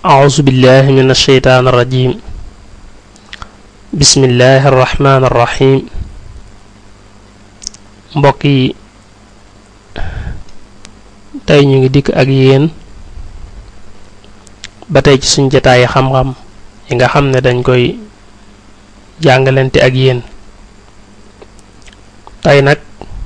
أعوذ بالله من الشيطان الرجيم بسم الله الرحمن الرحيم mbokk yi tey ñu ngi dikk ak yéen ba tey ci suñ jataayi xam-xam yi nga xam ne dañ koy jàngalante ak yéen tey nag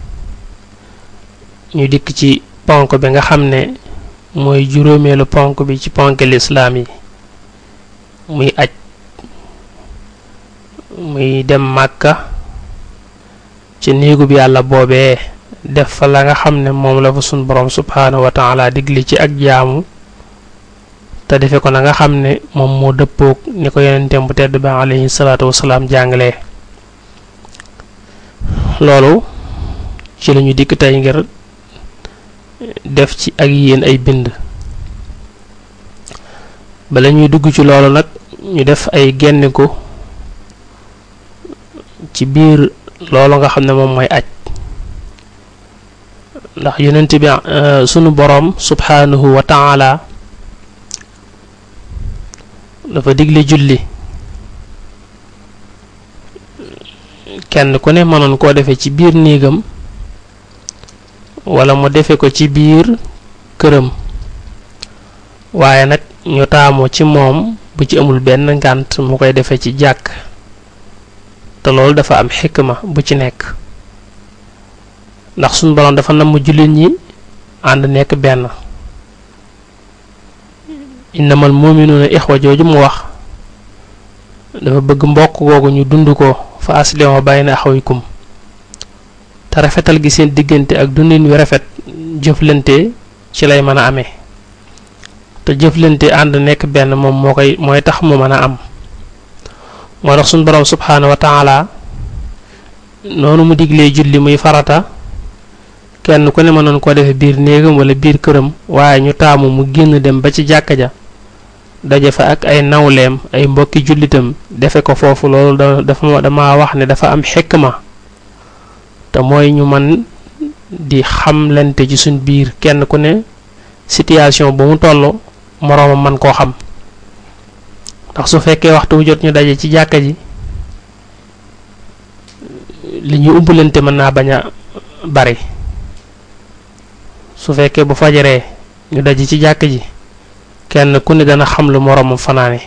ñu dikk ci ponk bi nga xam ne mooy juróomeelu ponk bi ci ponk lislaam yi muy aj muy dem màkka ci néegu bi yàlla boobee def fa la nga xam ne moom la fa sun borom subhaanahu wa taala digli ci ak jaamu te defe ko na nga xam ne moom moo dëppoog ni ko yonenteem bu tedd ba alayhi salaatu wasalaam jàngalee loolu ci lañu dikk tey ngir def ci ak yéen ay bind bala ñuy dugg ci loolu nag ñu def ay genniku ci biir loolu nga xam ne moom mooy aj ndax yonent bi sunu boroom subhaanahu wa taala dafa digle julli kenn ku ne mënoon koo defee ci biir néegam wala mu defe ko ci biir këram waaye nag ñu taamu ci moom bu ci amul benn ngànt mu koy defee ci jàkk te loolu dafa am xikma bu ci nekk ndax suñu boroom dafa namm jullit ñi ànd nekk benn innamal muminuuna ixwa jooju mu wax dafa bëgg mbokk googu ñu dund ko fa aslihu bayna axawaykum te rafetal gi seen diggante ak dundin wi rafet jëflante ci lay mën a amee te jëflante ànd nekk benn moom moo koy mooy tax mu mën a am moo tax suñu boroom subhaanahu wa taala noonu mu diglee julli muy farata kenn ku ne mënoon koo defee biir néegam wala biir këram waaye ñu taamu mu génn dem ba ci jàkka ja daje fa ak ay nawleem ay mbokki jullitam defe ko foofu loolu dafa dama wax ne dafa am xikma te mooy ñu man di xamlante ci suñ biir kenn ku ne situation bu mu toll moroomam man koo xam ndax su fekkee waxtu wu jot ñu daje ci jàkka ji li ñu umpalante mën naa bañ a bari su fekkee bu fajaree ñu daje ci jàkka ji kenn ku ne dana xam lu moroomam fanaane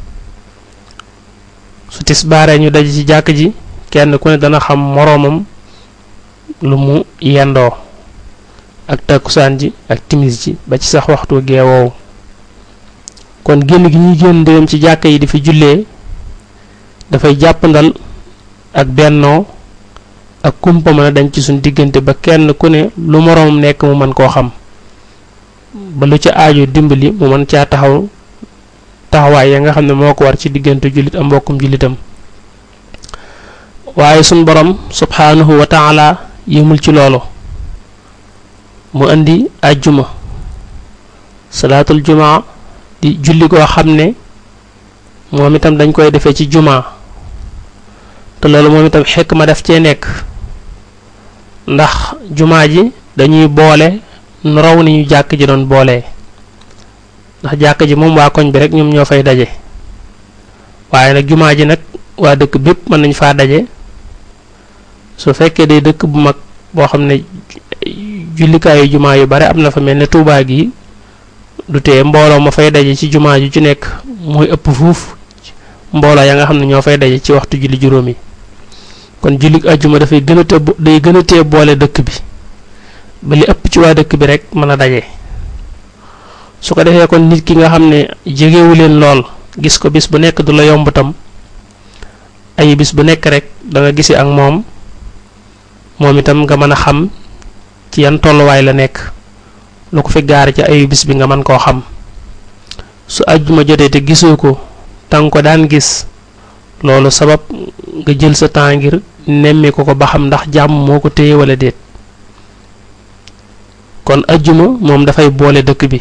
su tisbaaree ñu daje ci jàkka ji kenn ku ne dana xam moroomam lu mu yendoo ak takkusaan ji ak timis ji ba ci sax waxtu geewoowu kon génn gi ñuy génn dem ci jàkka yi di fi jullee dafay jàppandal ak bennoo ak kumpa mën a dañ ci suñ diggante ba kenn ku ne lu moroomam nekk mu mën koo xam ba lu ca aajo dimbali mu mën caa taxaw taxawaay ya nga xam ne moo ko war ci diggante jullit am mbokkum jullitam waaye suñ borom subhaanahu wa taala yëmul ci loolu mu indi ajjuma salaatul jumaa di julli koo xam ne moom itam dañ koy defee ci jumaa te loolu moom itam xekk ma def cee nekk ndax jumaa ji dañuy boole nu raw ni ñu jàkk ji doon boolee ndax jàkk ji moom waa koñ bi rek ñoom ñoo fay daje waaye nag jumaa ji nag waa dëkk bépp mën nañ faa daje su fekkee day dëkk bu mag boo xam ne jullikaayu jumaa yu bare am na fa mel ne Tuubaa gi du tee mbooloo ma fay daje ci jumaa ju ci nekk mooy ëpp fuuf mbooloo ya nga xam ne ñoo fay daje ci waxtu julli juróom yi kon jullik ajjuma dafay gën a te day gën a tee boole dëkk bi ba li ëpp ci waa dëkk bi rek mën a daje su ko defee kon nit ki nga xam ne jegewu leen lool gis ko bis bu nekk du la yomb tam ay bis bu nekk rek da nga gisi ak moom moom itam nga mën a xam ci yan tolluwaay la nekk lu ko fi gaar ci ayu bis bi nga mën koo xam su ajjuma jotee te gisoo ko tanga ko daan gis loolu sabab nga jël sa temps ngir nemmi ko ko ba xam ndax jàmm moo ko téye wala déet kon ajjuma moom dafay boole dëkk bi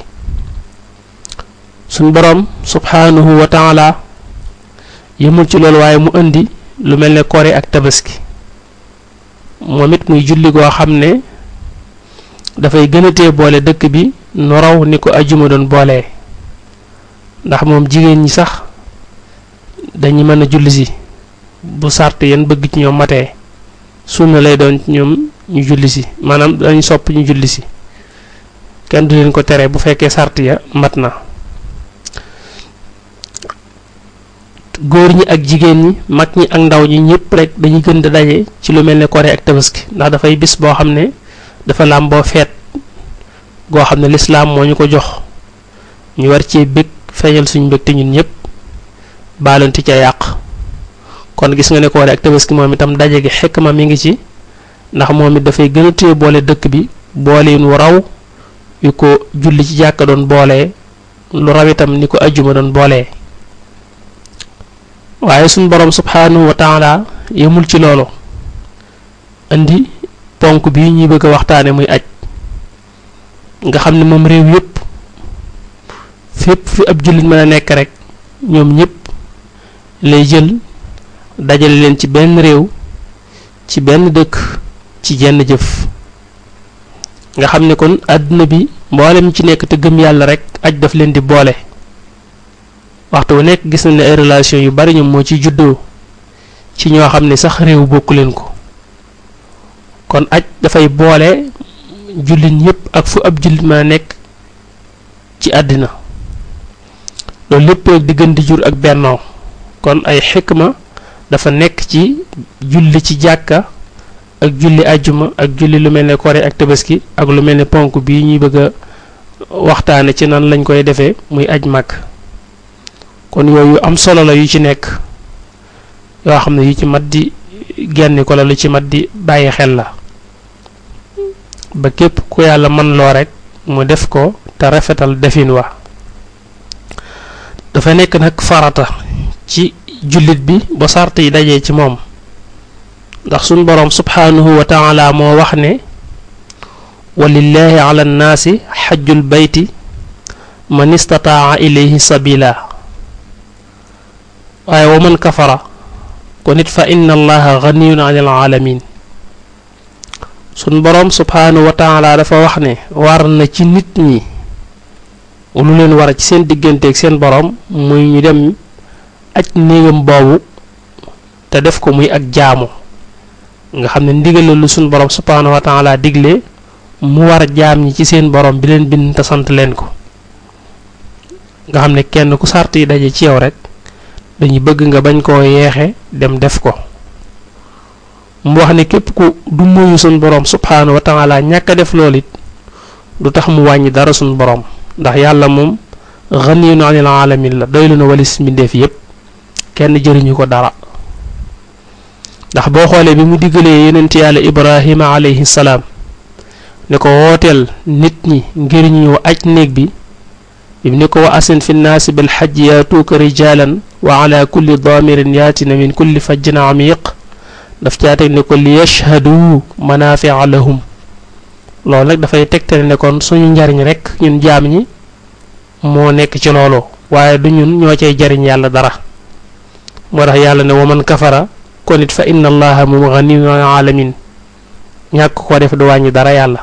suñ boroom subhaanahu wa taala yëmul ci loolu waaye mu indi lu mel ne kore ak tabaski moom it muy julli goo xam ne dafay gën a tee boole dëkk bi nu raw ni ko ajjuma doon boolee ndax moom jigéen ñi sax dañu mën a julli si bu sart yan bëgg ci ñoom matee sunna lay doon ci ñoom ñu julli si maanaam dañu sopp ñu julli si kenn du leen ko tere bu fekkee sart ya mat na góor ñi ak jigéen ñi mag ñi ak ndaw ñi ñëpp rek dañuy gën di daje ci lu mel ne koré ak tabaski ndax dafay bis boo xam ne dafa làmboo feet goo xam ne lislaam moo ñu ko jox ñu war cee bëgg feeñal suñu mbëg te ñun ñëpp baalonti ca yàq kon gis nga ne koré ak tabaski moom itam daje gi xekk ma mi ngi ci ndax moom it dafay gën a téye boole dëkk bi boole wu raw yu ko julli ci jàkka doon boole lu raw itam ni ko ajjuma doon boole. waaye suñ boroom subhaanahu wa taala yemul ci loolu indi ponk bi ñuy bëgg a waxtaane muy aj nga xam ne moom réew yépp fépp fi ab jullit mën a nekk rek ñoom ñépp lay jël dajale leen ci benn réew ci benn dëkk ci jenn jëf nga xam ne kon àdduna bi mboolem ci nekk te gëm yàlla rek aj daf leen di boole waxtu wu nekk gis nañ ne ay relation yu bari ñoom moo ciy juddoo ci ñoo xam ne sax réew bokku leen ko kon aj dafay boole jullit yépp ak fu ab jullit ma nekk ci àddina loolu lépp rek di gën di jur ak bennoo kon ay xikma dafa nekk ci julli ci jàkka ak julli ajjuma ak julli lu mel ne koré ak tabaski ak lu mel ne ponk bii ñuy bëgg a waxtaane ci nan lañ koy defee muy aj màkk kon yooyu am solo la yu ci nekk yoo xam ne yu ci mat di genn ko la lu ci mat di bàyyi xel la ba képp ku yàlla man loo rek mu def ko te rafetal defin wa dafa nekk nag farata ci jullit bi ba sart yi dajee ci moom ndax suñ boroom subhaanahu wa taala moo wax ne walillahi ala nnaasi xajjul bayti man istataa ilayhi sabila waaye wa man kafara kon it fa inna allaha ganiyun anil alamin sun boroom subhaanahu wa taala dafa wax ne war na ci nit ñi lu leen war ci seen digganteeg seen boroom muy ñu dem aj néegam boobu te def ko muy ak jaamu nga xam ne ndigal lu sun boroom subhaanahu wa taala digle mu war jaam ñi ci seen boroom bi leen bind te sant leen ko nga xam ne kenn ku sart yi daje ci yow rek dañuy bëgg nga bañ koo yeexe dem def ko mu wax ne képp ku du moyu suñ boroom subhaanahu wa taala ñàkk a def loolu it du tax mu wàññi dara suñ boroom ndax yàlla moom ganiyun anil alamin la doylu na walis mbindeef yépp kenn jëriñu ko dara ndax boo xoolee bi mu diggalee yonent yàlla ibrahima alayhi salaam ne ko wooteel nit ñi ngir ñu aj néeg bi bim ni ko wa asin fi nnaasi bil xajji yaatuuka rijaalan wa ala kulli daamirin yaatina min kulli fajjin amiq daf caa teg ne ko li yashhadu manafia lahum loolu nag dafay tegtale ne kon suñu njariñ rek ñun jaam ñi moo nekk ci loolu waaye du ñun ñoo cay jariñ yàlla dara moo tax yàlla ne wa man kafara kon it fa inna allaha moom ganiyun alamin ñàkk ko def du wàññi dara yàlla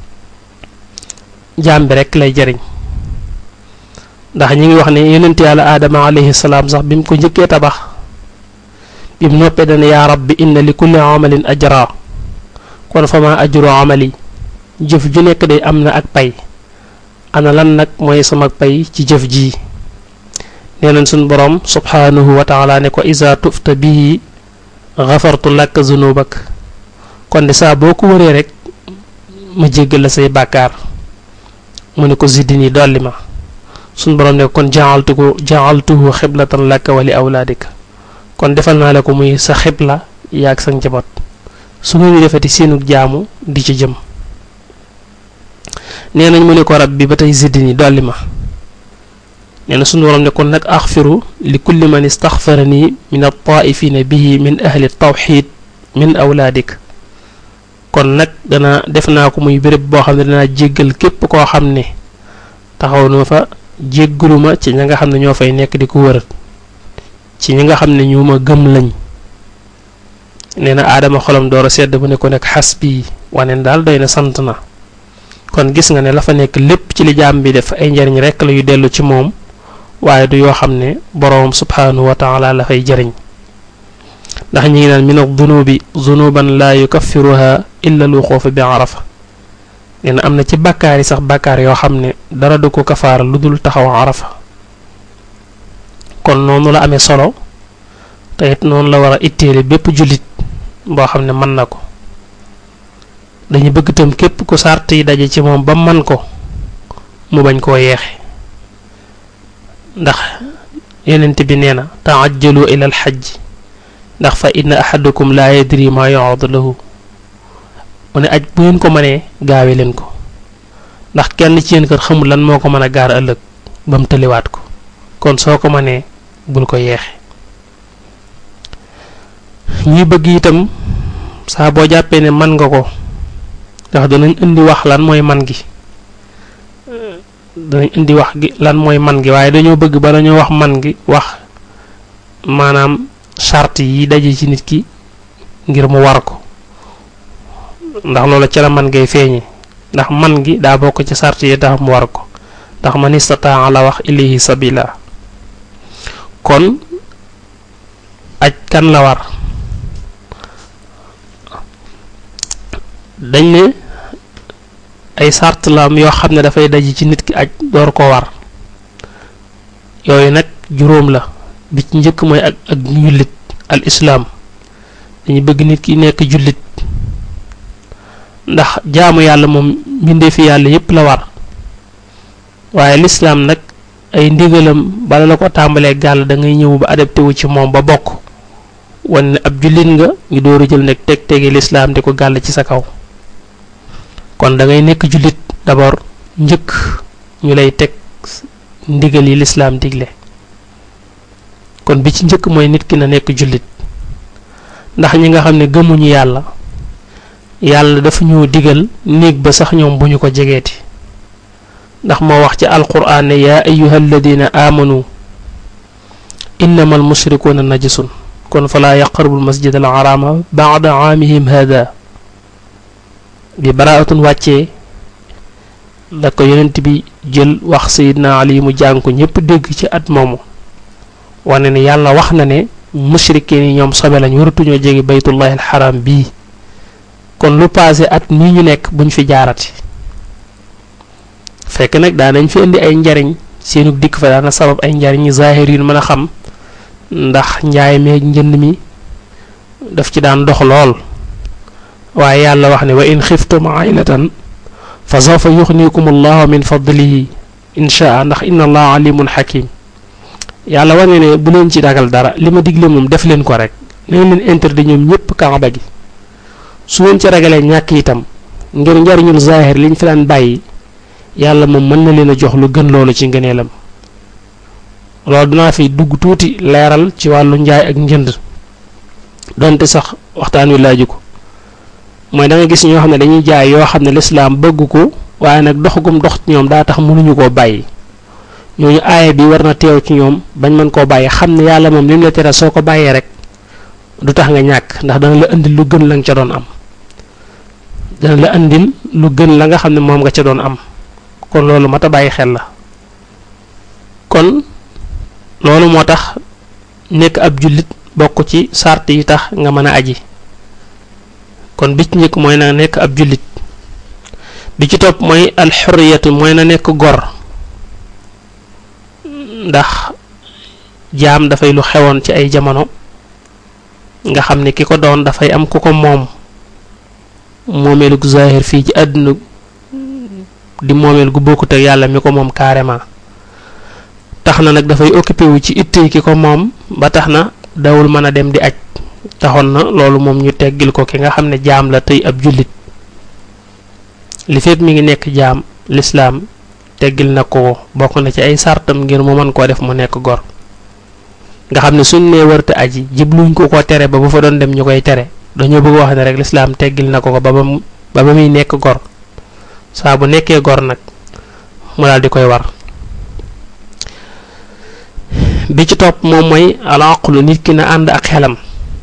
jaam bi rek lay jariñ ndax ñi ngi wax ne yonent yàlla aadama alayhi salaam sax bi mu ko njëkkee tabax bi mu noppee dana yaa rabbi inna li kulli amalin ajra kon fa ma ajru amali jëf ju nekk day am na ak pay ana lan nag mooy sama pay ci jëf ji nee nañ suñ boroom subhaanahu wa taala ne ko isa tufta bihi gafartu laka zunubak kon de saa boo ko wëree rek ma jéggal la say bàkkaar mu ne ko ziddini dolli ma suñ boroom ne kon jaaltuko jaaltuhu xiblatan laka wa li awlaadika kon defal naa la ko muy sa xibla yaag sa njaboot su ngeen di defati seenug jaamu di ci jëm nee nañ mu ne ko rab bi ba tey ziddini dolli ma nee na suñu boroom ne kon nag axfiru li kulli man istaxfarani min altaifina bihi min ahli tawxid min awlaadik kon nag dana def naa ko muy béréb boo xam ne danaa jéggal képp koo xam ne taxaw na fa jéggaluma ci ña nga xam ne ñoo fay nekk di ko wër ci ñi nga xam ne ñu ma gëm lañ nee na aadama xolam door a sedd bu ne ko nekk xas bii wane daal doy na sant na kon gis nga ne la fa nekk lépp ci li jaam bi def ay njariñ rekk la yu dellu ci moom waaye du yoo xam ne boroom subhaanahu wa taala la fay jëriñ ndax ñi ngi naan min ad-dunubi zunuban laa yukaffiruha illa al wuquufa bi arafa nee na am na ci bàkkaar yi sax bàkkaar yoo xam ne dara du ko kafaara lu dul taxaw arafa kon noonu la amee solo te it noonu la war a itteele bépp jullit boo xam ne mën na ko dañu bëgg itam képp ku sart yi daje ci moom ba man ko mu bañ koo yeexe ndax yenent bi nee na taajjalu ila al xajj ndax fa inna ahadakum laa yadri ma yu'adu lahu mu ne aj bu ngeen ko mënee gaawe leen ko ndax kenn ci yéen kër xamul lan moo ko mën a gaar ëllëg ba mu tëliwaat ko kon soo ko mënee bul ko yeexe ñuy bëgg itam saa boo jàppee ne man nga ko ndax danañ indi wax lan mooy man gi danañ indi wax gi lan mooy man gi waaye dañoo bëgg ba dañoo wax man gi wax maanaam charte yi daje ci nit ki ngir mu war ko ndax loola ci la man ngay feeñe ndax man gi daa bokk ci charte yi tax mu war ko ndax man istataa la wax ilayhi sabila kon aj kan la war dañ ne ay sart la am yoo xam ne dafay daje ci nit ki aj door ko war yooyu nag juróom la bi ci njëkk mooy ak ak jullit al islaam dañu bëgg nit ki nekk jullit ndax jaamu yàlla moom mbindee fi yàlla yépp la war waaye lislaam nag ay ndigalam bala la ko tàmbalee gàll da ngay ñëw ba adapté wu ci moom ba bokk wan ne ab jullit nga ñu door a jël nag teg tegi lislaam di ko gàll ci sa kaw kon da ngay nekk jullit d'abord njëkk ñu lay teg ndigal yi lislaam digle kon bi ci njëkk mooy nit ki na nekk jullit ndax ñi nga xam ne gëmuñu yàlla yàlla dafa ñoo digal néeg ba sax ñoom bu ñu ko jegeeti ndax moo wax ci alquraan ne yaa ayuha alladina aamanu innama almushrikuuna najisun kon falaa yaqrabu almasjid al harama baada aamihim hada bi baraatun wàccee la ko yonent bi jël wax sayidna ali mu jàng ko ñépp dégg ci at moomu wane ne yàlla wax na ne mushrikiin yi ñoom sobe lañ waratuñoo jege baytullahi alxaram bii kon lu paase at nii ñu nekk buñ fi jaarati fekk nag daanañ fi indi ay njariñ seenu dikk fa daana sabab ay njariñ zaahir yu mën a xam ndax njaay meeg njënd mi daf ci daan dox lool waaye yàlla wax ne wa in xiftum aylatan fa sawfa yuxnikum allahu min fadlihi inchaa ndax inna allaha alimun xakim yàlla wane ne bu leen ci ragal dara li ma digle moom def leen ko rek nañ leen interdit ñoom ñépp kaaba gi su ngeen ci ragalee ñàkk itam ngir njariñul zaahir liñ fi daan bàyyi yàlla moom mën na leen a jox lu gën loolu ci ngëneelam loolu dinaa fi dugg tuuti leeral ci wàllu njaay ak njënd donte sax waxtaan wi laaju ko mooy da nga gis ñoo xam ne dañuy jaay yoo xam ne lislaam bëgg ko waaye nag dox gum dox ci ñoom daa tax mënuñu koo bàyyi ñooñu aaya bi war na teew ci ñoom bañ mën koo bàyyi xam ne yàlla moom lim la tere soo ko bàyyee rek du tax nga ñàkk ndax dana la indil lu gën la nga ca doon am dana la indil lu gën la nga xam ne moom nga ca doon am kon loolu mat a bàyyi xel la kon loolu moo tax nekk ab jullit bokk ci sart yi tax nga mën a aji kon bi ci njëkk mooy na nekk ab jullit bi ci topp mooy alxurriyatu mooy na nekk gor ndax jaam dafay lu xewoon ci ay jamono nga xam ne ki ko doon dafay am ku ko moom moomeelug zahir fii ci àdduna di moomeel gu bokkut ak yàlla mi ko moom carrément tax na nag dafay occupé wu ci ittey ki ko moom ba tax na dawul mën a dem di aj taxoon na loolu moom ñu teggil ko ki nga xam ne jaam la tey ab jullit li fekk mi ngi nekk jaam lislaam teggil na ko bokk na ci ay sartam ngir mu mën koo def mu nekk gor nga xam ne suñ nee wërte aji jibluñ ko ko tere ba bu fa doon dem ñu koy tere dañoo bëgg wax ne rek lislaam teggil na ko ko ba ba ba ba muy nekk gor saa bu nekkee gor nag mu daal di koy war bi ci topp moom mooy alaqlu nit ki na ànd ak xelam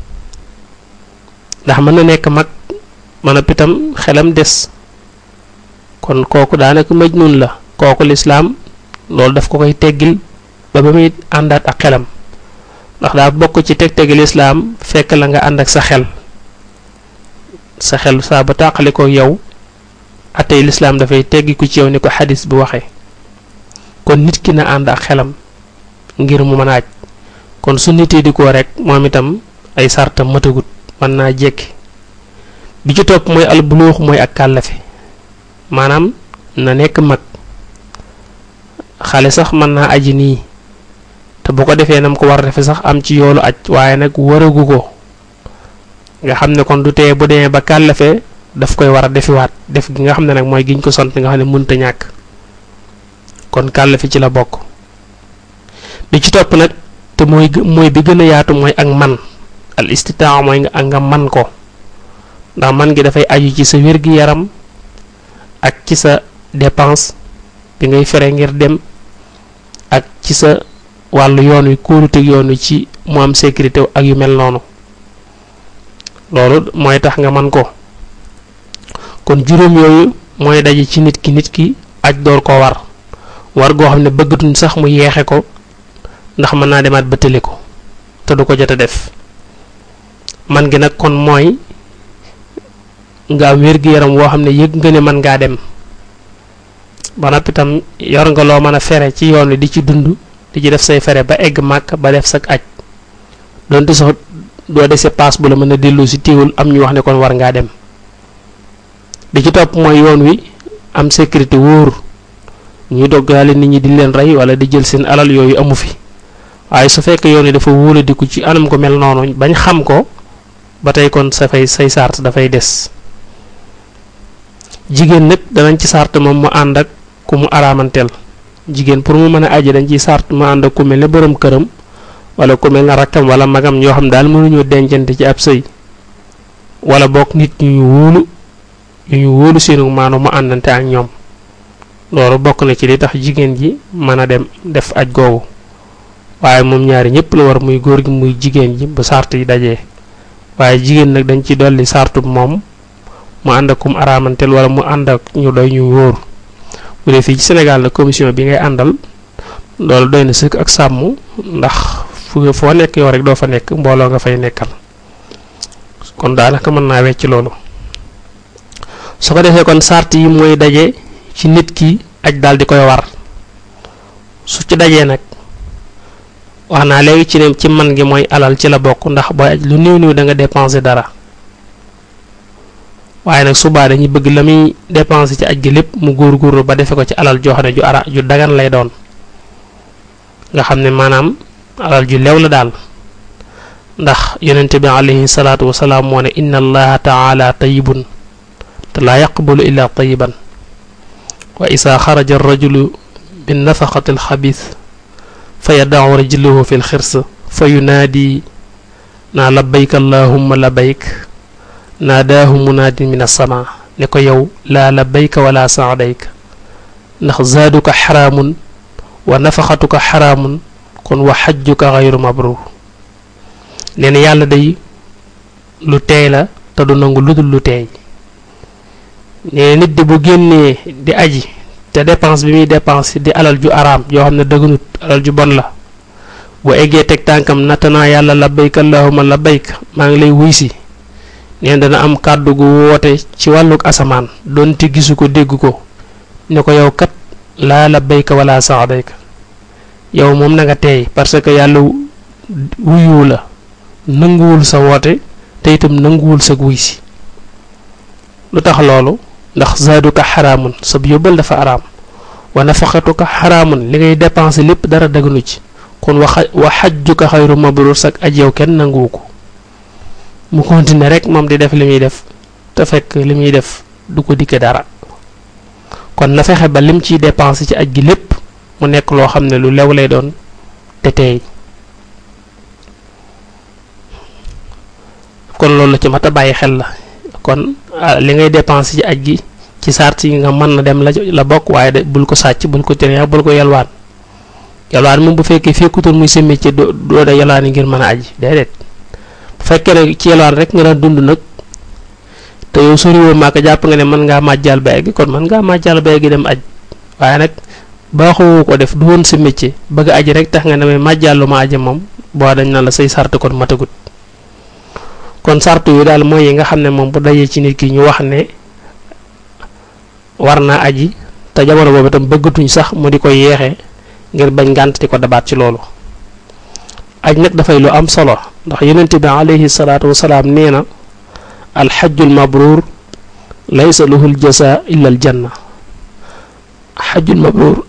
ndax mën na nekk mag mën a pitam xelam des kon kooku daanaka majnun la kooku lislaam loolu daf ko koy teggil ba ba muy àndaat ak xelam ndax daa bokk ci teg-tegi lislaam fekk la nga ànd ak sa xel sa xel saa ba tàqali ko yow atey lislaam dafay teggi ku ci yow ni ko xadis bi waxee kon nit ki na ànd ak xelam ngir mu mën a aj kon su nitee di ko rek moom itam ay sartam matagut mën naa jekki bi ci topp mooy albuluux mooy ak kàllafe maanaam na nekk mag xale sax mën naa aji nii te bu ko defee nam ko war a defe sax am ci yoolu aj waaye nag waragu ko nga xam ne kon du tee bu demee ba kàllafe daf koy war a defiwaat def gi nga xam ne nag mooy giñ ko sant nga xam ne mënta ñàkk kon kàllafe ci la bokk bi ci topp nag te mooy mooy bi gën a yaatu mooy ak man al istitaa mooy nga ak nga man ko ndax man gi dafay aju ci sa wér-gi-yaram ak ci sa dépense bi ngay fere ngir dem ak ci sa wàllu yoon wi kóoluteg yoon wi ci mu am sécurité ak yu mel noonu loolu mooy tax nga man ko kon juróom yooyu mooy daje ci nit ki nit ki aj door koo war war goo xam ne bëggatuñ sax mu yeexe ko ndax mën naa demaat bëttali ko te du ko jot a def man gi nag kon mooy nga am wér-gi-yaram woo xam ne yëg nga ne mën ngaa dem ba noppi itam yor nga loo mën a fere ci yoon wi di ci dund di ci def say fere ba egg màkk ba def sak aj donte sax doo dese paas bu la mën a dellu si téewul am ñu wax ne kon war ngaa dem di ci topp mooy yoon wi am sécurité wóor ñuy doggaale nit ñi di leen rey wala di jël seen alal yooyu amu fi waaye su fekkee yoon wi dafa wóoladiku ci anam ko mel noonu bañ xam ko ba tey kon sa fay say sart dafay des jigéen nag danañ ci sart moom mu ànd ak ku mu araamanteel jigéen pour mu mën a aji dañ ciy sart mu ànd ak ku mel ne borom këram wala ku mel ne rakkam wala magam ñoo xam daal mënuñoo dencante ci ab sëy wala bokk nit ñu ñu wóolu ñu ñu wóolu seenu maanu mu àndante ak ñoom loolu bokk na ci li tax jigéen ji mën a dem def aj googu waaye moom ñaari ñëpp la war muy góor gi muy jigéen ji bu sart yi dajee waaye jigéen nag dañ ci dolli sartu moom mu ànd ak kum araamanteel wala mu ànd ak ñu doy ñu wóor bu dee fii ci Sénégal nag commission bi ngay àndal loolu doy na sëkk ak sàmm ndax fu foo nekk yow rek doo fa nekk mbooloo nga fay nekkal kon daanaka mën naa wecc loolu su ko defee kon sart yi mooy daje ci nit ki aj daal di koy war su ci dajee nag wax naa léegi ci ne ci man gi mooy alal ci la bokk ndax booy aj lu néew néew da nga dépenser dara waaye nag subaa dañuy bëgg la muy dépenser ci aj gi lépp mu góor-góorlu ba defe ko ci alal joo xam ne ju ara ju dagan lay doon nga xam ne maanaam alal ju lew la daal ndax yonente bi alayhi salaatu wasalaam moo ne inna allaha taala tayibun te laa yaqbalu illa tayiban wa isaa xaraja arrajulu min nafaqati alxabis fa yadacu rajluhu fi lxirs fa yunaadi naa labbayk allahumma labbayk naadaahu munaadin min alsama ne ko yow laa labbayka wala saadayka ndax zaaduka xaraamun wa nafaqatuka xaraamun kon wa xajjuka xayru mabruur nee na yàlla day lu teey la te du nangu lu dul lu teey nee nit di bu génnee di aji te dépense bi muy dépense di alal ju araam yoo xam ne dëgganut alal ju bon la bu eggee teg tànkam nattanaa yàlla labbayka allahumma labbayk maa ngi lay wuy si neen dana am kàddu gu woote ci wàlluk asamaan doonte gisu ko dégg ko ne ko yow kat laa labbayka wala saadayka yow moom na nga teey parce que yàlla wuyu la nanguwul sa woote te itam nanguwul sa wuy si lu tax loolu ndax zaaduka xaraamun sab yóbbal dafa araam wa nafaqatuka xaraamun li ngay dépenser lépp dara daganu ci kon waxa wa xajjuka xayru mabrur sak aj yow kenn nanguwu ko mu continuer rek moom di def li muy def te fekk li muy def du ko dikke dara kon na fexe ba lim ciy dépenser ci aj gi lépp mu nekk loo xam ne lu lew lay doon te teey kon loolu la ci mat a bàyyi xel la kon li ngay dépenser ci aj gi ci sart yi nga mën na dem la la bokk waaye de bul ko sàcc bul ko tënee bul ko yalwaan yalwaan moom bu fekkee fekkutoon muy sa métier doo doo da yalwaan ngir mën a aji déedéet bu fekkee ne ci yalwaan rek nga daan dund nag te yow soriwoo maa ko jàpp nga ne mën ngaa màjjal ba egg kon mën ngaa màjjal ba egg dem aj waaye nag baaxoo ko def du woon sa métier bëgg aji rek tax nga ne may màjjàllu ma aji moom boo dañ na la say sart kon matagut kon sart yu daal mooy yi nga xam ne moom bu dajee ci nit ki ñu wax ne war naa aji te jamono boobu itam bëggatuñ sax mu di ko yeexee ngir bañ ngànt di ko dabaat ci loolu aj nag dafay lu am solo ndax yonent bi alayhi salaatu wasalaam nee na alxajjul mabruur laysa lahul jasa illa al janna xajjul mabruur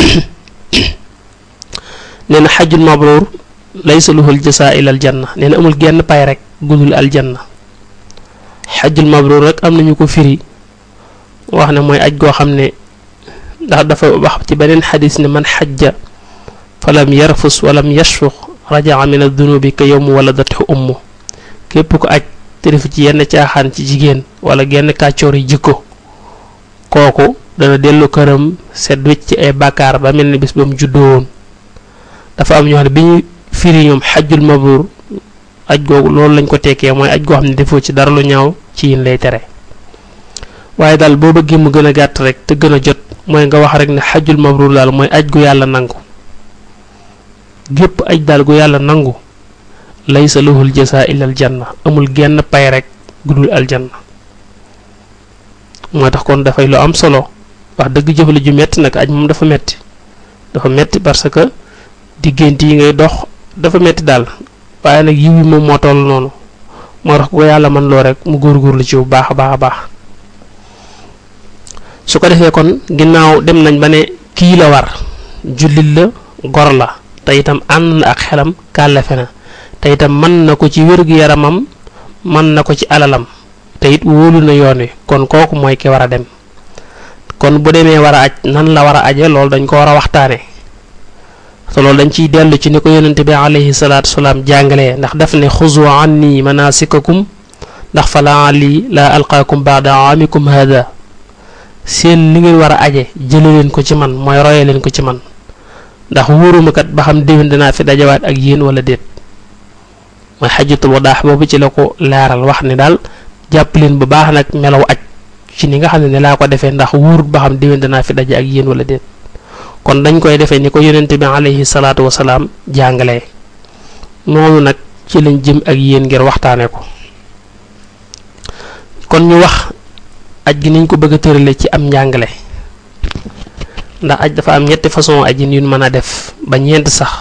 nee na xajjul mabruur laysa lahul jasa illa al janna nee na amul genn pay rek gudul aljanna xajjul mabruur rek am nañu ko firi wax ne mooy aj goo xam ne ndax dafa wax ci beneen xadis ne man xajja falam yarfus walam yashfuq rajaa min adunubi ka yowmu waladathu ummu képp ko aj te def ci yenn caaxaan ci jigéen wala genn kàccoor yi jikko kooku dana dellu këram set wecc ci ay bàkkaar ba mel ni bis ba mu juddoo woon dafa am ñoo xam ne bi ñu firi ñoom xajjul mabruur aj googu loolu lañ ko tekkee mooy aj goo xam ne defoo ci dara lu ñaaw ci yin lay tere waaye daal boo bëggee mu gën a gàtt rek te gën a jot mooy nga wax rek ne xajjul mabruur daal mooy aj gu yàlla nangu gépp aj daal gu yàlla nangu laysa lahul jasa illa al janna amul genn pay rek gudul aljanna moo tax kon dafay lu am solo wax dëgg jëf la ju metti nag aj moom dafa metti dafa metti parce que diggante yi ngay dox dafa metti daal waaye nag yiw yi moom moo toll noonu moo tax ko yàlla man loo rek mu góorgóorlu ci bu baax a baax a baax su ko defee kon ginnaaw dem nañ ba ne kii la war jullit la gor la te itam ànd na ak xelam kàllafe na te itam mën na ko ci wér-gu-yaramam mën na ko ci alalam te it wóolu na yoon wi kon kooku mooy ki war a dem kon bu demee war a aj nan la war a aje loolu dañ ko war a waxtaane te loolu dañ ciy dellu ci ni ko yonente bi alayhi salaatu wasalaam jàngalee ndax daf ne xuzu anni manasikakum ndax fa laali la alqaakum baada aamikum hada seen li ngeen war a aje jële leen ko ci man mooy roye leen ko ci man ndax wóoruma kat ba xam déwén dinaa fi dajawaat ak yéen wala déet mooy xajatul wadaax boobu ci la ko laaral wax ne daal jàpp leen bu baax nag melaw aj ci ni nga xam ne ne laa ko defee ndax wóorut ba xam déwén dinaa fi daje ak yéen wala déet kon dañ koy defee ni ko yonente bi alayhi salaatu wasalaam jàngalee noonu nag ci lañ jëm ak yéen ngir waxtaane ko kon ñu wax aj gi niñ ko bëgg a tërale ci am njàngale ndax aj dafa am ñetti façon ajin yu mën a def ba ñeent sax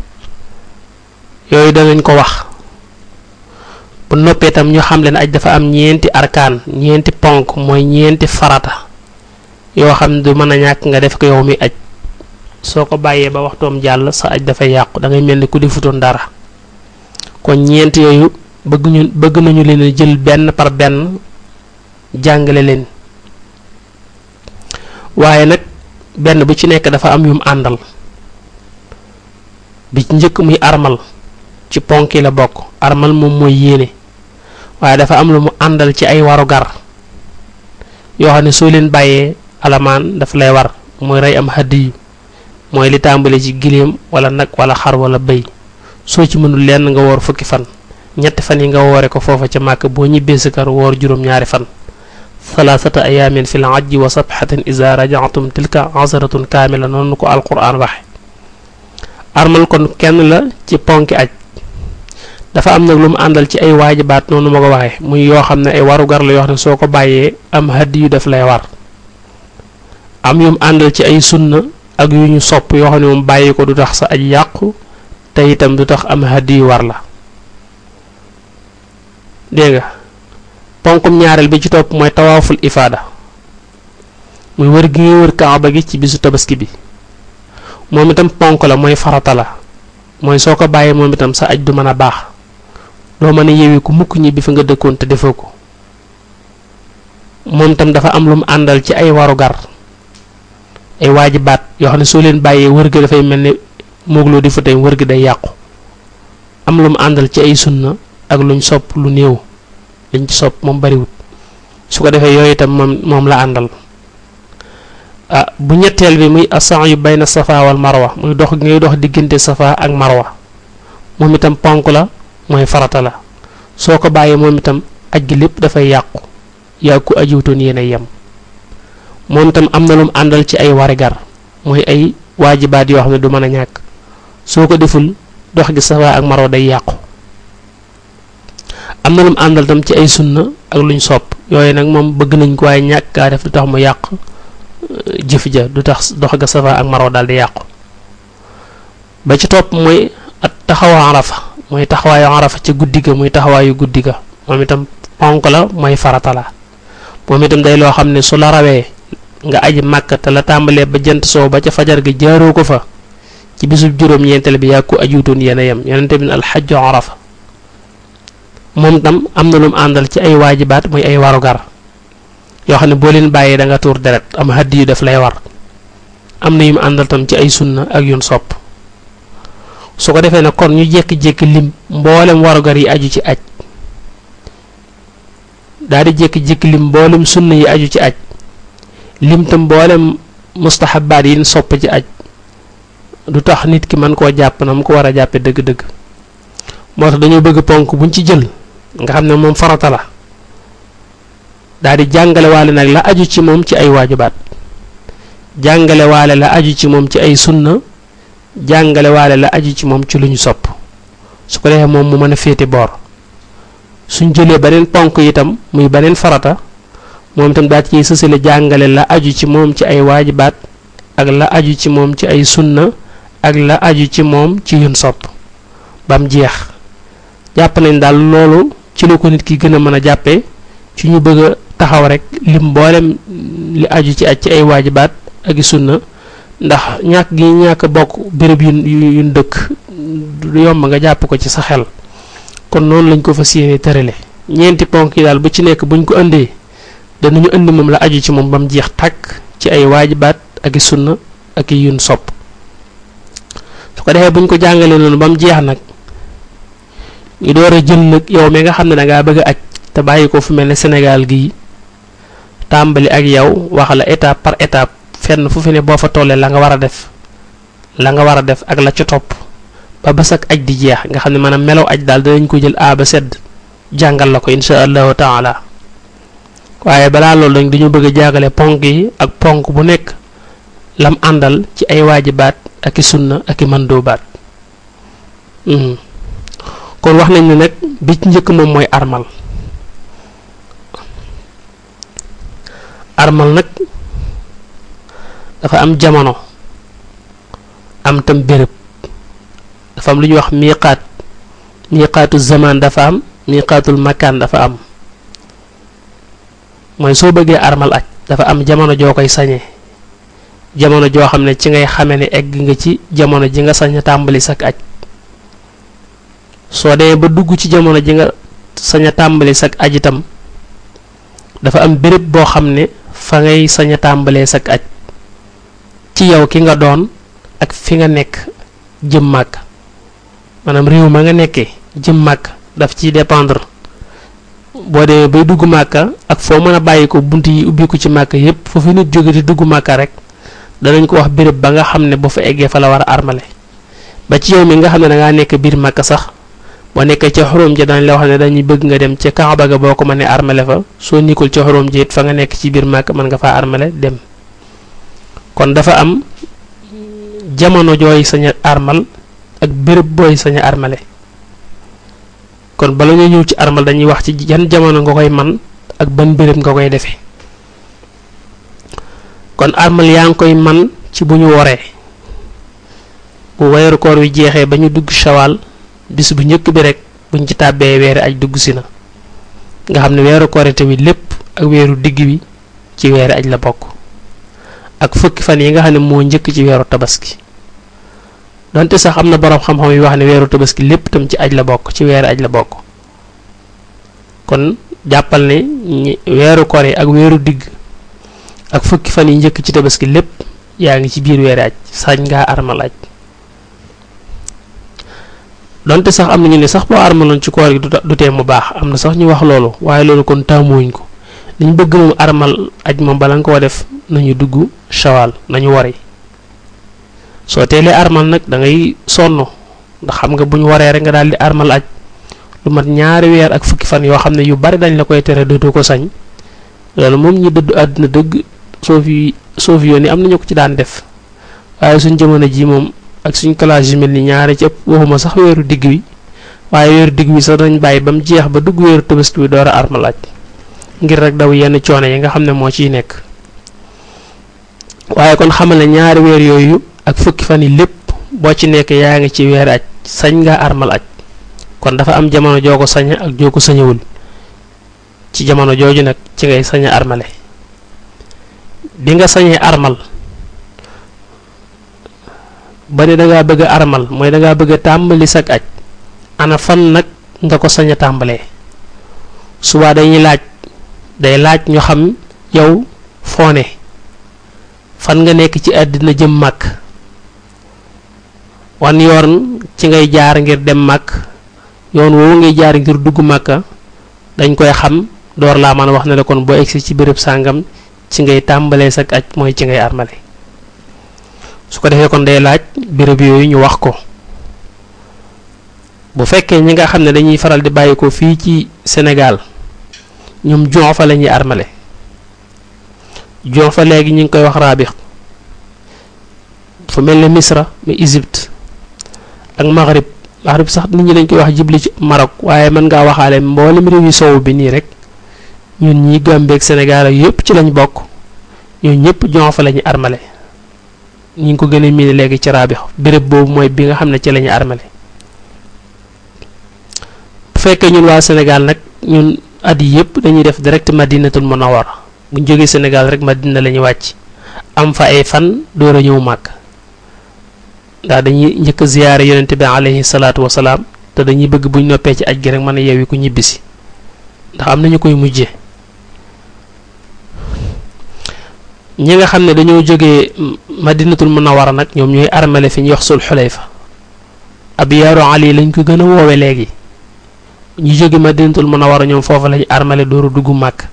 yooyu danañ ko wax bu noppee tam ñu xam leen aj dafa am ñeenti arkaan ñeenti ponk mooy ñeenti farata yoo xam ne du mën a ñàkk nga def ko yow mi aj soo ko bàyyee ba waxtoom jàll sa aj dafay yàqu da ngay mel ni ku defutoon dara kon ñeent yooyu bëgg ñu bëgg nañu leen jël benn par benn jàngale leen waaye nag benn bu ci nekk dafa am yum àndal bi ci njëkk muy armal ci ponk yi la bokk armal moom mooy yéene waaye dafa am lu mu àndal ci ay warugar yoo xam ne soo leen bàyyee alamaan daf lay war mooy rey am hadiyu mooy li tàmbale ci giléem wala nag wala xar wala bëy soo ci mënul lenn nga woor fukki fan ñetti fan yi nga woore ko foofa ca màkk boo ñibbee sa kër woor juróom-ñaari fan thalathata ayaamin fi l ajji wa sabxatin iza rajatum tilka asratun kaamila noonu ko alquran waxe armal kon kenn la ci ponki aj dafa am nag lu mu àndal ci ay waajibaat noonu ma ko waxee muy yoo xam ne ay warugar la yoo xam ne soo ko bàyyee am hadi yu def lay war am yum àndal ci ay sunna ak yu ñu sopp yoo xam ne moom bàyyi ko du tax sa aj yàqu te itam du tax am hadi yu war la dégg nga ponkum ñaareel bi ci topp mooy tawaaful ifaada muy wër gi ngay wër kaaba gi ci bisu tabaski bi moom itam ponk la mooy farata la mooy soo ko bàyyee moom itam sa aj du mën a baax doo mën a yewi ku mukk ñi bi fi nga dëkkoon te defoo ko moom itam dafa am lu mu àndal ci ay warugar ay waajibaat yoo xam ne soo leen bàyyee wër gi dafay mel ni moogloo di fa tey wër gi day yàqu am lu mu àndal ci ay sunna ak luñ sopp lu néew liñ ci sopp moom bariwut su ko defee yooyu itam moom moom la àndal ah bu ñetteel bi muy asan yu bayna safa wal marwa muy dox ngay dox diggante safa ak marwa moom itam ponk la mooy farata la soo ko bàyyee moom itam aj gi lépp dafay yàqu yaa ku ajiwutoon yéen a yem moom itam am na lu mu àndal ci ay warigar mooy ay waajibaat yoo xam ne du mën a ñàkk soo ko deful dox gi safa ak marwa day yàqu am na lu mu àndal tam ci ay sunna ak luñ sopp yooyu nag moom bëgg nañ ko waaye ñàkk kaa def du tax mu yàq jëf ja du tax dox ga safa ak marwa daal di yàqu ba ci topp mooy at taxawa arafa mooy taxawaayu arafa ca guddi ga muy taxawaayu guddi ga moom itam ponk la mooy farata la moom itam day loo xam ne su la rawee nga aji màkk te la tàmbalee ba jant soo ba ca fajar ga jaaroo ko fa ci bisub juróom-ñeenteel bi yaa ko ajuutoon yéen a yem yonente bi ne alxajju arafa moom tam am na lu mu àndal ci ay waajibaat muy ay warugar yoo xam ne boo leen bàyyee da nga tuur deret am haddi yu def lay war am na yu mu àndal tam ci ay sunna ak yun sopp su ko defee nag kon ñu jékki-jékki lim mboolem warugar yi aju ci aj daal di jékki-jékki lim mboolem sunna yi aju ci aj lim tam mboolem mustahabaat yi sopp ci aj du tax nit ki mën koo jàpp na mu ko war a jàppe dëgg-dëgg moo tax dañoo bëgg ponk buñ ci jël nga xam ne moom farata la daal di jàngale waale nag la aju ci moom ci ay waajibaat jàngale waale la aju ci moom ci ay sunna jàngale waale la aju ci moom ci lu ñu sopp su ko defee moom mu mën a féete boor suñ jëlee beneen ponk itam muy beneen farata moom itam daal ciy sësale jàngale la aju ci moom ci ay waajibaat ak la aju ci moom ci ay sunna ak la aju ci moom ci yun sopp bam jeex jàpp nañ daal loolu ci la ko nit ki gën a mën a jàppee ci ñu bëgg a taxaw rek lim mboolem li aju ci aj ci ay waajibaat ak i sunna ndax ñàkk gi ñàkk bokk béréb yu yu dëkk du yomb nga jàpp ko ci sa xel kon noonu lañ ko fas yéene tërale ñeenti ponk yi daal bu ci nekk buñ ko indee danañu indi moom la aju ci moom ba mu jeex tàkk ci ay waajibaat ak i sunna ak i yun sopp su ko defee buñ ko jàngalee noonu ba mu jeex nag ñu door a jël nag yow mi nga xam ne dangaa bëgg a aj te bàyyi ko fu mel ne Sénégal gii tàmbali ak yow wax la étape par étape fenn fu fi ne boo fa tollee la nga war a def la nga war a def ak la ca topp ba bés ak aj di jeex nga xam ne maanaam melaw aj daal danañ ko jël a ba sedd jàngal la ko insha allahu taala waaye balaa loolu dañ dañu bëgg a jàngale ponk yi ak ponk bu nekk lam àndal ci ay waajibaat ak i sunna ak i mandoobaat kon wax nañ ne nag bi ci njëkk moom mooy armal armal nag dafa am jamono am tam béréb dafa am lu ñuy wax miiqaat miiqaatu zaman dafa am miiqaatul makaan dafa am mooy soo bëggee armal aj dafa am jamono joo koy sañee jamono joo xam ne ci ngay xame ne egg nga ci jamono ji nga sañ a tàmbali sak aj soo demee ba dugg ci jamono ji nga sañ a tàmbali sak aj itam dafa am béréb boo xam ne fa ngay sañ a tàmbalee sak aj ci yow ki nga doon ak fi nga nekk jëm màkk maanaam réew ma nga nekkee jëm màkk daf ciy dépendre boo demee bay dugg màkka ak foo mën a bàyyi ko bunt yi ubbiku ci màkka yépp foofu nit jóge di dugg màkka rek danañ ko wax béréb ba nga xam ne boo fa eggee fa la war a armale ba ci yow mi nga xam ne dangaa nekk biir màkka sax boo nekkee ca xuróom ji dañ la wax ne dañuy bëgg nga dem ca Kaaba ga boo ko mënee armale fa soo nikkul ca xuróom ji it fa nga nekk ci biir màkk mën nga faa armale dem kon dafa am jamono jooy sañ a armal ak béréb booy sañ a armale kon bala ñu ñëw ci armal dañuy wax ci yan jamono nga koy man ak ban béréb nga koy defee kon armal yaa ngi koy man ci bu ñu woree bu weeru koor wi jeexee ba ñu dugg shawal bis bu njëkk bi rek buñ ci tàbbee weeri aj dugg si na nga xam ne weeru korite wi lépp ak weeru digg bi ci weeri aj la bokk ak fukki fan yi nga xam ne moo njëkk ci weeru tabaski donte sax am na boroom xam-xam yi wax ne weeru tabaski lépp tam ci aj la bokk ci weeri aj la bokk kon jàppal ne weeru koor yi ak weeru digg ak fukki fan yi njëkk ci tabaski lépp yaa ngi ci biir weeri aj sañ ngaa armal aj donte sax am na ñu ne sax boo armaloon ci koor gi du tee mu baax am na sax ñu wax loolu waaye loolu kon taamuwuñ ko li ñu bëgg moom armal aj moom bala nga koo def nañu dugg shawal nañu wari soo teelee armal nag da ngay sonn ndax xam nga bu ñu waree rek nga daal di armal aj lu mat ñaari weer ak fukki fan yoo xam ne yu bari dañ la koy tere dootoo ko sañ loolu moom ñi dëddu àdduna dëgg soo fi soo fi yoon yi am nañu ko ci daan def waaye suñ jamono ji moom ak suñ classe yu mel ni ñaari ci ëpp waxuma sax weeru digg wi waaye weeru digg wi sax dañ bàyyi ba mu jeex ba dugg weeru tabaski bi door a armalaaj ngir rek daw yenn coono yi nga xam ne moo ciy nekk waaye kon xamal ne ñaari weer yooyu ak fukki fan yi lépp boo ci nekk yaa ngi ci weer aj sañ nga armal aj kon dafa am jamono joo ko sañ ak joo ko sañewul ci jamono jooju nag ci ngay sañ a armale bi nga sañee armal ba ne dangaa bëgg a armal mooy dangaa bëgg a tàmbali sag aj ana fan nag nga ko sañ a tàmbalee subaa dañuy laaj day laaj ñu xam yow foone fan nga nekk ci àddina jëm màkk wan yoon ci ngay jaar ngir dem màkk yoon woowu ngay jaar ngir dugg màkka dañ koy xam door laa mën a wax ne la kon boo egsi ci béréb sàngam ci ngay tàmbalee sag aj mooy ci ngay armale su ko defee kon day laaj béréb yooyu ñu wax ko bu fekkee ñi nga xam ne dañuy faral di bàyyi ko fii ci Sénégal ñoom jon fa la ñuy armale jon fa léegi ñu ngi koy wax raabix fu mel ne Misra mu Égypte ak Maghrib Maghrib sax nit ñi dañ koy wax jibli ci Maroc waaye mën ngaa waxaale mboolem réew yi sowu bi nii rek ñun ñi Gambie ak Sénégal ak yëpp ci lañ bokk ñoo ñëpp jon fa la ñuy armale ñi ngi ko gën a miine léegi ci raabix béréb boobu mooy bi nga xam ne ci la ñuy armale bu fekkee ñun waa Sénégal nag ñun at yi yëpp dañuy def direct Madinatul Munawwara bu ñu jógee Sénégal rek Madina la ñuy wàcc am fa ay fan door a ñëw màkk ndax dañuy njëkk a ziyaare yonente bi alayhi salaatu wasalaam te dañuy bëgg buñ noppee ci aj gi rek mën a yeewi ku ñibbisi ndax am nañu koy mujjee ñi nga xam ne dañoo jógee Madinatul Munawwara nag ñoom ñooy armale fi ñuy wax sul xulayfa ab yaaru ali lañ ko gën a woowe léegi ñu jóge Madinatul Munawwara ñoom foofu lañu armale dooru dugg màkk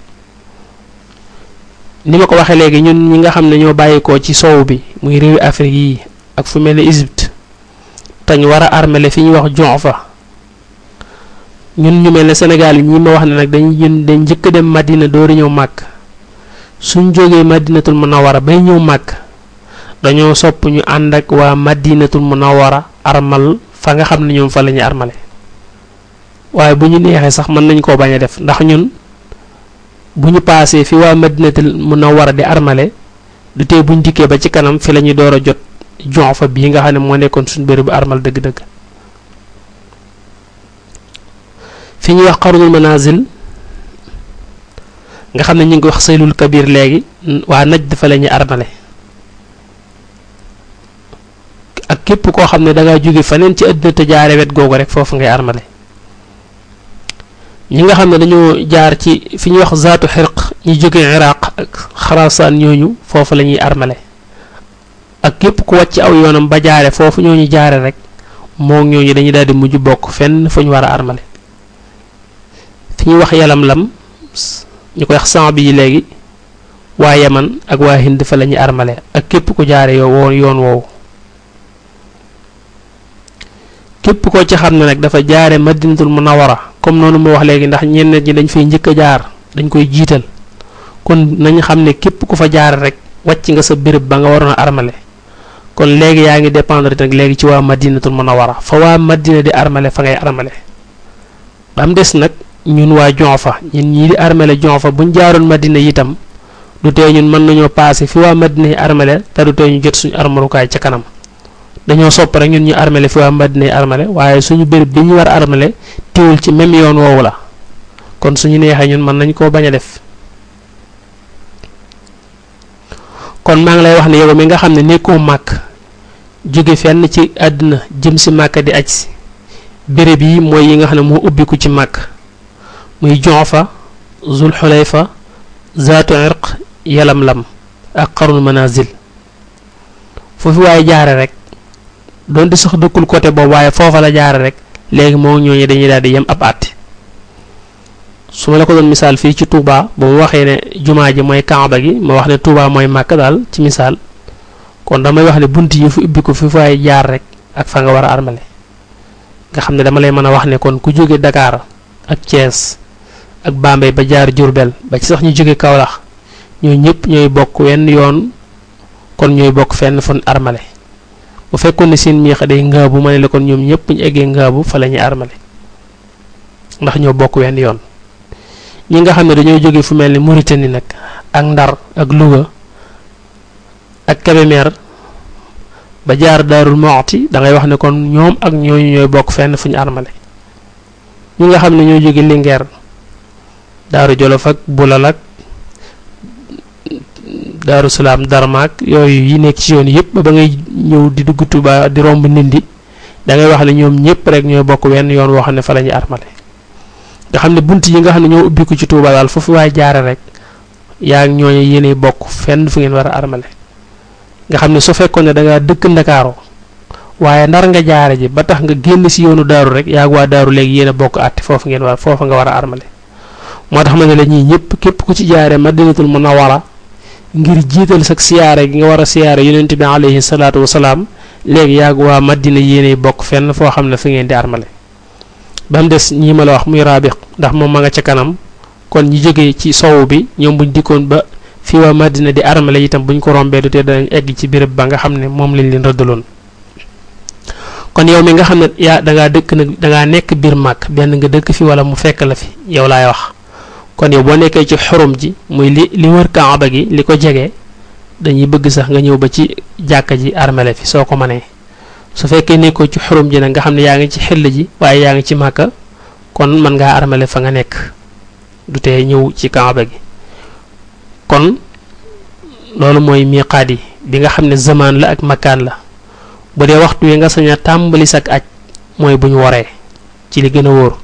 ni ma ko waxee léegi ñun ñi nga xam ne ñoo bàyyikoo ci soow bi muy réewi Afrique yi ak fu mel ne Égypte tañ war a armale fi ñuy wax Jufa ñun ñu mel ne Sénégal yi ñi ma wax ne nag dañ ñun dañ njëkk a dem Madina dooru ñëw màkk suñ jógee Madinatul Munawwara bay ñëw màkk dañoo sopp ñu ànd ak waa Madinatul Munawwara armal fa nga xam ne ñoom fa la ñuy armale waaye bu ñu neexee sax mën nañ koo bañ a def ndax ñun bu ñu paasee fi waa Madinatul Munawwara di armale du tee buñ dikkee ba ci kanam fi la ñuy door a jot jon fa bii nga xam ne moo nekkoon suñ bëri bu armal dëgg-dëgg fi ñuy wax xarunul manazil nga xam ne ñu ngi wax saylul kabir léegi waa naj dafa la ñuy armale ak képp koo xam ne da ngaa jóge faneen ci àddina te jaare wet googu rek foofu ngay armale ñi nga xam ne dañoo jaar ci fi ñuy wax zaatu xirq ñi jóge iraq ak xarasaan ñooñu foofu la ñuy armale ak képp ku wàcc aw yoonam ba jaare foofu ñooñu jaare rek moo ñooñu dañuy daal di mujj bokk fenn fu ñu war a armale fi ñuy wax yalam lam ñu koy wax sang bi léegi waa yaman ak waa hind fa la ñuy armale ak képp ku jaare yow woon yoon woowu képp koo ci xam ne nag dafa jaare madinatul munawara comme noonu moo wax léegi ndax ñenn ñi dañ fay njëkk a jaar dañ koy jiital kon nañ xam ne képp ku fa jaar rek wàcc nga sa béréb ba nga waroon a armale kon léegi yaa ngi dépendre nag léegi ci waa madinatul munawara fa waa madina di armale fa ngay armale ba mu des nag ñun waa Jonfa ñun ñii di armale Jonfa buñ jaaroon madina itam du tee ñun mën nañoo paase fi waa madina yi armale te du tee ñu jot suñu armalukaay ca kanam dañoo sopp rek ñun ñu armale fi waa madina yi armale waaye suñu béréb bi ñu war a armale tiwul ci même yoon woowu la kon suñu neexee ñun mën nañ koo bañ a def kon maa ngi lay wax ne yow mi nga xam ne nekkoo màkk jóge fenn ci àddina jëm si màkk di aj si béréb yi mooy yi nga xam ne moo ubbiku ci màkk muy Jufa Zul Xulayfa Zaatu Irq Yalamlam ak Qarnul Manazil foofu waaye jaare rek doonte sax dëkkul côté boobu waaye foofa la jaare rek léegi moo ñooñu dañuy daal di yem ab àtte su ma la ko doon misaal fii ci Touba ba mu waxee ne jumaa ji mooy Kaaba gi ma wax ne Touba mooy Màkka daal ci misaal kon damay wax ne bunt yi fu ubbi ko fi fay jaar rek ak fa nga war a armale nga xam ne dama lay mën a wax ne kon ku jóge Dakar ak Thiès ak Bambey ba jaar Diourbel ba ci sax ñu jóge Kaolack ñoo ñëpp ñooy bokk wenn yoon kon ñooy bokk fenn fu armale bu fekkoon ne seen miixa day ngaabu ma ne la kon ñoom ñëpp ñu eggee ngaabu fa la ñuy armale ndax ñoo bokk wenn yoon ñi nga xam ne dañoo jóge fu mel ni Mauritanie nag ak Ndar ak Louga ak Kébémer ba jaar Daarul Muxti da ngay wax ne kon ñoom ak ñooñu ñooy bokk fenn fu ñu armale ñi nga xam ne ñoo jóge Linguère Daaru Jolof ak Bulal ak Daaru Salaam Darmaak yooyu yi nekk ci yoon yëpp ba ba ngay ñëw di dugg Tuuba di romb Ndindi da ngay wax ne ñoom ñëpp rek ñooy bokk wenn yoon woo xam ne fa la ñuy armale nga xam ne bunt yi nga xam ne ñoo ubbiku ci Tuuba daal foofu waay jaare rek yaa ngi ñooñu yéenay bokk fenn fu ngeen war a armale nga xam ne su fekkoon ne da ngaa dëkk Ndakaaru waaye ndar nga jaare ji ba tax nga génn si yoonu daaru rek yaa ngi waa daaru léegi yéen a bokk àtte foofu ngeen war foofa nga war a armale moo tax ma ne la ñii ñëpp képp ku ci jaare Madinatul Munawwara ngir jiital sag siyaare gi nga war a siyaare yonent bi alayhi salaatu wasalaam léegi yaa ngi waa Madina yéenay bokk fenn foo xam ne fi ngeen di armale ba mu des ñii ma la wax muy raabiq ndax moom ma nga ca kanam kon ñi jógee ci sowu bi ñoom buñ dikkoon ba fii waa Madina di armale itam buñ ko rombee du te danañ egg ci béréb ba nga xam ne moom lañ leen rëddaloon kon yow mi nga xam ne yaa dangaa dëkk nag dangaa nekk biir màkk benn nga dëkk fi wala mu fekk la fi yow laay wax kon yow boo nekkee ci xurum ji muy li li wër kaaba gi li ko jege dañuy bëgg sax nga ñëw ba ci jàkka ji armale fi soo ko mënee su fekkee nekkoo ci xurum ji nag nga xam ne yaa ngi ci xel ji waaye yaa ngi ci màkka kon mën ngaa armale fa nga nekk du tee ñëw ci kaaba gi kon loolu mooy miqaat yi bi nga xam ne zamaan la ak makkaan la bu dee waxtu wi nga sañ a tàmbali sak aj mooy bu ñu waree ci li gën a wóor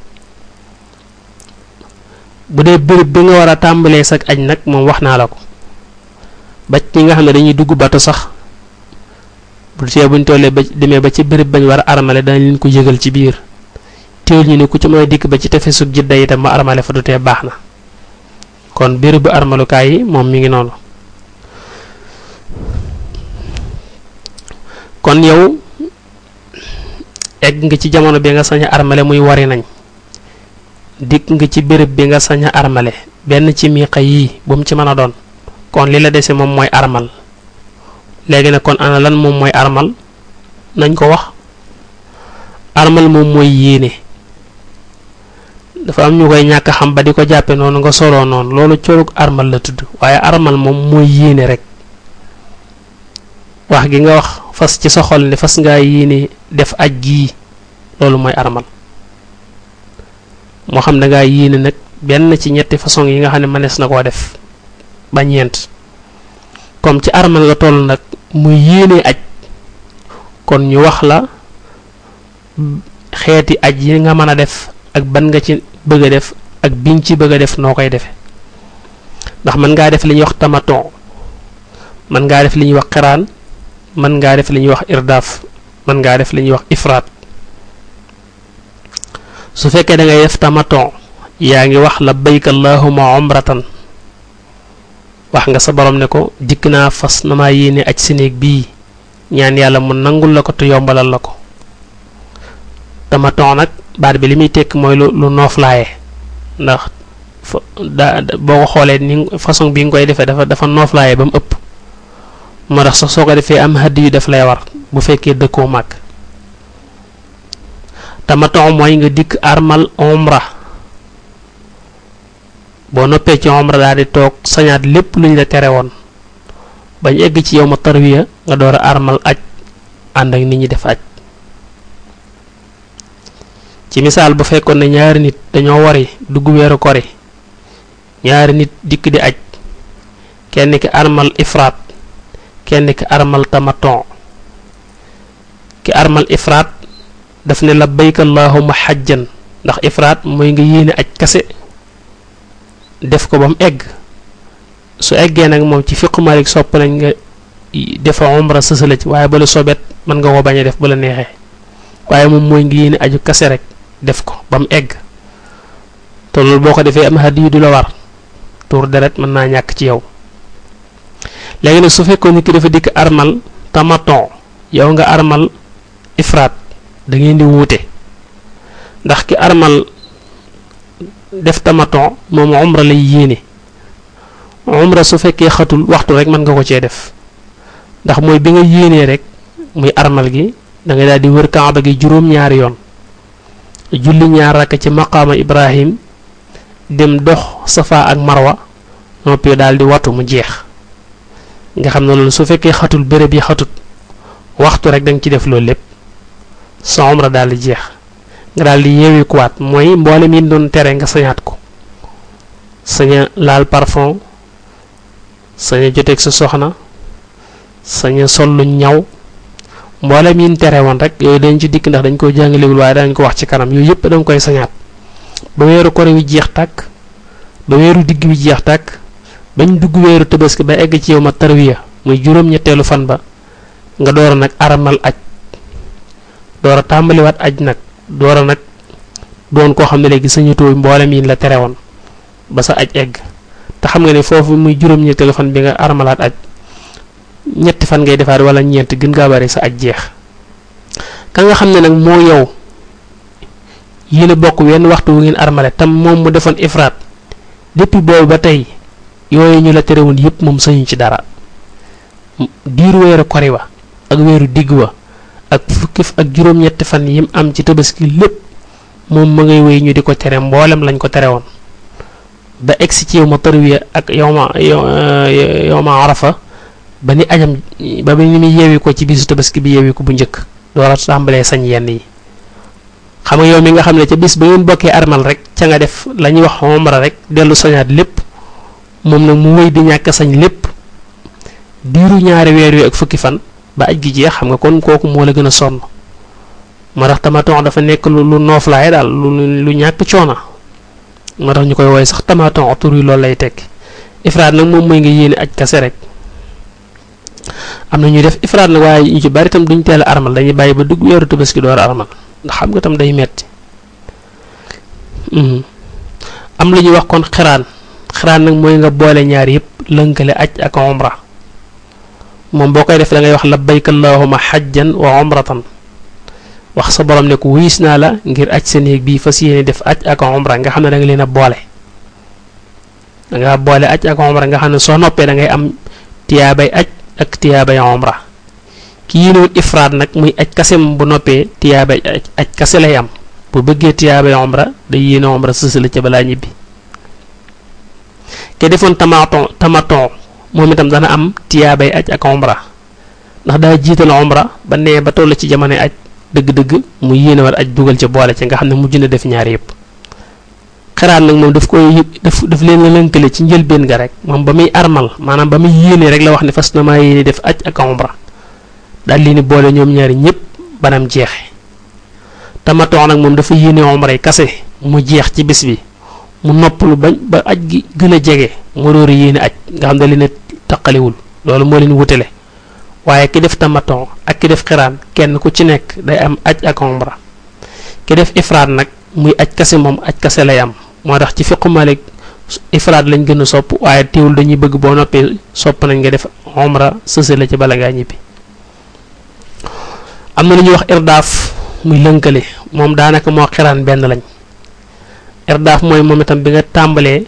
bu dee béréb bi nga war a tàmbalee sak aj nag moom wax naa la ko ba ñi nga xam ne dañuy dugg bato sax bu tee buñ tollee ba demee ba ci béréb bañ war a armale danañ leen ko yëgal ci biir teewul ñu ne ku ci mën a dikk ba ci tefesug jidda itam ma armale fa du tee baax na kon bérébu armalukaay yi moom mi ngi noonu kon yow egg nga ci jamono bi nga sañ a armale muy wari nañ dikk nga ci béréb bi nga sañ a armale benn ci miiqa yii bu mu ci mën a doon kon li la dese moom mooy armal léegi nag kon ana lan moom mooy armal nañ ko wax armal moom mooy yéene dafa am ñu koy ñàkk xam ba di ko jàppe noonu nga soloo noonu loolu colug armal la tudd waaye armal moom mooy yéene rek wax gi nga wax fas ci sa xol ne fas ngaa yéene def aj gii loolu mooy armal moo xam da ngaa yéene nag benn ci ñetti façon yi nga xam ne mënees na koo def ba ñeent comme ci armal nga toll nag muy yéene aj kon ñu wax la xeeti aj yi nga mën a def ak ban nga ci bëgg a def ak biñ ci bëgg a def noo koy defe ndax mën ngaa def li ñuy wax tamaton mën ngaa def li ñuy wax xiraan mën ngaa def li ñuy wax irdaaf mën ngaa def li ñuy wax ifraat su fekkee da ngay def tamaton yaa ngi wax labbayka allahumma umratan wax nga sa borom ne ko dikk naa fas na maa yéene aj si néeg bii ñaan yàlla mu nangul la ko te yombalal la ko tamaton nag baat bi li muy tekk mooy lu lu nooflaaye ndax fa da boo ko xoolee ni façon bi nga koy defee dafa dafa nooflaaye ba mu ëpp moo tax sax soo ko defee am hadiyu yu def lay war bu fekkee dëkkoo màgg tamaton mooy nga dikk armal omra boo noppee ci omra daal di toog sañaat lépp luñ la tere woon bañ egg ci yow ma tarwiya nga door a armal aj ànd ak nit ñi def aj ci misaal bu fekkoon ne ñaari nit dañoo wari dugg weeru kori ñaari nit dikk di aj kenn ki armal ifraat kenn ki armal tamaton ki armal ifraat daf ne labbayka allahumma xajjan ndax ifraat mooy nga yéene aj kase def ko ba mu egg su eggee nag moom ci fiqu malik sopp nañ nga defa umra sësala ci waaye bala sobet mën nga ko bañ a def ba la neexee waaye moom mooy nga yéene aju kase rek def ko ba mu egg te loolu boo ko defee am hadiyu du la war tuur deret mën naa ñàkk ci yow léegi nag su fekkoon nit ki dafa dikk armal tamaton yow nga armal ifraat da ngeen di wuute ndax ki armal def tamaton moom umra lay yéene umra su fekkee xatul waxtu rek mën nga ko cee def ndax mooy bi nga yéenee rek muy armal gi da ngay daal di wër kaaba gi juróom-ñaari yoon julli ñaar rakk ci maqaama ibrahim dem dox safa ak marwa noppi daal di watu mu jeex nga xam ne loolu su fekkee xatul béréb yi xatut waxtu rek da nga ci def loolu lépp sa umra daal di jeex nga daal di yeewi kuwaat mooy mboolem yi doon tere nga sañaat ko saña laal parfum saña joteeg sa soxna saña sol lu ñaw mboolem yi tere woon rek yooyu dañ ci dikk ndax dañ ko jàngalewul waaye dañ ko wax ci kanam yooyu yëpp da nga koy sañaat ba weeru kore wi jeex tàkk ba weeru digg wi jeex tàkk bañ dugg weeru tabaski ba egg ci yow ma tarwiya muy juróom-ñetteelu fan ba nga door a nag aramal aj door a tàmbaliwaat aj nag door a nag doon koo xam ne léegi sañatoo mboolem yi la tere woon ba sa aj egg te xam nga ne foofu muy juróom-ñetteelu fan bi nga aramalaat aj ñetti fan ngay defaat wala ñeent gën ngaa bari sa aj jeex ka nga xam ne nag moo yow yéen a bokk wenn waxtu wu ngeen armale tam moom mu defoon ifraat depuis boobu ba tey yooyu ñu la tere woon yépp moom sañu ci dara diiru weeru kori wa ak weeru digg wa ak fukki ak juróom-ñetti fan yim am ci tabaski lépp moom ma ngay wéy ñu di ko tere mboolem lañ ko tere woon ba egsi ci yow ma tarwiya ak yow ma yow ma arafa ba ni ajam ba ni muy yeewi ko ci bisu tabaski bi yeewi ko bu njëkk door a tàmbalee sañ yenn yi xam nga yow mi nga xam ne ca bis ba ngeen bokkee armal rek ca nga def la ñuy wax omra rek dellu sañaat lépp moom nag mu wéy di ñàkk sañ lépp diiru ñaari weer yu ak fukki fan ba aj gi jeex xam nga kon kooku moo la gën a sonn moo tax tamaton dafa nekk lu lu nooflaay daal lu lu ñàkk coona moo tax ñu koy woowee sax tamaton tur yi loolu lay tekki ifraat nag moom mooy nga yéene aj kase rek am na ñuy def ifraat nag waaye ñu ci bari tam duñ teel a armal dañuy bàyyi ba dugg weeru tabaski door a armal ndax xam nga tam day metti am lu ñuy wax kon xiraan xiraan nag mooy nga boole ñaar yëpp lënkale aj ak umra moom boo koy def da ngay wax labbayka allahuma xajjan wa umratan wax sa borom ne ko wuyis naa la ngir aj sa néeg bii fas yéene def aj ak umra nga xam ne da nga leen a boole da nga boole aj ak umra nga xam ne soo noppee da ngay am tiyaabay aj ak tiyaabay umra ki yéenewul ifraat nag muy aj kasem bu noppee tiyaabay aj aj kase lay am bu bëggee tiyaabay umra day yéene umra sësala ca balaa ñibbi ke defoon tamaton tamaton moom itam dana am tiyaabay aj ak umra ndax daa jiital umra ba nee ba toll ci jamono aj dëgg-dëgg mu yéene war aj dugal ca boole ci nga xam ne mujj na def ñaar yëpp xiraat nag moom daf koy daf daf leen la lënkale ci njëlbeen ga rek moom ba muy armal maanaam ba muy yéene rek la wax ne fas na maa yéene def aj ak umra daal leen boole ñoom ñaari ñëpp banam jeexe tamaton nag moom dafa yéene umra yi kase mu jeex ci bis bi mu noppalu bañ ba aj gi gën a jege mu door a yéene aj nga xam ne leen a taqaliwul loolu moo leen wutale waaye ki def tamaton ak ki def xiraan kenn ku ci nekk day am aj ak umra ki def ifraat nag muy aj kase moom aj kase lay am moo tax ci fiqu malik ifraat lañ gën a sopp waaye teewul dañuy bëgg boo noppee sopp nañ nga def umra sëse la ci bala ngaa ñibbi am na lu ñuy wax irdaaf muy lënkale moom daanaka moo xiraan benn lañ irdaaf mooy moom itam bi nga tàmbalee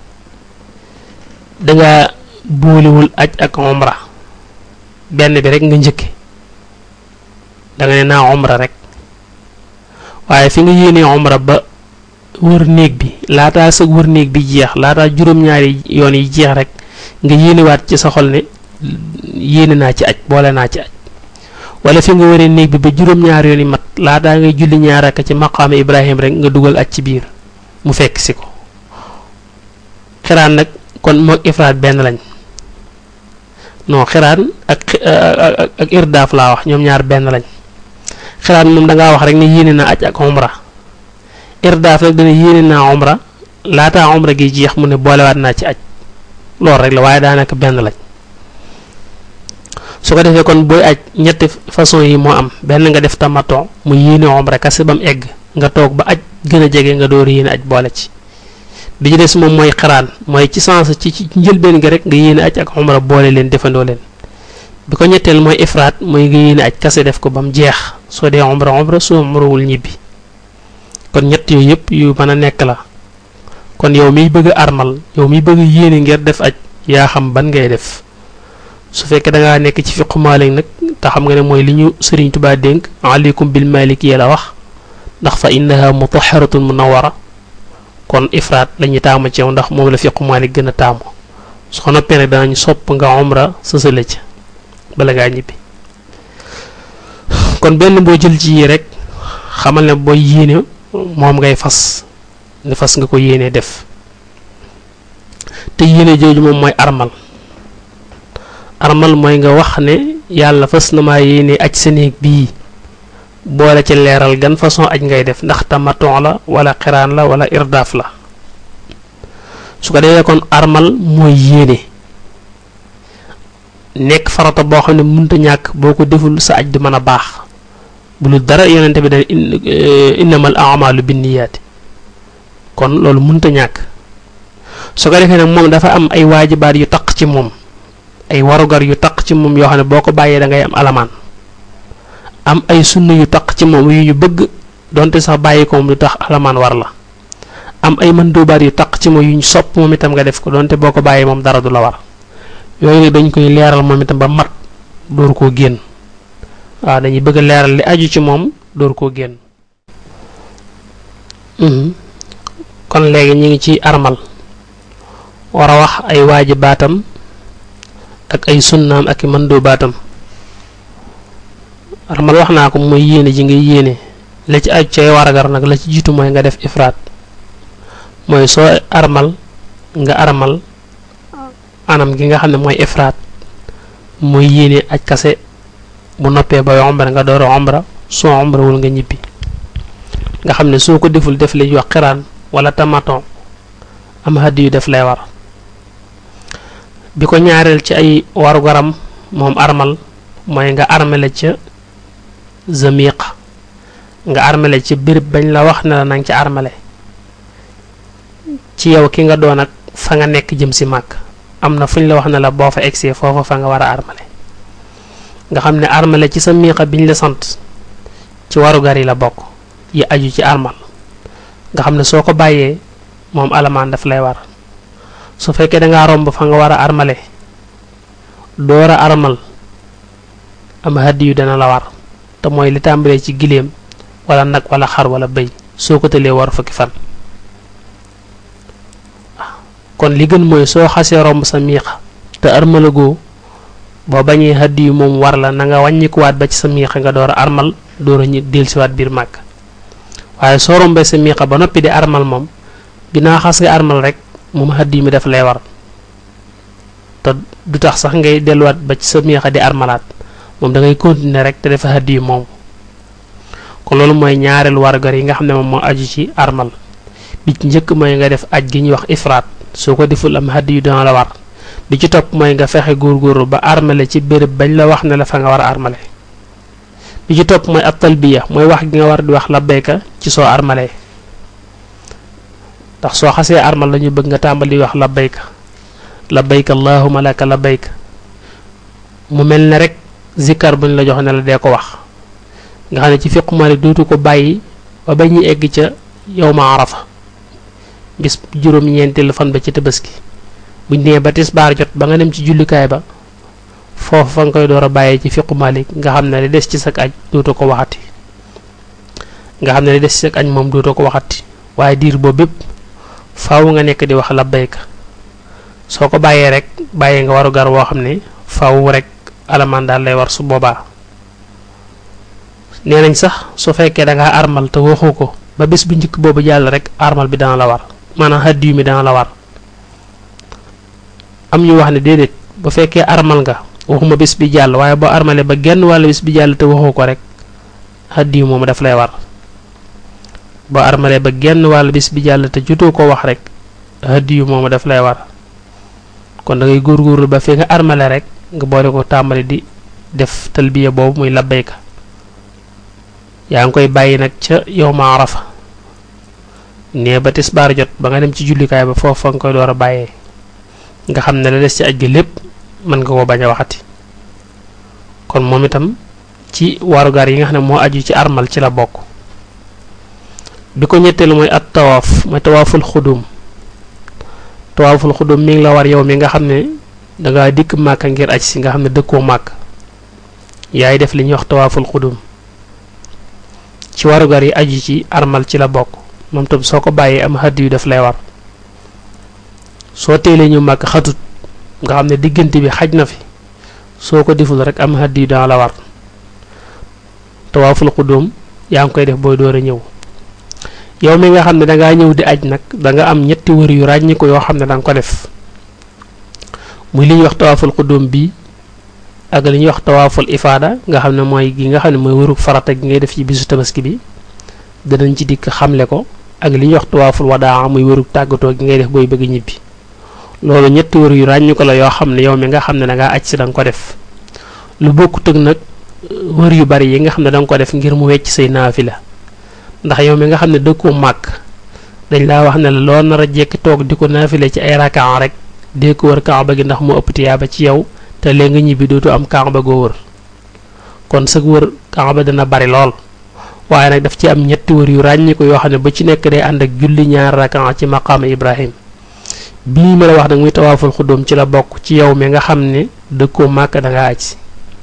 danga boolewul aj ak umra benn bi rek nga njëkke da nga ne naa umra rek waaye fi nga yéenee umra ba wër néeg bi laataa sa wër néeg bi jeex laataa juróom-ñaari yoon yi jeex rek nga yéenewaat ci sa xol ne yéene naa ci aj boole naa ci aj wala fi nga wëree néeg bi ba juróom-ñaari yoon yi mat laataa ngay julli ñaar ak ci maqaama Ibrahim rek nga dugal aj ci biir mu fekk si ko xiraan nag kon moog ifraat benn lañ non xiraan ak ak irdaaf laa wax ñoom ñaar benn lañ xiraan moom da ngaa wax rek ne yéene naa aj ak umra irdaaf nag dana yéene naa umra laataa umra gi jeex mu ne boolewaat naa ci aj loolu rek la waaye daanaka benn lañ su ko defee kon booy aj ñetti façon yi moo am benn nga def tamaton mu yéene umra kase ba mu egg nga toog ba aj gën a jege nga door yéene aj boole ci bi ci des moom mooy xiraan mooy ci sens ci ci njëlbeen nga rek nga yéene aj ak umra boole leen defandoo leen bi ko ñetteel mooy ifraat mooy nga yéene aj kase def ko ba mu jeex soo dee umra umra soo umrawul ñibbi kon ñett yooyu yëpp yu mën a nekk la kon yow miy bëgg a armal yow miy bëgg yéene ngir def aj yaa xam ban ngay def su fekkee da ngaa nekk ci fiqu Maalik nag te xam nga ne mooy li ñu Sëriñ Tubaa dénk aleykum bil maliki la wax ndax fa innaha mutaharatun munawwara kon ifraat lañuy taamu ci yow ndax moom la fiqu Maalik gën a taamu soo noppee nag danañ sopp nga umra sësale ca bala ngaa ñibbi kon benn boo jël ci yii rek xamal ne booy yéene moom ngay fas ni fas nga ko yéene def te yéene jooju moom mooy armal armal mooy nga wax ne yàlla fas na maa yéene aj sa néeg bii boole ci leeral gan façon aj ngay def ndax tamaton la wala xiraan la wala irdaaf la su ko defee kon armal mooy yéene nekk farata boo xam ne mënta ñàkk boo ko deful sa aj du mën a baax bu lu dara yonente bi dane innamal a'malu binniyaati kon loolu mënta ñàkk su ko defee nag moom dafa am ay waajibaat yu taq ci moom ay warugar yu taq ci moom yoo xam ne boo ko bàyyee da ngay am alamaan am ay sunna yu taq ci moom yu ñu bëgg donte sax bàyyi ko moom lu tax alamaan war la am ay mandóobaat yu taq ci moom yu ñu sopp moom itam nga def ko donte boo ko bàyyee moom dara du la war yooyu nag dañ koy leeral moom itam ba mat dóor koo génn waaw dañuy bëgg a leeral li aju ci moom dóor koo génn kon léegi ñu ngi ci armal war a wax ay waajibaatam ak ay sunnaam ak i mandóobaatam armal wax naa ko mooy yéene ji ngay yéene la ci aju cay waragar nag la ci jiitu mooy nga def ifraat mooy soo armal nga armal anam gi nga xam ne mooy ifraat mooy yéene aj kase bu noppee bay omra nga door a omra soo omrawul nga ñibbi nga xam ne soo ko deful def li ñuy wax xiraan wala tamaton am hàddi yu def lay war bi ko ñaareel ci ay warugaram moom armal mooy nga armele ca zamiq nga armele ca béréb bañ la wax ne la nanga ca armele ci yow ki nga doon ak fa nga nekk jëm si màkk am na fuñ la wax ne la boo fa egsee foofa fa nga war a armale nga xam ne armale ci sa miiqa biñ la sant ci warugar yi la bokk yi aju ci armal nga xam ne soo ko bàyyee moom alamaan daf lay war su fekkee dangaa romb fa nga war a armale door a armal am hàddi yu dana la war te mooy li tàmbalee ci giléem wala nag wala xar wala bëy soo ko tëlee war fukki fan kon li gën mooy soo xasee romb sa miiqa te armalagoo boo bañee hàddi yu moom war la na nga wàññikuwaat ba ci sa miiqa nga door a armal door a ñi dellusiwaat biir màkk waaye soo rombee sa miiqa ba noppi di armal moom ginnaaw xas nga armal rek moom hàddi mi daf lay war te du tax sax ngay delluwaat ba ci sa miiqa di armalaat moom da ngay continuer rek te dafa hàddi yu moom kon loolu mooy ñaareelu wargar yi nga xam ne moom moo aju ci armal bi ci njëkk mooy nga def aj gi ñuy wax ifraat soo ko deful am hàddi yu dana la war bi ci topp mooy nga fexe góorgóorlu ba armale ci béréb bañ la wax ne la fa nga war a armale bi ci topp mooy ab talbiya mooy wax gi nga war di wax labbayka ci soo armalee ndax soo xasee armal lañu bëgg nga tàmbali wax labbayka labbayka allahumma laka labbayka mu mel ne rek zikkar buñ la jox ne la dee ko wax nga xam ne ci fiqu Maalik dootu ko bàyyi ba ba ñuy egg ca yawma arafa bis juróom-ñeenteelu fan ba ci tabaski buñ nee ba tisbaar jot ba nga dem ci jullikaay ba foofu fa nga koy door a bàyyee ci fiqu Maalik nga xam ne li des ci sak aj dootu ko waxati nga xam ne li des ci sak aj moom dootu ko waxati waaye diir boobu bépp faaw nga nekk di wax labbayka soo ko bàyyee rek bàyyee nga waru gar woo xam ne faaw rek alamaan daal lay war su boobaa nee nañ sax su fekkee da ngaa armal te waxoo ko ba bis bu njëkk boobu jàll rek armal bi dana la war maanaam hàddiyu mi dana la war am ñu wax ne déedéet bu fekkee armal nga waxuma bis bi jàll waaye boo armale ba genn wàll bis bi jàll te waxoo ko rek hàddiyu moom daf lay war boo armale ba genn wàll bis bi jàll te jotoo ko wax rek hàddiyu moom daf lay war kon da ngay góorgóorlu ba fi nga armale rek nga boole ko tàmbali di def talbiya boobu muy labbayka yaa ngi koy bàyyi nag ca yawma arafa nee ba tisbaar jot ba nga dem ci jullikaay ba foofu fa nga koy door a bàyyee nga xam ne la des ci aj gi lépp mën nga ko bañ a waxati kon moom itam ci warugar yi nga xam ne moo aju ci armal ci la bokk bi ko ñetteelu mooy at tawaaf mooy tawaaful xudum tawaaful xudum mi ngi la war yow mi nga xam ne danga dikk màkka ngir aj si nga xam ne dëkkoo màkk yaay def li ñuy wax tawaaful xudum ci warugar yi aju ci armal ci la bokk moom tam soo ko bàyyee am xadd yu daf lay war soo teelee ñu màkk xatut nga xam ne diggante bi xaj na fi soo ko deful rek am xadd yu dana la war tawaaful xudum yaa ngi koy def booy door a ñëw yow mi nga xam ne dangaa ñëw di aj nag danga am ñetti wër yu ràññi ko yoo xam ne danga ko def muy li ñuy wax tawaaful xudum bii ak li ñuy wax tawaaful ifaada nga xam ne mooy gi nga xam ne mooy wërug farata gi ngay def ci bisu tabaski bi danañ ci dikk xamle ko ak li ñuy wax tawaaful wadaa muy wërug tàggatoo gi ngay def booy bëgg ñibbi loolu ñetti wër yu ràññi ko la yoo xam ne yow mi nga xam ne dangaa aj si danga ko def lu bokkut ak nag wër yu bari yi nga xam ne danga ko def ngir mu wecc say naafila ndax yow mi nga xam ne dëkkoo màkk dañ laa wax ne la loo nar a jekki toog di ko naafile ci ay rakaan rek dee ko wër kaaba gi ndax mu ëpp tiyaaba ci yow te léegi nga ñibbi dootu am kaaba goo wër kon sag wër kaaba dana bari lool waaye nag daf ci am ñetti wër yu ràññi ko yoo xam ne ba ci nekk day ànd ak julli ñaar rakaan ci maqaama Ibrahim bii ma la wax nag muy tawaaful xuddoom ci la bokk ci yow mi nga xam ne dëkkoo màkk da nga aj si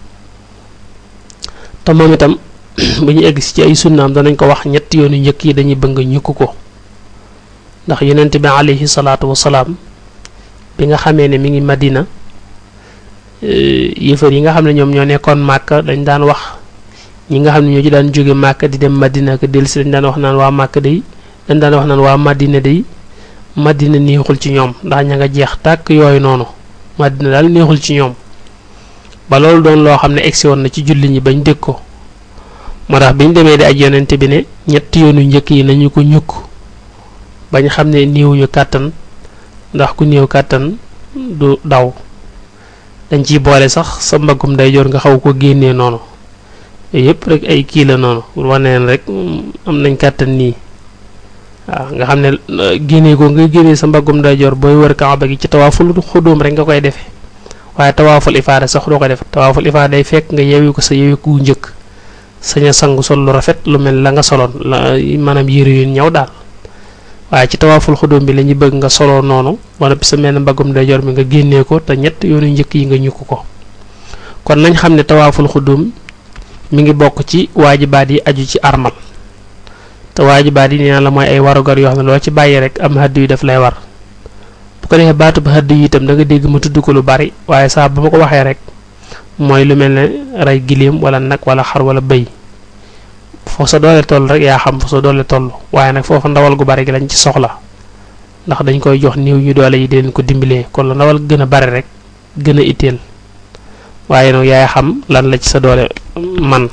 te moom itam bu ñu egg si ci ay sunnaam danañ ko wax ñetti yoonu njëkk yi dañuy bëgg ñukk ko ndax yonent bi alayhi salaatu wasalaam bi nga xamee ne mi ngi madina yëfër yi nga xam ne ñoom ñoo nekkoon màkk dañ daan wax ñi nga xam ne ñoo ci daan jóge màkk di dem madina ak dellusi dañ daan wax naan waa màkk day dañ daan wax naan waa madina day madina neexul ci ñoom ndax ña nga jeex tàkk yooyu noonu madina daal neexul ci ñoom ba loolu doon loo xam ne egsi woon na ci julli ñi bañ dégg ko moo tax bi ñu demee di aj yonente bi ne ñetti yoonu njëkk yi nañu ko ñukk bañ xam ne néewuñu kàttan ndax ku néew kàttan du daw dañ ciy boole sax sa mbaggum ndeyjoor nga xaw ko génnee noonu yooyu yëpp rek ay kii la noonu pour wane leen rek am nañ kàttan nii waaw nga xam ne génnee ko nga génnee sa mbaggum ndeyjoor booy wër kaaba gi ci tawaaful xudóom rek nga koy defee waaye tawaaful ifaada sax doo ko def tawaaful ifaada day fekk nga yewi ko sa yewi ku njëkk sañ a sangu sol lu rafet lu mel la nga soloon la maanaam yére yu ñëw daal waaye ci tawaaful xudóom bi la ñu bëgg nga soloo noonu wala sa mel ne mbaggum ndeyjoor mi nga génnee ko te ñett yoonu njëkk yi nga ñukk ko kon nañ xam ne tawaaful xudóom mi ngi bokk ci waajibaat yi aju ci armal te waajibaat yi nee na la mooy ay warugar yoo xam ne loo ci bàyyi rek am hadd yu def lay war bu ko defee baatub hadd yi itam da nga dégg ma tudd ko lu bari waaye saa ba ma ko waxee rek mooy lu mel ne rey giléem wala nag wala xar wala bëy foo sa doole toll rek yaa xam foo sa doole toll waaye nag foofu ndawal gu bari gi lañ ci soxla ndax dañ koy jox néew ñu doole yi di leen ko dimbalee kon la ndawal gën a bari rek gën a itteel waaye nag yaay xam lan la ci sa doole man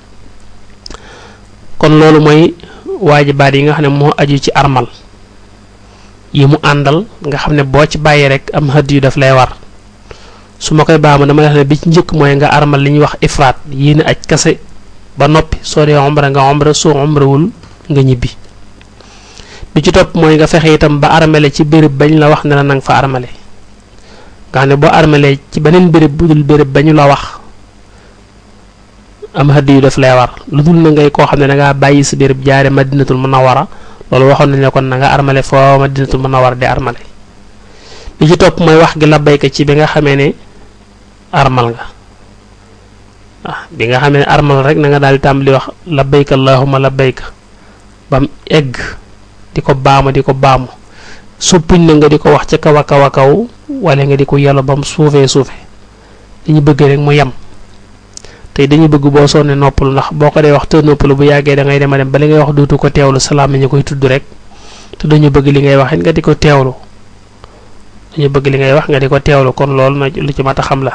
kon loolu mooy waajibaat yi nga xam ne moo aju ci armal yi mu àndal nga xam ne boo ci bàyyi rek am hëdd yu daf lay war su ma koy baamu dama wax ne bi ci njëkk mooy nga armal li ñuy wax ifraat yéen aj kase ba noppi soo dee omra nga omra soo omrawul nga ñibbi bi ci topp mooy nga fexe itam ba armale ci béréb bañ la wax ne la nanga fa armale nga xam ne boo armalee ci beneen béréb bu dul béréb ba ñu la wax am hëdd yu daf lay war lu dul na ngay koo xam ne dangaa bàyyi sa béréb jaare madinatul munawara loolu waxoon nañ ne kon na nga armale foo madinatul munawara di armale li ci topp mooy wax gi labbayka ci bi nga xamee ne armal nga ah bi nga xamee ne armal rek na nga daal di tàmbali wax labbayka allahumma labbayka bam egg di ko baamu di ko baamu soppuñ na nga di ko wax ca kaw a kaw a kaw wala nga di ko yello bam suufee suufe dañu bëgg rek mu yem tey dañu bëgg boo sonnee noppalu ndax boo ko dee wax te noppalu bu yàggee da ngay dem a dem ba li ngay wax dootu ko teewlu salaam ñu koy tudd rek te dañu bëgg li ngay wax it nga di ko teewlu dañu bëgg li ngay wax nga di ko teewlu kon loolu na lu ci mat a xam la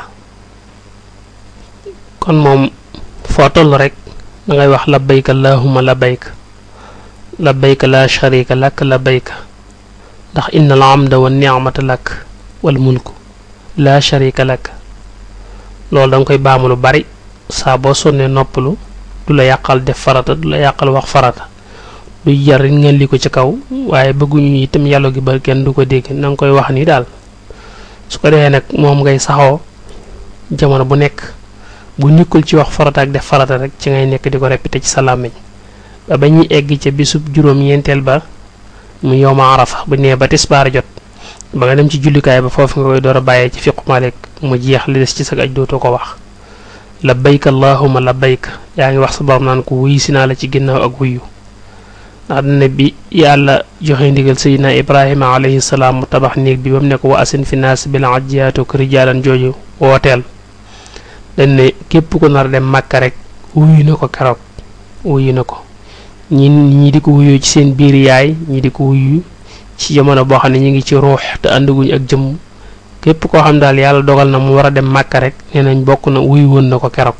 kon moom foo toll rek da ngay wax labbayka allahumma labbayka labbayka la sharika lak labbayka ndax inna al amda wa ni'mata lak wal mulku la sharika lak loolu da nga koy baamu lu bari saa boo sonnee noppalu du la yàqal def farata du la yàqal wax farata du jar ngeen li ko ci kaw waaye bëgguñu itam yàlla gi ba kenn du ko dégg na nga koy wax ni daal su ko defee nag moom ngay saxoo jamono bu nekk bu nekkul ci wax farata ak def farata rek ci ngay nekk di ko répété ci sa làmmiñ ba ba ñuy egg ca bisub juróom-ñeenteel ba mu yowma arafa bu nee ba tisbaar jot ba nga dem ci jullikaay ba foofu nga koy door a bàyyee ci fiqu Malik mu jeex li des ci sa aj dootoo ko wax labbayka allahumma labbayka yaa ngi wax sa borom naan ko wuyu si naa la ci ginnaaw ak wuyu ndax dana bi yàlla joxe ndigal sayidina ibrahima alayhi salaam mu tabax néeg bi ba mu ne ko wa asin fi naas bil ajjiyaatuk rijaalan jooju wooteel dañ ne képp ku nar dem màkka rek wuyu na ko keroog wuyu na ko ñi ñi di ko wuyu ci seen biir yaay ñi di ko wuyu ci jamono boo xam ne ñu ngi ci ruux te àndaguñ ak jëmm képp koo xam daal yàlla dogal na mu war a dem màkka rek nee nañ bokk na wuyu woon na ko keroog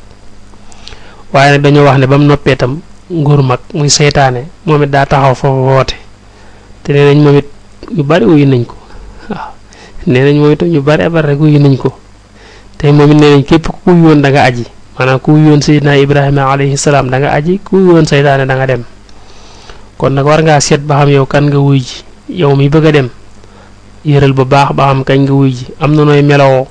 waaye nag dañoo wax ne ba mu noppee tam nguur mag muy seytaane moom it daa taxaw foofu woote te nee nañ moom it ñu bari wuyu nañ ko waaw nee nañ moom itam ñu bari bari rek wuyu nañ ko te moom it nee nañ képp ku wuyu woon da nga aji maanaam ku wuyu woon Seydina Ibrahima alayhi salaam da nga aji ku wuyu woon seytaane da nga dem kon nag war ngaa seet ba xam yow kan nga wuy ji yow mi bëgg a dem yëral bu baax ba xam kañ nga wuy ji am na nooy melowoo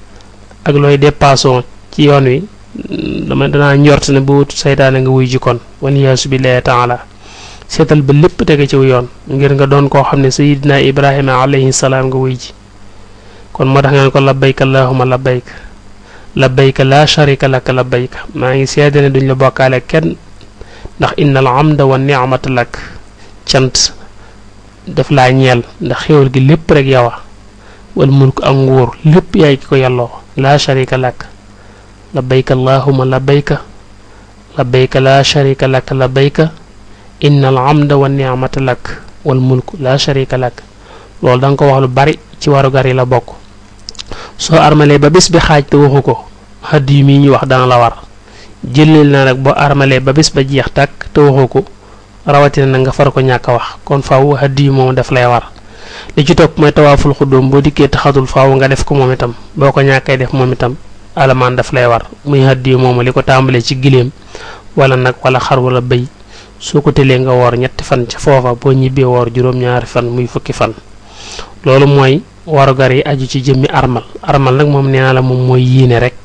ak looy dépassoo ci yoon wi dama danaa njort ne bu wut seytaane nga wuy ji kon waliyaasu billahi taala seetal ba lépp tege ciw yoon ngir nga doon koo xam ne sayidina ibrahima alayhi salaam nga wuy ji kon moo tax ngeen ko labbayka allahuma labbayka labbayka laa sharika laka labbayka maa ngi seede ne duñ la bokkaale kenn ndax innal amda wa nicmata lak cant daf laa ñeel ndax xéwal gi lépp rek yow a wal mulk ak nguur lépp yaay ki ko yelloo laa sharika lak labbayka allahuma labbayka labbayka laa sharika laka labbayka innal amda wa nicmata lak wal mulk laa sharika lak loolu da nga ko wax lu bari ci warugar yi la bokk soo armalee ba bis bi xaaj te waxu ko xadd yu mii ñu wax dana la war jëleel na nag boo armalee ba bis ba jeex tàkk te waxu ko rawatina na nga far ko ñàkk a wax kon faaw xadd yu moom daf lay war li ci topp mooy tawaaful xuddoom boo dikkee taxatul faaw nga def ko moom itam boo ko ñàkkee def moom itam alamaan daf lay war muy xadd yu moom li ko tàmbalee ci giléem wala nag wala xar wala bëy soo ko tëlee nga woor ñetti fan ca foofa boo ñibbee woor juróom-ñaari fan muy fukki fan loolu mooy warugar yi aju ci jëmmi armal armal nag moom nee naa la moom mooy yéene rek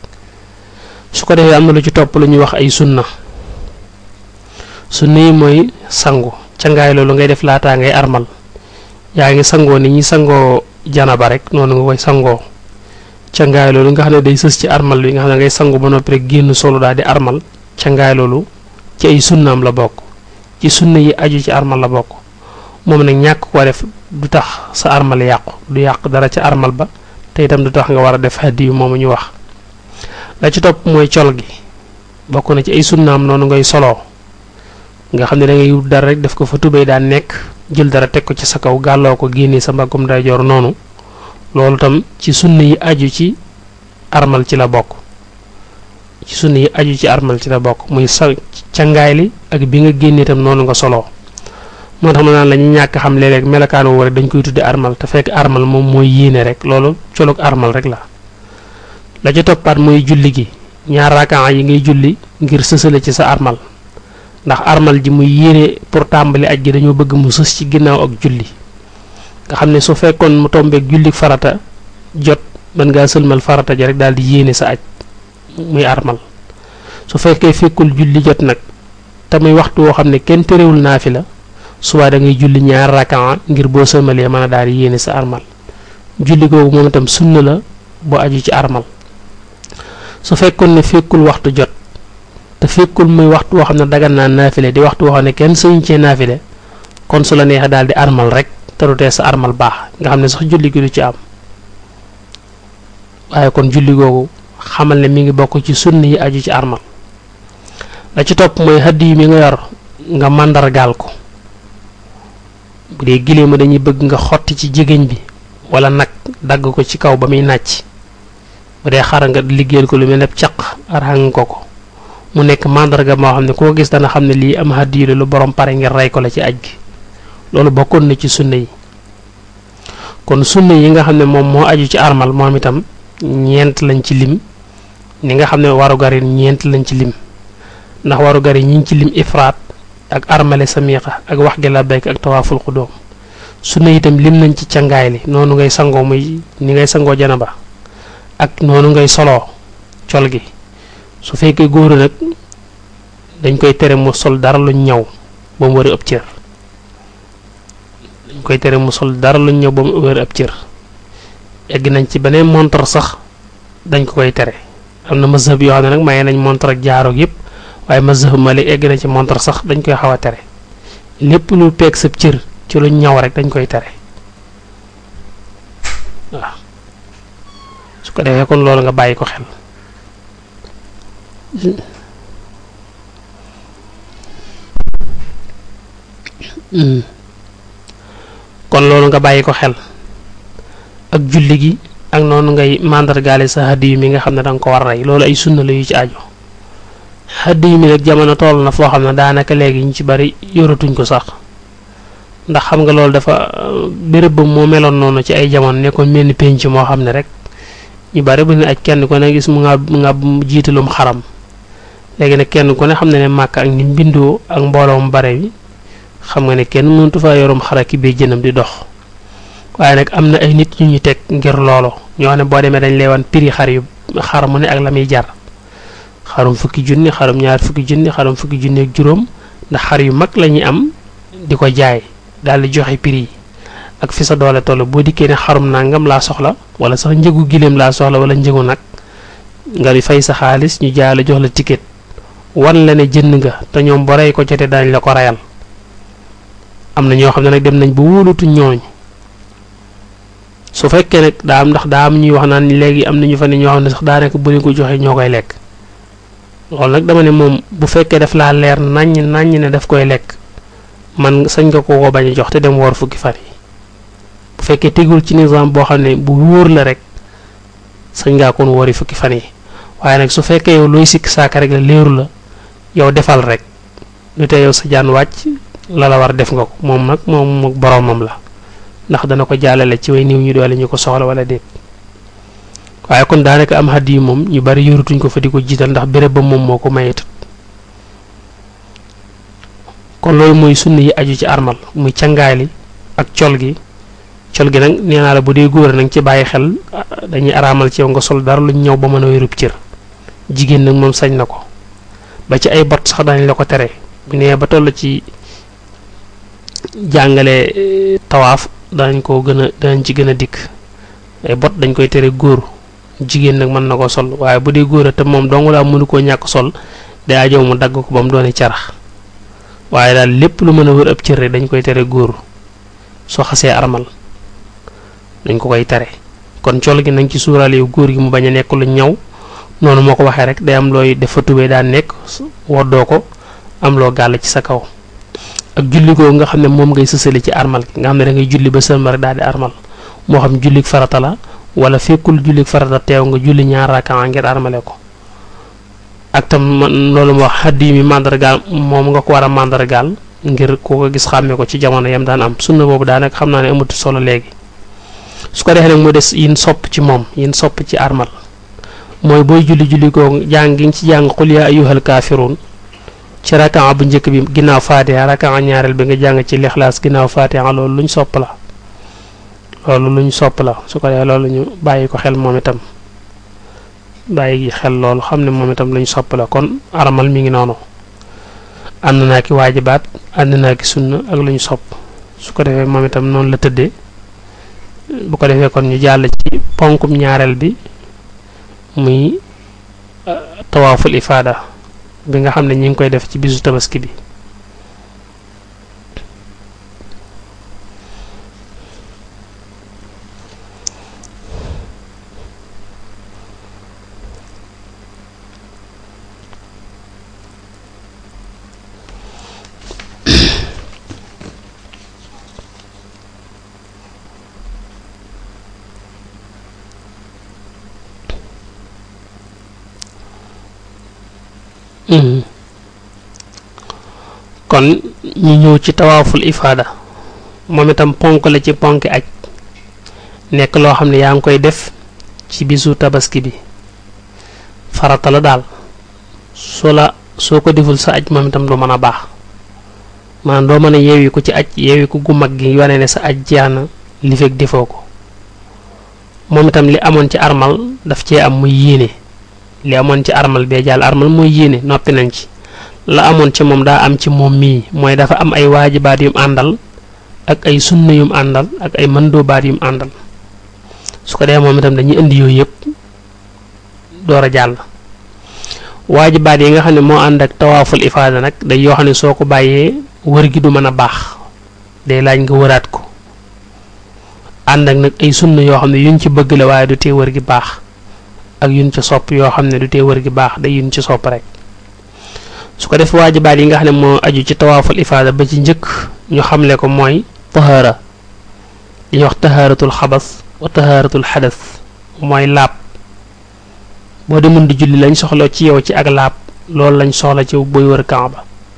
su ko defee am na lu ci topp lu ñuy wax ay sunna sunna yi mooy sangu cangaay loolu ngay def laataa ngay armal yaa ngi sangoo ni ñi sangoo janaba rek noonu nga koy sangoo cangaay loolu nga xam ne day sës ci armal bi nga xam ne ngay sangu ba noppi rek génn solo daal di armal cangaay loolu ci ay sunnaam la bokk ci sunna yi aju ci armal la bokk moom nag ñàkk ko def du tax sa armal yàqu du yàq dara ci armal ba te itam du tax nga war a def hadiyu moomu ñu wax la ci topp mooy col gi bokk na ci ay sunnaam noonu ngay soloo nga xam ne da ngay wut dara rek def ko fa tubéy daan nekk jël dara teg ko ci sa kaw gàlloo ko génnee sa mbaggum day jor noonu loolu tam ci sunna yi aju ci armal ci la bokk ci sunna yi aju ci armal ci la bokk muy sa cangaay li ak bi nga génnee tam noonu nga soloo moo tax ma naan la ñu ñàkk xam léeg-léeg melokaan woo rek dañ koy tudde armal te fekk armal moom mooy yéene rek loolu colog armal rek la la ca toppaat mooy julli gi ñaar rakaa yi ngay julli ngir sësale ci sa armal ndax armal ji muy yéene pour tàmbali aj gi dañoo bëgg mu sës ci ginnaaw ak julli nga xam ne su fekkoon mu tombeek julli farata jot mën ngaa sëlmal farata ji rek daal di yéene sa aj muy armal su fekkee fekkul julli jot nag te muy waxtu woo xam ne kenn terewul naafi la suba da ngay julli ñaar rakaa ngir boo sëlmalee mën a daal di yéene sa armal julli googu moom itam sunna la boo aju ci armal su fekkoon ne fekkul waxtu jot te fekkul muy waxtu woo xam ne dagan naa naafile di waxtu woo xam ne kenn sëñ cee naafile kon su la neexee daal di armal rek te du tee sa armal baax nga xam ne sax julli gi du ci am waaye kon julli googu xamal ne mi ngi bokk ci sunna yi aju ci armal la ci topp mooy hadiyu yi mi nga yor nga màndargaal ko bu dee giléem ma dañuy bëgg nga xotti ci jigéen bi wala nag dagg ko ci kaw ba muy nàcc bu dee xar nga liggéeyal ko lu mel ne caq arang ko ko mu nekk màndarga moo xam ne koo gis dana xam ne lii am hadiyu la lu borom pare ngir rey ko la ci aj gi loolu bokkoon na ci sunna yi kon sunna yi nga xam ne moom moo aju ci armal moom itam ñeent lañ ci lim ni nga xam ne warugar yi ñeent lañ ci lim ndax warugar yi ñi ngi ci lim ifraat ak armale samiqa ak wax gi labbayk ak tawaaful xudóom sunna itam lim nañ ci cangaay li noonu ngay sangoo muy ni ngay sangoo janaba ak noonu ngay soloo col gi su fekkee góor nag dañ koy tere mu sol dara luñ ñaw ba mu wari ëpp cër dañ koy tere mu sol dara luñ ñaw ba mu wari ëpp cër egg nañ ci beneen montre sax dañ ko koy tere am na mazhab yoo xam ne nag maye nañ montre ak jaaroog yëpp waaye mazhab Malik egg na ci montre sax dañ koy xaw a tere lépp lu peeg sab cër ci lu ñaw rek dañ koy tere waaw su ko defee kon loolu nga bàyyi ko xel kon loolu nga bàyyi ko xel ak julli gi ak noonu ngay màndargaale sa hadiyu mi nga xam ne danga ko war a rey loolu ay sunna la yu ci aju hadiyu mi nag jamono toll na foo xam ne daanaka léegi ñu ci bari yoratuñ ko sax ndax xam nga loolu dafa béréb ba moo meloon noonu ci ay jamono nekkoon mel ni penc moo xam ne rek ñu bari bu ne aj kenn ku ne gis mu nga mu nga jiitalum xaram léegi nag kenn ku ne xam ne ne màkk ak ni mbindoo ak mbooloo mu bare bi xam nga ne kenn mëntu fa yorum xara ki bee jënam di dox waaye nag am na ay nit ñu ñu teg ngir loolu ñoo xam ne boo demee dañ lay wan prix xar yu xar mu ne ak la muy jar xarum fukki junni xarum ñaar fukki junni xarum fukki junni ak juróom ndax xar yu mag la ñuy am di ko jaay daal di joxe prix yi ak fi sa doole toll boo dikkee ne xarum nangam laa soxla wala sax njëgu giléem laa soxla wala njëgu nag nga di fay sa xaalis ñu jaay la jox la ticket wan la ne jënd nga te ñoom ba rey ko jotee dañ la ko reyal am na ñoo xam ne nag dem nañ ba wóolutu ñooñ su fekkee nag daa am ndax daa am ñuy wax naan léegi am na ñu fa ne ñoo xam ne sax daanaka bu leen ko joxee ñoo koy lekk loolu nag dama ne moom bu fekkee daf laa leer naññ naññ ne daf koy lekk man sañ nga ko ko bañ a jox te dem woor fukki fan yi bu fekkee tegul ci nizaam boo xam ne bu wóor la rek sañ ngaa kon woori fukki fan yi waaye nag su fekkee yow looy sikk saaka rek la leeru la yow defal rek lu tee yow sa jaan wàcc la la war def nga ko moom nag moom boroomam la ndax dana ko jàllale ci way niw ñu doole ñu ko soxla wala déet waaye kon daanaka am xaddi yi moom ñu bari yorutuñ ko fa di ko jiital ndax béréb ba moom moo ko mayetut kon loolu mooy sunna yi aju ci armal muy cangaay li ak col gi col gi nag nee naa la bu dee góor nag ci bàyyi xel dañuy araamal ci yow nga sol dara luñ ñëw ba mën a wérub cër jigéen nag moom sañ na ko ba ci ay bot sax dañ la ko tere bu nee ba toll ci jàngale tawaaf danañ ko gën a danañ ci gën a dikk ay bot dañ koy tere góor jigéen nag mën na ko sol waaye bu dee góor a te moom dong laa mënu koo ñàkk sol day ajow mu dagg ko ba mu doone carax waaye daal lépp lu mën a wër ab cër rek dañ koy tere góor soo xasee armal dañ ko koy tere kon col gi nañ ci suuraale yu góor gi mu bañ a nekk lu ñaw noonu moo ko waxee rek day am looy def fa tubee daan nekk woddoo ko am loo gàll ci sa kaw ak julli googu nga xam ne moom ngay sësale ci armal gi nga xam ne da ngay julli ba sëlma rek daal di armal moo xam jullik farata la wala fekkul jullik farata teew nga julli ñaar rakaa ngir armale ko ak tam loolu ma wax xaddi mi màndargaal moom nga ko war a màndargaal ngir ku ko gis xàmme ko ci jamono yam daan am sunna boobu daanaka xam naa ne amatu solo léegi su ko defee nag mu des yin sopp ci moom yin sopp ci armal mooy booy julli julli googu jàng gi nga ci jàng xul yaa ayyuhal kaafiruun ci rakaa bu njëkk bi ginnaaw faatiha rakaa ñaareel bi nga jàng ci lixlaas ginnaaw faatiha loolu luñ sopp la loolu luñ sopp la su ko defee loolu ñu bàyyi ko xel moom itam bàyyi xel loolu xam ne moom itam luñ sopp la kon armal mi ngi noonu ànd naa ki waajibaat ànd naa ki sunna ak luñ sopp su ko defee moom itam noonu la tëddee bu ko defee kon ñu jàll ci ponkum ñaareel bi muy tawaaful ifaada bi nga xam ne ñi ngi koy def ci bisu tabaski bi kon ñu ñëw ci tawaaful ifaada moom itam ponk la ci ponki aj nekk loo xam ne yaa ngi koy def ci bisu tabaski bi farata la daal soo la soo ko deful sa aj moom itam du mën a baax maanaam doo mën a yeewi ko ci aj yeewi ko gu mag gi wane ne sa aj jeex na li fekk defoo ko moom itam li amoon ci armal daf cee am muy yéene li amoon ci armal bee jàll armal mooy yéene noppi nañ ci la amoon ci moom daa am ci moom mii mooy dafa am ay waajibaat yum àndal ak ay sunna yum àndal ak ay mandoobaat yum àndal su ko dee moom itam dañuy indi yooyu yëpp door a jàll waajibaat yi nga xam ne moo ànd ak tawaaful ifaada nag day yoo xam ne soo ko bàyyee wër gi du mën a baax day laaj nga wëraat ko ànd ak nag ay sunna yoo xam ne yuñ ci bëgg la waaye du tee wër gi baax ak yuñ ci sopp yoo xam ne du tee wër gi baax day yuñ ci sopp rek su ko def waajibaat yi nga xam ne moo aju ci tawaaful ifaada ba ci njëkk ñu xamle ko mooy tahaara li ñuy wax tahaaratul xabas wa tahaaratul xadas mooy laab boo demoon di julli lañ soxla ci yow ci ak laab loolu lañ soxla ci booy wër kaaba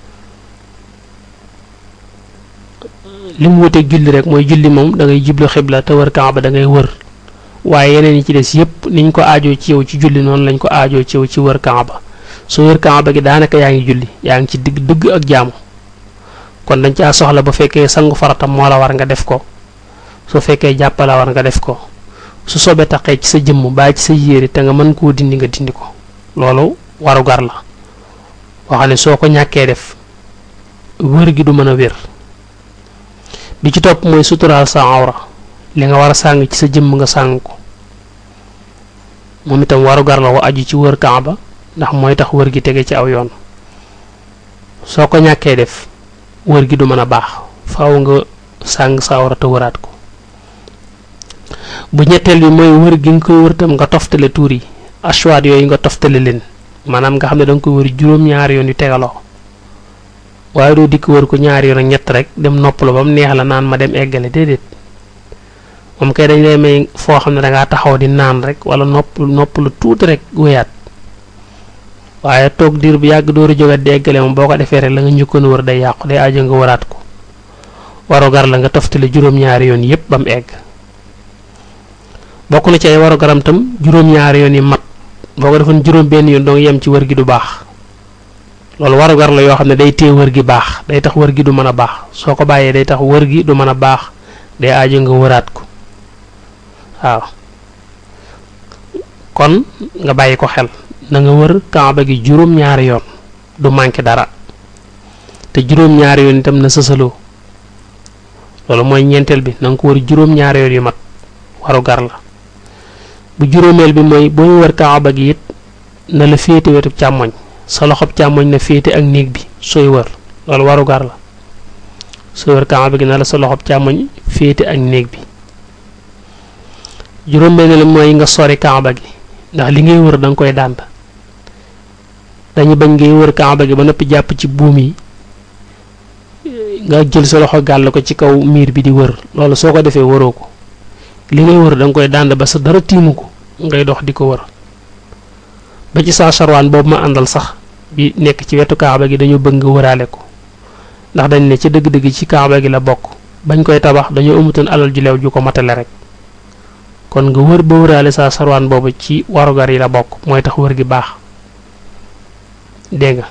li mu wuteeg julli rek mooy julli moom da ngay jublu xibla te wër kaaba da ngay wër waaye yeneen yi ci des yépp niñ ko aajoo ci yow ci julli noonu lañ ko aajoo ci yow ci wër kaaba soo wër kaaba gi daanaka yaa ngi julli yaa ngi ci digg dëgg ak jaamu kon dañ caa soxla bu fekkee sangu faratam moo la war nga def ko su fekkee jàppala war nga def ko su soobee taqee ci sa jëmm baa ci sa yére te nga mën koo dindi nga dindi ko loolu warugar la wax ne soo ko ñàkkee def wër gi du mën a wér bi ci topp mooy suturaal sa awra li nga war a sàng ci sa jëmm nga sàng ko moom itam warugar la wa aju ci wër kaaba ndax mooy tax wër gi tege ci aw yoon soo ko ñàkkee def wër gi du mën a baax faaw nga sàng sa awra te wëraat ko bu ñetteel bi mooy wër gi nga koy wër tam nga toftale tuur yi ashwaat yooyu nga toftale leen maanaam nga xam ne da nga koy wër juróom-ñaari yoon yu tegaloo waaye doo dikk wër ko ñaari yoon ak ñett rek dem noppalu ba mu neex la naan ma dem eggale déedéet moom kay dañ lay may foo xam ne da ngaa taxaw di naan rek wala nopp noppalu tuuti rek wéyaat waaye toog diir bu yàgg door a jógat di eggale moom boo ko defee rek la nga njëkkoon wër day yàqu day aajo nga wëraat ko warugar la nga toftale juróom-ñaari yoon yépp ba mu egg bokk na ci ay warugaram tam juróom-ñaari yoon yi mat boo ko defoon juróom benn yoon doo yem ci wër gi du baax loolu warugar la yoo xam ne day téye wër gi baax day tax wër gi du mën a baax soo ko bàyyee day tax wër gi du mën a baax day aajo nga wëraat ko waaw kon nga bàyyi ko xel na nga wër kaaba gi juróom-ñaari yoon du manqué dara te juróom-ñaari yoon itam na sësaloo loolu mooy ñeenteel bi na nga ko wër juróom-ñaari yoon yu mat warugar la bu juróomeel bi mooy boo wër kaaba gi it na la féete wetu càmmoñ sa loxob càmmoñ na féete ak néeg bi sooy wër loolu warugar la sooy wër kaaba gi na la sa loxob càmmoñ féete ak néeg bi juróom-benneel mooy nga sori kaaba gi ndax li ngay wër da nga koy dànd dañu bañ ngay wër kaaba gi ba noppi jàpp ci buum yi nga jël sa loxo gàll ko ci kaw miir bi di wër loolu soo ko defee wëroo ko li ngay wër da nga koy dànd ba sa dara tiimu ko ngay dox di ko wër ba ci saa sarwaan boobu ma àndal sax bi nekk ci wetu kaaba gi dañu bëgg nga wëraale ko ndax dañ ne ci dëgg-dëgg ci kaaba gi la bokk bañ koy tabax dañoo amutoon alal ju leew ju ko matale rek kon nga wër ba wëraale saa sarwaan boobu ci warugar yi la bokk mooy tax wër gi baax dégg nga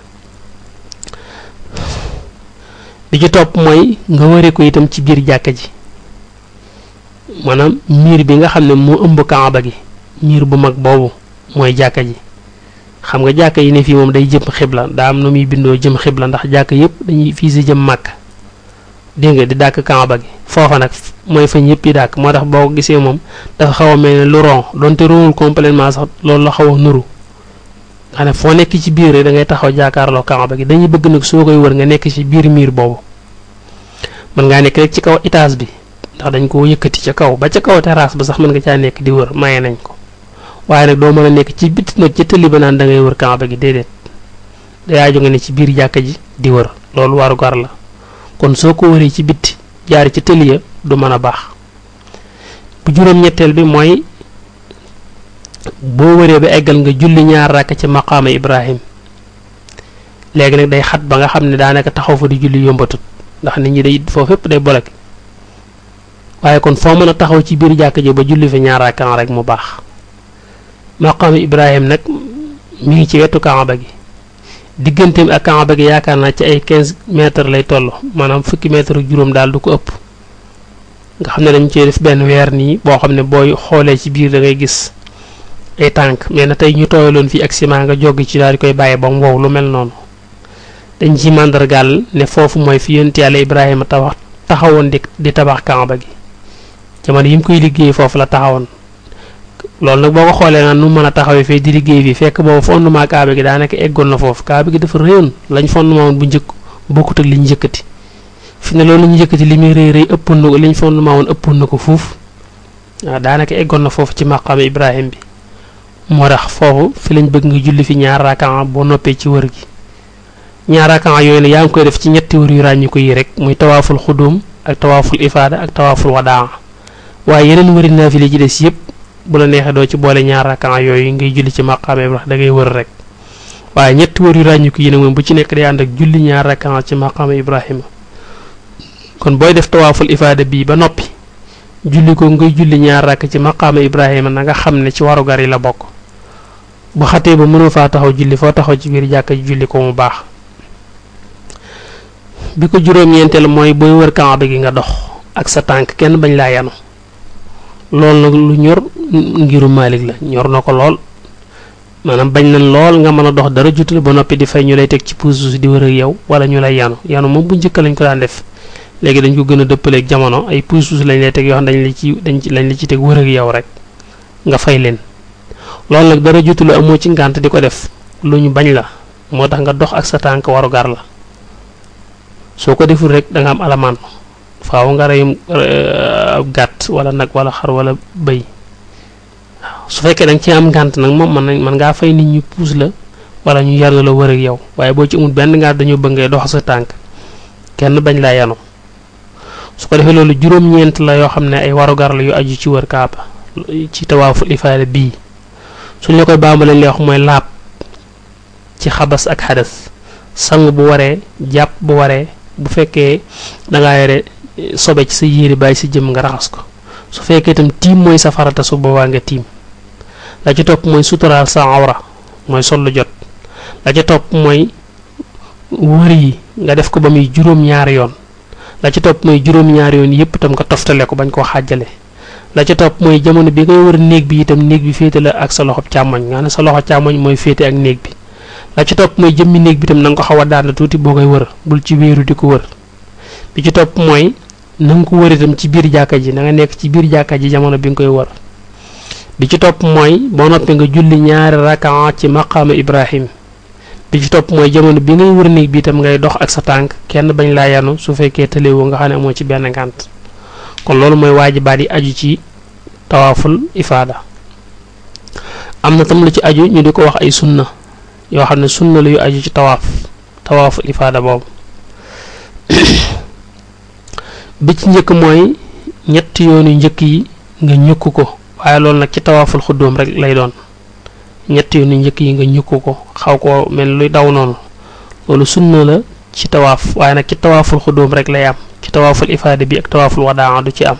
bi ci topp mooy nga wëre ko itam ci biir jàkka ji maanaam miir bi nga xam ne moo ëmb kaaba gi miir bu mag boobu mooy jàkka ji xam nga jàkka yi ne fii moom day jëm xibla daa am nu muy bindoo jëm xibla ndax jàkka yëpp dañuy fii si jëm màkk dégg nga di dàkk kaaba gi foofa nag mooy fañ yëpp yi dàkk moo tax boo ko gisee moom dafa xaw a mel ne lu ron donte ronul complètement sax loolu la xaw a nuru nga xam ne foo nekk ci biir rek da ngay taxaw jàkkaarloo kaaba gi dañuy bëgg nag soo koy wër nga nekk ci biir miir boobu mën ngaa nekk rek ci kaw étage bi ndax dañ koo yëkkati ca kaw ba ca kaw terrasse ba sax mën nga caa nekk di wër maye nañ ko waaye nag doo mën a nekk ci biti nag ci tëli ba naan da ngay wër kaaba gi déedéet day aajo nga ne ci biir jàkka ji di wër loolu waru gar la kon soo ko wëree ci bitti jaar ci tëli ya du mën a baax bu juróom-ñetteel bi mooy boo wëree ba eggal nga julli ñaar rakk ci maqaama Ibrahim léegi nag day xat ba nga xam ne daanaka taxaw fa di julli yombatut ndax nit ñi day foofu fépp day bolek waaye kon foo mën a taxaw ci biir jàkk ji ba julli fi ñaar rakkan rek mu baax maqaama Ibrahim nag mi ngi ci wetu kaaba gi digganteem ak kaaba gi yaakaar naa ci ay 15 mètres lay toll maanaam fukki mètre ak juróom daal du ko ëpp nga xam ne dañ cee def benn weer nii boo xam ne booy xoolee ci biir da ngay gis ay tànk mais na tey ñu tooyaloon fii ak ciment nga joggi ci daal di koy bàyyi ba mu wow lu mel noonu dañ ci màndargaal ne foofu mooy fi yonent yàlla Ibrahima tabax taxawoon di di tabax kaaba gi jamono yi mu koy liggéey foofu la taxawoon loolu nag boo ko xoolee naan nu mën a taxawee fee di liggéey fii fekk boobu fondement kaaba gi daanaka eggoon na foofu kaaba gi dafa rëyoon lañ fondement woon bu njëkk bokkut ak li ñu njëkkati fi ne loolu la ñu njëkkati li muy rëy rëy ëppoon na ko li ñu fondement woon ëppoon na ko fuuf waaw daanaka eggoon na foofu ci maqaama Ibrahim bi moo tax foofu fi lañ bëgg nga julli fi ñaar rakan boo noppee ci wër gi ñaar rakan yooyu ne yaa ngi koy def ci ñetti wër yu ràññi ko yi rek muy tawaaful xudum ak tawaaful ifaada ak tawaaful wadaa waaye yeneen wëri naafile ci des yëpp bu la neexee doo ci boole ñaar rakan yooyu ngay julli ci maqaama Ibrahim da ngay wër rek waaye ñetti wër yu ràññi ko yi nag moom bu ci nekk day ànd ak julli ñaar rakan ci maqaama Ibrahima kon booy def tawaaful ifaada bii ba noppi julli ko ngay julli ñaar rakk ci maqaama Ibrahima na nga xam ne ci warugar yi la bokk bu xatee ba mënoo faa taxaw julli foo taxaw ci biir jàkka ji julli ko mu baax bi ko juróom-ñeenteel mooy booy wër kaaba gi nga dox ak sa tànk kenn bañ laa yanu loolu nag lu ñor ngiru Maalik la ñor na ko lool maanaam bañ nañ lool nga mën a dox dara jutul ba noppi di fay ñu lay teg ci puus di wër ak yow wala ñu lay yanu yanu moom bu njëkk lañ ko daan def léegi dañ ko gën a dëppaleeg jamono ay puus-puus lañ lay teg yoo xam dañ la ci dañ ci lañ la ci teg wër ak yow rek nga fay leen loolu nag dara jotul amoo ci ngànt di ko def lu ñu bañ la moo tax nga dox ak sa tànk waru gar la soo ko deful rek da nga am alamaan faaw nga reyum ab gàtt wala nag wala xar wala bëy waaw su fekkee da nga ci am ngànt nag moom mën nañ mën ngaa fay nit ñu puus la wala ñu yar la wër ak yow waaye boo ci amul benn ngànt dañoo bëgg ngay dox sa tànk kenn bañ laa yanu su ko defee loolu juróom-ñeent la yoo xam ne ay warugar la yu aju ci wër kaaba ci tawaaful ifaada bii suñ la koy bàmba lañ lay wax mooy laab ci xabas ak xadas sang bu waree jàpp bu waree bu fekkee dangaa yore sobe ci sa yére bàyyi si jëm nga raxas ko su fekkee itam tiim mooy sa farata su boobaa nga tiim la ci topp mooy suturaal sa awra mooy sol lu jot la ca topp mooy wër yi nga def ko ba muy juróom-ñaari yoon la ca topp mooy juróom-ñaari yoon yépp itam nga toftale ko bañ koo xàjjale la ca topp mooy jamono bi ngay wër néeg bi itam néeg bi féete la ak sa loxo càmmoñ nga ne sa loxo càmmoñ mooy féete ak néeg bi la ca topp mooy jëmmi néeg bi itam na nga ko xaw a daan tuuti boo koy wër bul ci wéeru di ko wër bi ci topp mooy na nga ko wër itam ci biir jàkka ji na nga nekk ci biir jàkka ji jamono bi nga koy wër bi ci topp mooy boo noppee nga julli ñaari rakaa ci maqaama Ibrahim bi ci topp mooy jamono bi ngay wër néeg bi itam ngay dox ak sa tànk kenn bañ laa yanu su fekkee tëlewoo nga xam ne amoo ci benn ngànt kon loolu mooy waajibaat yi aju ci tawaaful ifaada am na tam lu ci aju ñu di ko wax ay sunna yoo xam ne sunna la yu aju ci tawaaf tawaaful ifaada boobu bi ci njëkk mooy ñetti yoonu njëkk yi nga ñukk ko waaye loolu nag ci tawaaful xuddoom rek lay doon ñetti yoonu njëkk yi nga ñukk ko xaw ko mel luy daw noonu loolu sunna la ci tawaaf waaye nag ci tawaaful xuddoom rek lay am ci tawaaful ifaada bi ak tawaaful wadaa du ci am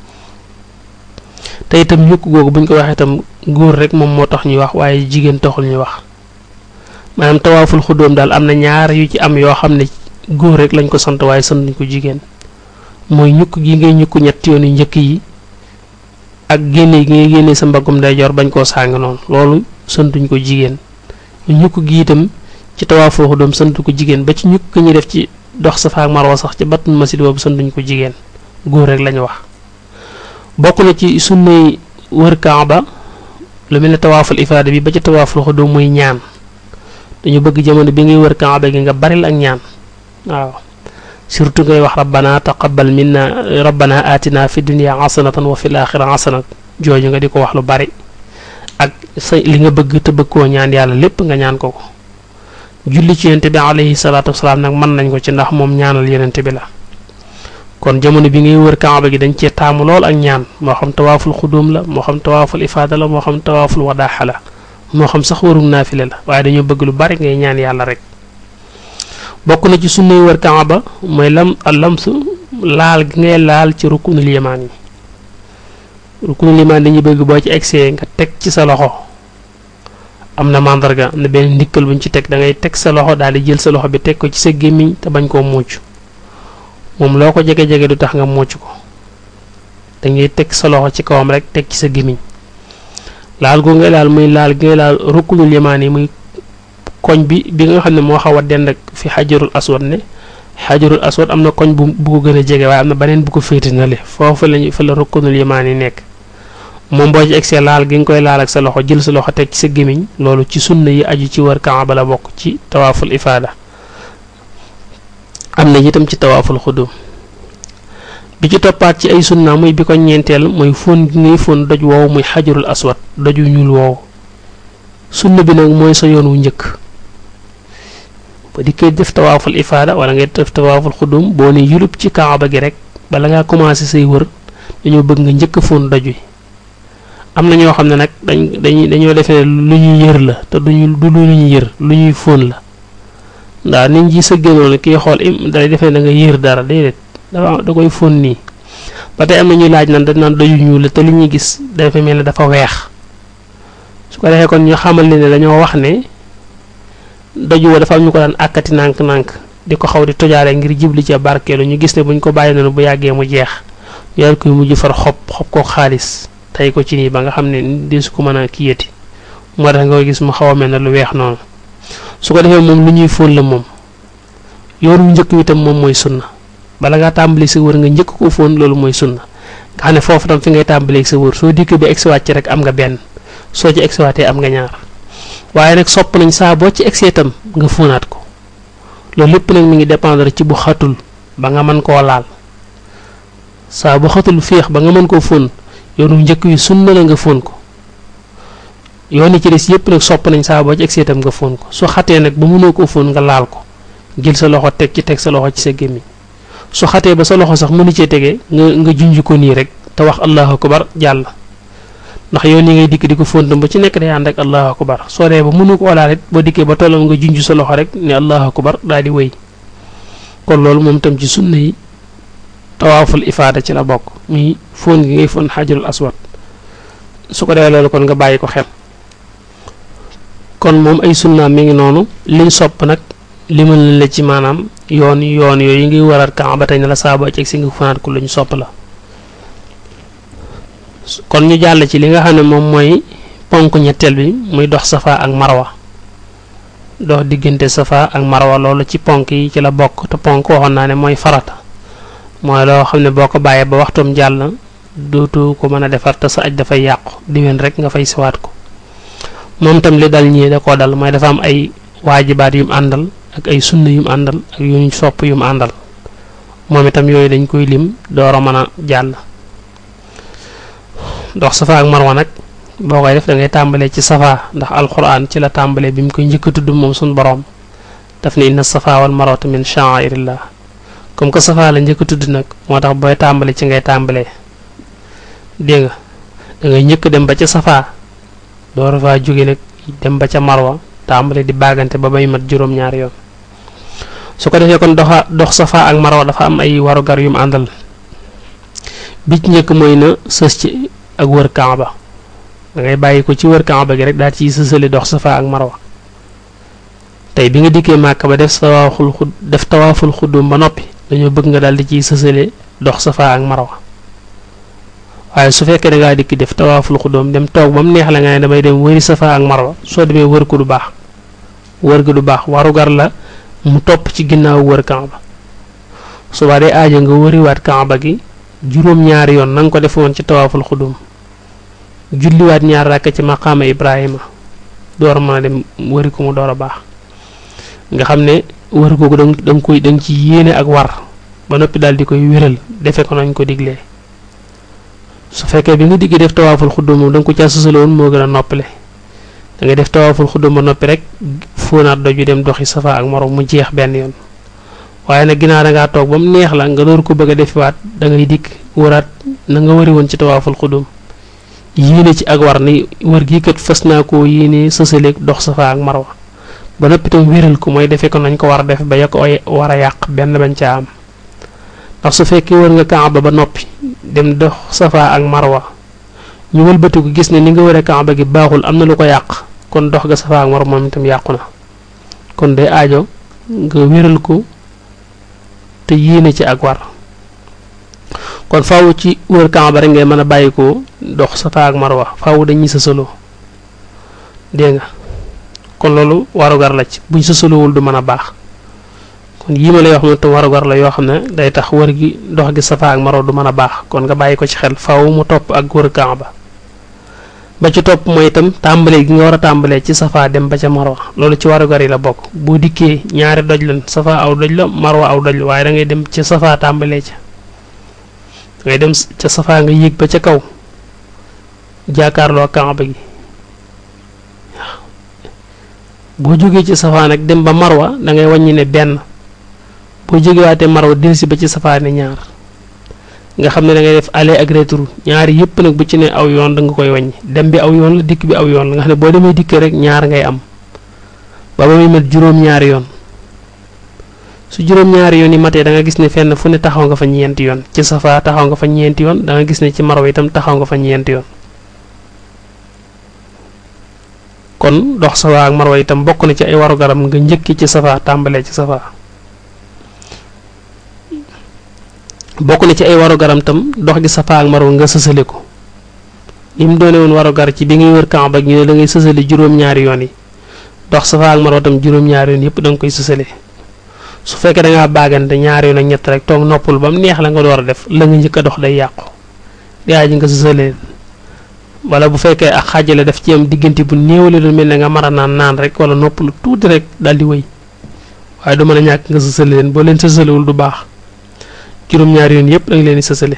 te itam ñukk googu buñ ko waxee itam góor rek moom moo tax ñuy wax waaye jigéen taxul ñuy wax maanaam tawaaful xuddoom daal am na ñaar yu ci am yoo xam ne góor rek lañ ko sant waaye sant nañ ko jigéen mooy ñukk gi ngay ñukk ñetti yoonu njëkk yi ak génne gi ngay génne sa mbaggum ndeyjoor bañ koo sàng noonu loolu santuñ ko jigéen ñukk gi itam ci tawaaful xuddoom sant ko jigéen ba ci ñukk ñi def ci dox Safa ak Marwa sax ci battul masjid boobu santuñ ko jigéen góor rek lañu wax bokk na ci sunnay wër Kaaba lu mel ne tawaaful ifaada bi ba ci tawaaful xuddoom muy ñaan dañu bëgg jamono bi ngay wër Kaaba gi nga baril ak ñaan waaw surtout ngay wax rabbana taqabbal minna rabbana atina fi dunya hasanatan wa fil axira hasanat jooju nga di ko wax lu bari ak sa li nga bëgg te bëgg koo ñaan yàlla lépp nga ñaan ko ko julli ci yonente bi alayhi salaatu wasalaam nag mën nañ ko ci ndax moom ñaanal yonente bi la kon jamono bi ngay wër kaaba gi dañ cee taamu lool ak ñaan moo xam tawaaful xudóom la moo xam tawaaful ifaada la moo xam tawaaful wadaaxa la moo xam sax warum naafile la waaye dañoo bëgg lu bari ngay ñaan yàlla rek bokk na ci sunnay wër kaaba mooy lam lamsu laal gi ngay laal ci rukunul yamaan yi rukunul yamaan dañuy bëgg boo ci egsee nga teg ci sa loxo am na màndarga am na benn ndikkal buñ ci teg da ngay teg sa loxo daal di jël sa loxo bi teg ko ci sa gémmiñ te bañ koo muuc moom loo ko jege-jege du tax nga muuc ko da ngay teg sa loxo ci kawam rek teg ci sa gémmiñ laal goo ngay laal muy laal gi ngay laal rukunul yamaan yi muy koñ bi bi nga xam ne moo xaw a dend ak fi xajarul aswad ne xajarul aswad am na koñ bu bu ko gën a jege waaye am na beneen bu ko féete na le foofu lañu fa la rukunul yamaan yi nekk moom boo ci egsee laal gi nga koy laal ak sa loxo jël sa loxo teg ci sa gémmiñ loolu ci sunna yi aju ci wër kaaba la bokk ci tawaaful ifaada am na itam ci tawaaful xudum bi ci toppaat ci ay sunna muy bi ko ñeenteel mooy fóon gi ngay fóon doj woowu muy xajarul aswad doju ñuul woowu sunna bi nag mooy sa yoon wu njëkk ba di koy def tawaaful ifaada wala ngay def tawaaful xudum boo ne yulub ci kaaba gi rek bala ngaa commencé say wër dañoo bëgg nga njëkk a fóon doj wi am na ñoo xam ne nag dañ dañuy dañoo defee lu ñuy yër la te duñu du lu ñuy yër lu ñuy fóon la ndax nit ñi sa génnoon kii xool im day defee da nga yër dara déedéet dafa da koy fóon nii ba tey am na ñuy laaj naan dañ naan doju ñuul la te li ñuy gis dafa mel ne dafa weex su ko defee kon ñu xamal ne dañoo wax ne doju wa dafa am ñu ko daan àkkati nànk-nànk di ko xaw di tojaale ngir jibli ca barkeelu ñu gis ne buñ ko bàyyi noonu bu yàggee mu jeex yar koy mujj far xob xob ko xaalis tey ko ci nii ba nga xam ne di su ko mën a kiyati moo tax nga koy gis mu xaw a mel ne lu weex noonu su ko defee moom lu ñuy fóon la moom yoon wu njëkk wi tam moom mooy sunna bala ngaa tàmbali sa wër nga njëkk ko fóon loolu mooy sunna nga xam ne foofu tam fi ngay tàmbalee sa wër soo dikkee ba egsiwaat ci rek am nga benn soo ci egsiwaatee am nga ñaar waaye nag sopp nañ saa boo ci egsee tam nga fóonaat ko loolu lépp nag mi ngi dépendre ci bu xatul ba nga mën koo laal saa bu xatul féex ba nga mën koo fóon yoonu njëkk wi sunna la nga fóon ko yoon yi ci des yépp nag sopp nañ saa boo ci egsee tam nga fóon ko su xatee nag ba mënoo koo fóon nga laal ko jël sa loxo teg ci teg sa loxo ci sa gémmiñ su xatee ba sa loxo sax mënu cee tege nga nga junj ko nii rek te wax allahu akbar jàll ndax yoon yi ngay dikk di ko fóon tam ba ci nekk day ànd ak allahu akbar soo dee ba mënu ko laal it boo dikkee ba tollam nga junj sa loxo rek ne allahu akbar daal di wéy kon loolu moom tam ci sunna yi tawaaful ifaada ci la bokk muy fóon gi ngay fóon xajarul aswad su ko defee loolu kon nga bàyyi ko xel kon moom ay sunnaam mi ngi noonu liñ sopp nag limal nañ la ci maanaam yoon yoon yooyu ngi waral Kaaba tey ne la saa boo ci si nga fanaat ko luñ sopp la kon ñu jàll ci li nga xam ne moom mooy ponk ñetteel bi muy dox safa ak marwa dox diggante safa ak marwa loolu ci ponk yi ci la bokk te ponk waxoon naa ne mooy farata mooy loo xam ne boo ko bàyyee ba waxtum jàll dootu ko mën a defar te sa aj dafay yàqu diwén rek nga fay siwaat ko moom tam li dal ñii da koo dal mooy dafa am ay waajibaat yu mu àndal ak ay sunna yu mu àndal ak yu ñu sopp yu mu àndal moom itam yooyu dañ koy lim door a mën a jàll dox safa ak marwa nag boo koy def da ngay tàmbalee ci safa ndax alquran ci la tàmbalee bi mu koy njëkk a tudd moom suñ boroom daf ne inna safa wal marwata min sha'airillah comme que safa la njëkk a tudd nag moo tax booy tàmbali ci ngay tàmbalee dégg nga da ngay njëkk dem ba ca safa door faa jóge nag dem ba ca marwa tàmbale di baagante ba bay mat juróom-ñaari yoon su ko defee kon doxa dox safa ak marwa dafa am ay warugar yu mu àndal bi ci njëkk mooy na sës ci ak wër kaaba da ngay bàyyi ko ci wër kaaba gi rek daal ciy sësale dox safa ak marwa tey bi nga dikkee màkk ba def tawaaful xud def tawaaful xuddum ba noppi dañoo bëgg nga daal di ciy sësale dox safa ak marwa waaye su fekkee da ngaa dikk def tawaaful xuddum dem toog ba mu neex la nga ne damay dem wëri safa ak marwa soo demee wër ko du baax wër ga du baax warugar la mu topp ci ginnaaw wër kaaba subaa day aajo nga wëriwaat kaaba gi juróom-ñaari yoon na nga ko def woon ci tawaaful xudum julliwaat ñaar ràkk ci maqaama ibrahima door mën a dem wëri ko mu door a baax nga xam ne wër googu da nga koy da nga ci yéene ak war ba noppi daal di koy wéral defe ko nañ ko diglee su fekkee bi nga diggee def tawaaful xudum moom da nga ko caa sësale woon moo gën a noppale da ngay def tawaaful xudum ba noppi rek fóonaat doju dem doxi safa ak maro mu jeex benn yoon waaye nag ginnaaw da ngaa toog ba mu neex la nga door ko bëgg a defiwaat da ngay dikk wëraat na nga wëri woon ci tawaaful xudum yéene ci ak war ni wër gii kat fas naa koo yéene sësaleeg dox safa ak marwa ba noppi tam wéral ko mooy defee ko nañ ko war a def ba ya ko war a yàq benn bañ caa am ndax su fekkee wër nga kaaba ba noppi dem dox safa ak marwa ñu wëlbatiku gis ne ni nga wëree kaaba gi baaxul am na lu ko yàq kon dox ga safa ak marwa moom itam yàqu na kon day aajo nga wéral ko te yéene ci ak war kon faaw ci wër kaaba rek ngay mën a bàyyi ko dox safa ak marwa faaw dañuy sësaloo dégg nga kon loolu warugar la ci buñ sësaloowul du mën a baax kon yii ma lay wax moom tam warugar la yoo xam ne day tax wër gi dox gi safa ak marwa du mën a baax kon nga bàyyi ko ci xel faaw mu topp ak wër kaaba ba ci topp mooy itam tàmbalee gi nga war a tàmbalee ci safa dem ba ca marwa loolu ci warugar yi la bokk boo dikkee ñaari doj lan safa aw doj la marwa aw doj la waaye da ngay dem ca safa tàmbalee ca ngay dem ca safa nga yéeg ba ca kaw jàkkaarloo Kaaba gi boo jógee ci safa nag dem ba marwa da ngay wàññi ne benn boo jógewaatee marwa delsi ba ci safa ne ñaar nga xam ne da ngay def aller ak retour ñaari yëpp nag bu ci ne aw yoon da nga koy wàññi dem bi aw yoon la dikk bi aw yoon la nga xam ne boo demee dikk rek ñaar ngay am ba ba muy mat juróom-ñaari yoon su juróom-ñaari yoon yi matee da nga gis ne fenn fu ne taxaw nga fa ñeenti yoon ci safa taxaw nga fa ñeenti yoon da nga gis ne ci marwa itam taxaw nga fa ñeenti yoon kon dox safa ak marwa itam bokk na ci ay waru garam nga njëkki ci safa tàmbalee ci safa bokk na ci ay waru garam tam dox gi safa ak marwa nga sësale ko li mu doone woon waru gar ci bi ngay wër Kaaba ñu ne da ngay sësale juróom-ñaari yoon yi dox safa ak marwa tam juróom-ñaari yoon yëpp da nga koy sësale su fekkee da ngaa baagante ñaari yoon ak ñett rek toog noppul ba mu neex la nga door a def la nga njëkk a dox day yàqu yaa ji nga sësale wala bu fekkee ak xaajale daf ci am diggante bu néewale lu mel ne nga mara naan naan rek wala noppalu tuuti rek daal di wëy waaye du mën a ñàkk nga sësale leen boo leen sësalewul du baax juróom-ñaari yoon yëpp da nga leen di sësale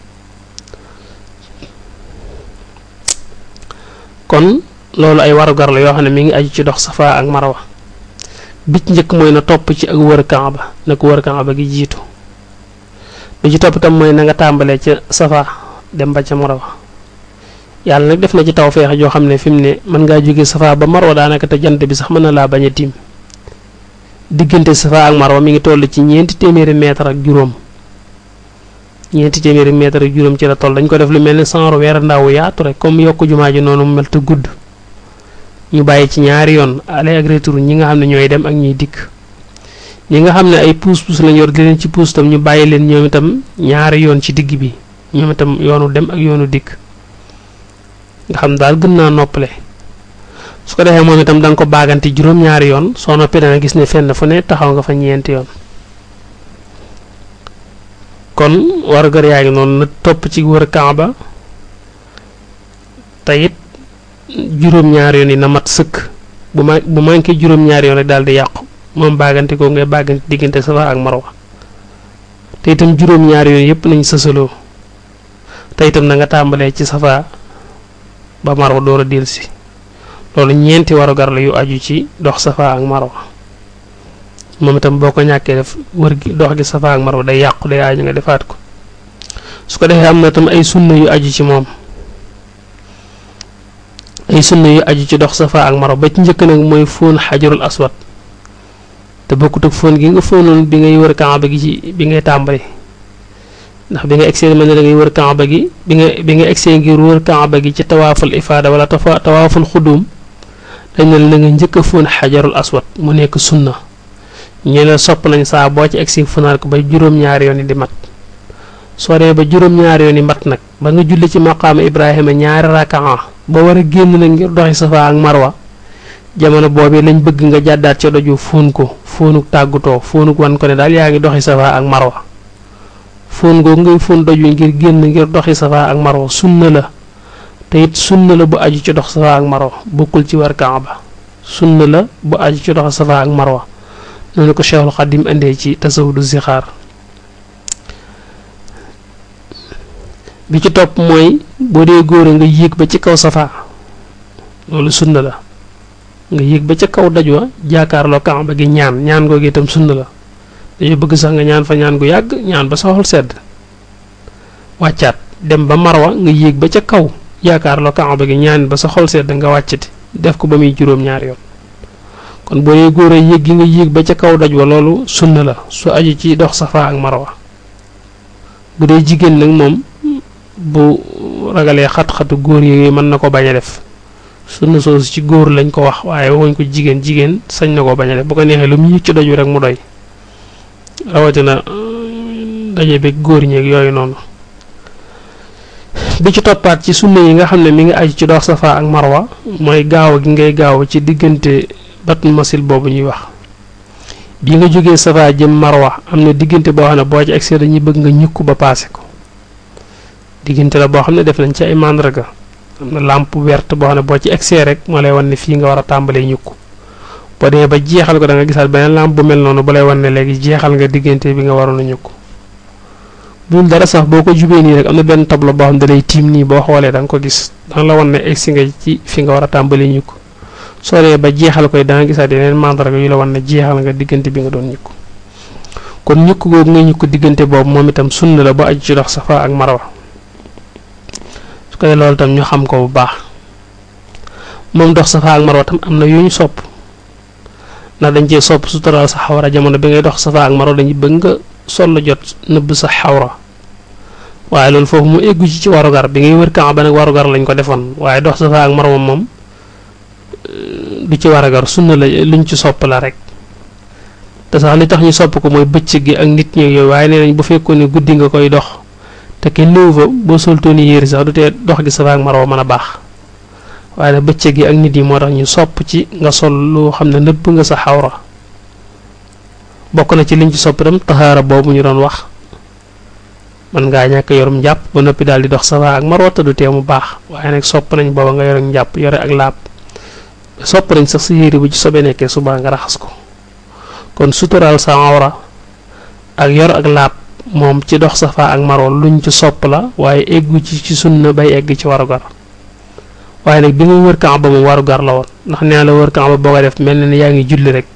kon loolu ay warugar la yoo xam ne mi ngi aju ci dox safa ak marwa bi ci njëkk mooy na topp ci ak wër Kaaba na ko wër Kaaba gi jiitu bi ci topp itam mooy na nga tàmbalee ca safa dem ba ca marwa yàlla nag def na ci taw feex joo xam ne fi mu ne mën ngaa jóge safa ba marwa daanaka te jant bi sax mën na laa bañ a tiim diggante safa ak marwa mi ngi toll ci ñeenti téeméeri mètre ak juróom ñeenti téeméeri mètre ak juróom ci la toll dañ ko def lu mel ni sanro weer ndaw yaatu rek comme yokk jumaa ji noonu mu mel te gudd ñu bàyyi ci ñaari yoon aller ak retour ñi nga xam ne ñooy dem ak ñuy dikk ñi nga xam ne ay puus puus lañ yor di leen ci puus tam ñu bàyyi leen ñoom itam ñaari yoon ci digg bi ñoom itam yoonu dem ak yoonu dikk nga xam daal gën naa noppale su ko defee moom itam da nga ko baagante juróom-ñaari yoon soo noppee dana gis ne fenn fu ne taxaw nga fa ñeenti yoon kon warugar yaa ngi noonu na topp ci wër Kaaba te it juróom-ñaari yoon yi na mat sëkk bu ma bu manqué juróom-ñaari yoon rek daal di yàqu moom baagante ko ngay baagante diggante Safa ak Marwa te itam juróom-ñaari yoon yëpp nañ sësaloo te itam na nga tàmbalee ci Safa ba Marwa door a dellusi loolu ñeenti warugar la yu aju ci dox Safa ak Marwa moom itam boo ko ñàkkee def wër gi dox gi Safa ak Marwa day yàqu day aju nga defaat ko su ko defee am na itam ay sunna yu aju ci moom ay sunna yu aju ci dox Safa ak Marwa ba ci njëkk nag mooy fóon xajarul aswad te bokkut ak fóon gi nga fóonoon bi ngay wër Kaaba gi ci bi ngay tàmbali ndax bi nga egsee mel ne da ngay wër Kaaba gi bi nga bi nga egsee ngir wër Kaaba gi ci tawaaful ifaada wala tafa tawaaful xudum dañ ne la nga njëkk a fóon xajarul aswad mu nekk sunna ñu la sopp nañ saa boo ci egsi funaar ko ba juróom-ñaari yoon yi di mat soo demee ba juróom-ñaari yoon yi mat nag ba nga julli ci maqaama Ibrahima ñaari rakaa ba war a génn nag ngir doxi Safa ak Marwa jamono boobu lañ bëgg nga jàddaat ca doju fóon ko fóonuk tàggutoo fóonuk wan ko ne daal yaa ngi doxi Safa ak Marwa fóon googu ngay fóon doj wi ngir génn ngir doxi Safa ak Marwa sunna la te it sunna la bu aju ci dox Safa ak Marwa bokkul ci war Kaaba sunna la bu aju ci dox Safa ak Marwa noonu ko Cheikhul Xadim indee ci tasawudu zixaar bi ci topp mooy boo dee góor nga yéeg ba ci kaw Safa loolu sunna la nga yéeg ba ca kaw daj wa jaakaarloo Kaaba gi ñaan ñaan googu itam sunna la dañoo bëgg sax nga ñaan fa ñaan gu yàgg ñaan ba sa xol sedd wàccaat dem ba Marwa nga yéeg ba ca kaw jaakaarloo Kaaba gi ñaan ba sa xol sedd nga wàccati def ko ba muy juróom-ñaari yoon kon boo dee góor a yéeg gi nga yéeg ba ca kaw daj wa loolu sunna la su aju ci dox Safa ak Marwa bu dee jigéen nag moom bu ragalee xat-xatu góor yi mën na ko bañ a def sunna soosu ci góor lañ ko wax waaye waxuñ ko jigéen jigéen sañ na ko bañ a def bu ko neexee lu mu yëg ci doj wi rek mu doy rawatina daje beeg góor ñeeg yooyu noonu bi ci toppaat ci sunna yi nga xam ne mi ngi aju ci dox Safa ak Marwa mooy gaaw gi ngay gaaw ci diggante batul masil boobu ñuy wax bi nga jógee Safa jëm Marwa am na diggante boo xam ne boo ci egsee dañuy bëgg nga ñukk ba paase ko diggante la boo xam ne def nañ ci ay màndarga am na lampe verte boo xam ne boo ci excès rek moo lay wan ne fii nga war a tàmbalee ñukk boo demee ba jeexal ko da nga gisaat beneen lampe bu mel noonu bu lay wan ne léegi jeexal nga diggante bi nga waroon a ñukk bul dara sax boo ko jubee nii rek am na benn tableau boo xam ne da lay tiim nii boo xoolee da nga ko gis danga la wan ne egsi nga ci fi nga war a tàmbalee ñukk soo demee ba jeexal koy da nga gisaat yeneen mandarga yu la wan ne jeexal nga diggante bi nga doon ñukk kon ñukk googu nga ñukk diggante boobu moom itam sunna la ba aju ci dox safa ak marwa su koy loolu tam ñu xam ko bu baax moom dox safa ak marwa tam am na yu ñu sopp ndax dañ cee sopp sutural sa xawra jamono bi ngay dox safa ak marwa dañuy bëgg nga sol la jot nëbb sa xawra waaye loolu foofu mu eggu ci ci warugar bi ngay wër Kaaba nag warugar lañ ko defoon waaye dox safa ak marwa moom du ci warugar sunna la luñ ci sopp la rek te sax li tax ñu sopp ko mooy bëccëg gi ak nit ñi yooyu waaye nee nañ bu fekkoon ne guddi nga koy dox te kenn néew fa boo soltooni yéeri sax du tee dox gi safa ak marwa mën a baax waaye nag bëccëg gi ak nit yi moo tax ñu sopp ci nga sol loo xam ne nëbb nga sa xawra bokk na ci liñ ci sopp itam taxaara boobu ñu doon wax man ngaa ñàkk yorum njàpp ba noppi daal di dox safa ak marwa te du tee mu baax waaye nag sopp nañ booba nga yore njàpp yore ak laab sopp nañ sax sa yéeri bu ci sobe nekkee suba nga raxas ko kon sutural sa awra ak yor ak laab moom ci dox safa ak marwa luñ ci sopp la waaye eggu ci ci sunna bay egg ci warugar waaye nag bi nga wër Kaaba moom warugar la woon ndax nee la wër Kaaba boo ko def mel na ni yaa ngi julli rek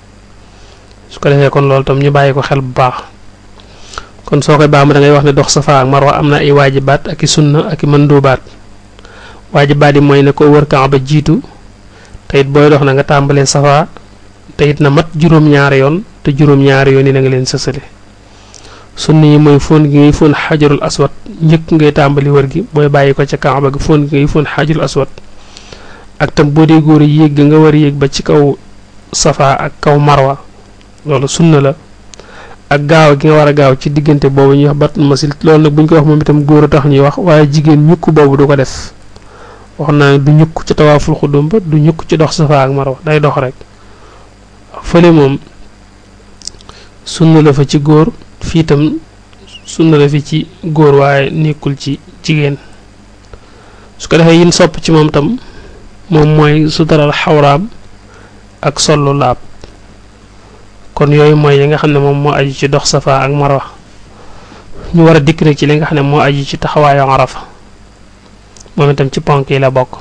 su ko defee kon loolu tam ñu bàyyi ko xel bu baax kon soo koy baamu da ngay wax ne dox safa ak marwa am na ay waajibaat ak i sunna ak i mandubaat waajibaat yi mooy ne ko wër Kaaba jiitu te it booy dox na nga tàmbalee safa te it na mat juróom-ñaari yoon te juróom-ñaari yoon yi na nga leen sësale sunna yi mooy fóon gi ngay fóon xajarul aswad njëkk ngay tàmbali wër gi booy bàyyi ko ca Kaaba gi fóon gi ngay fóon xajarul aswad ak tam boo dee góor yéeg nga war a yéeg ba ci kaw safa ak kaw marwa loolu sunna la ak gaaw gi nga war a gaaw ci diggante boobu ñuy wax batul masil loolu nag bu ñu ko wax moom itam góor a tax ñuy wax waaye jigéen ñukk boobu du ko def wax naa ne du ñukk ci tawaaful xudum ba du ñukk ci dox safa ak marwa day dox rek fële moom sunna la fa ci góor fii itam sunna la fi ci góor waaye nekkul ci jigéen su ko defee yin sopp ci moom tam moom mooy sutaral xawraam ak sollu laab kon yooyu mooy yi nga xam ne moom moo aju ci dox safa ak marwa ñu war a dikk nag ci li nga xam ne moo aju ci taxawaayu arafa moom itam ci ponk yi la bokk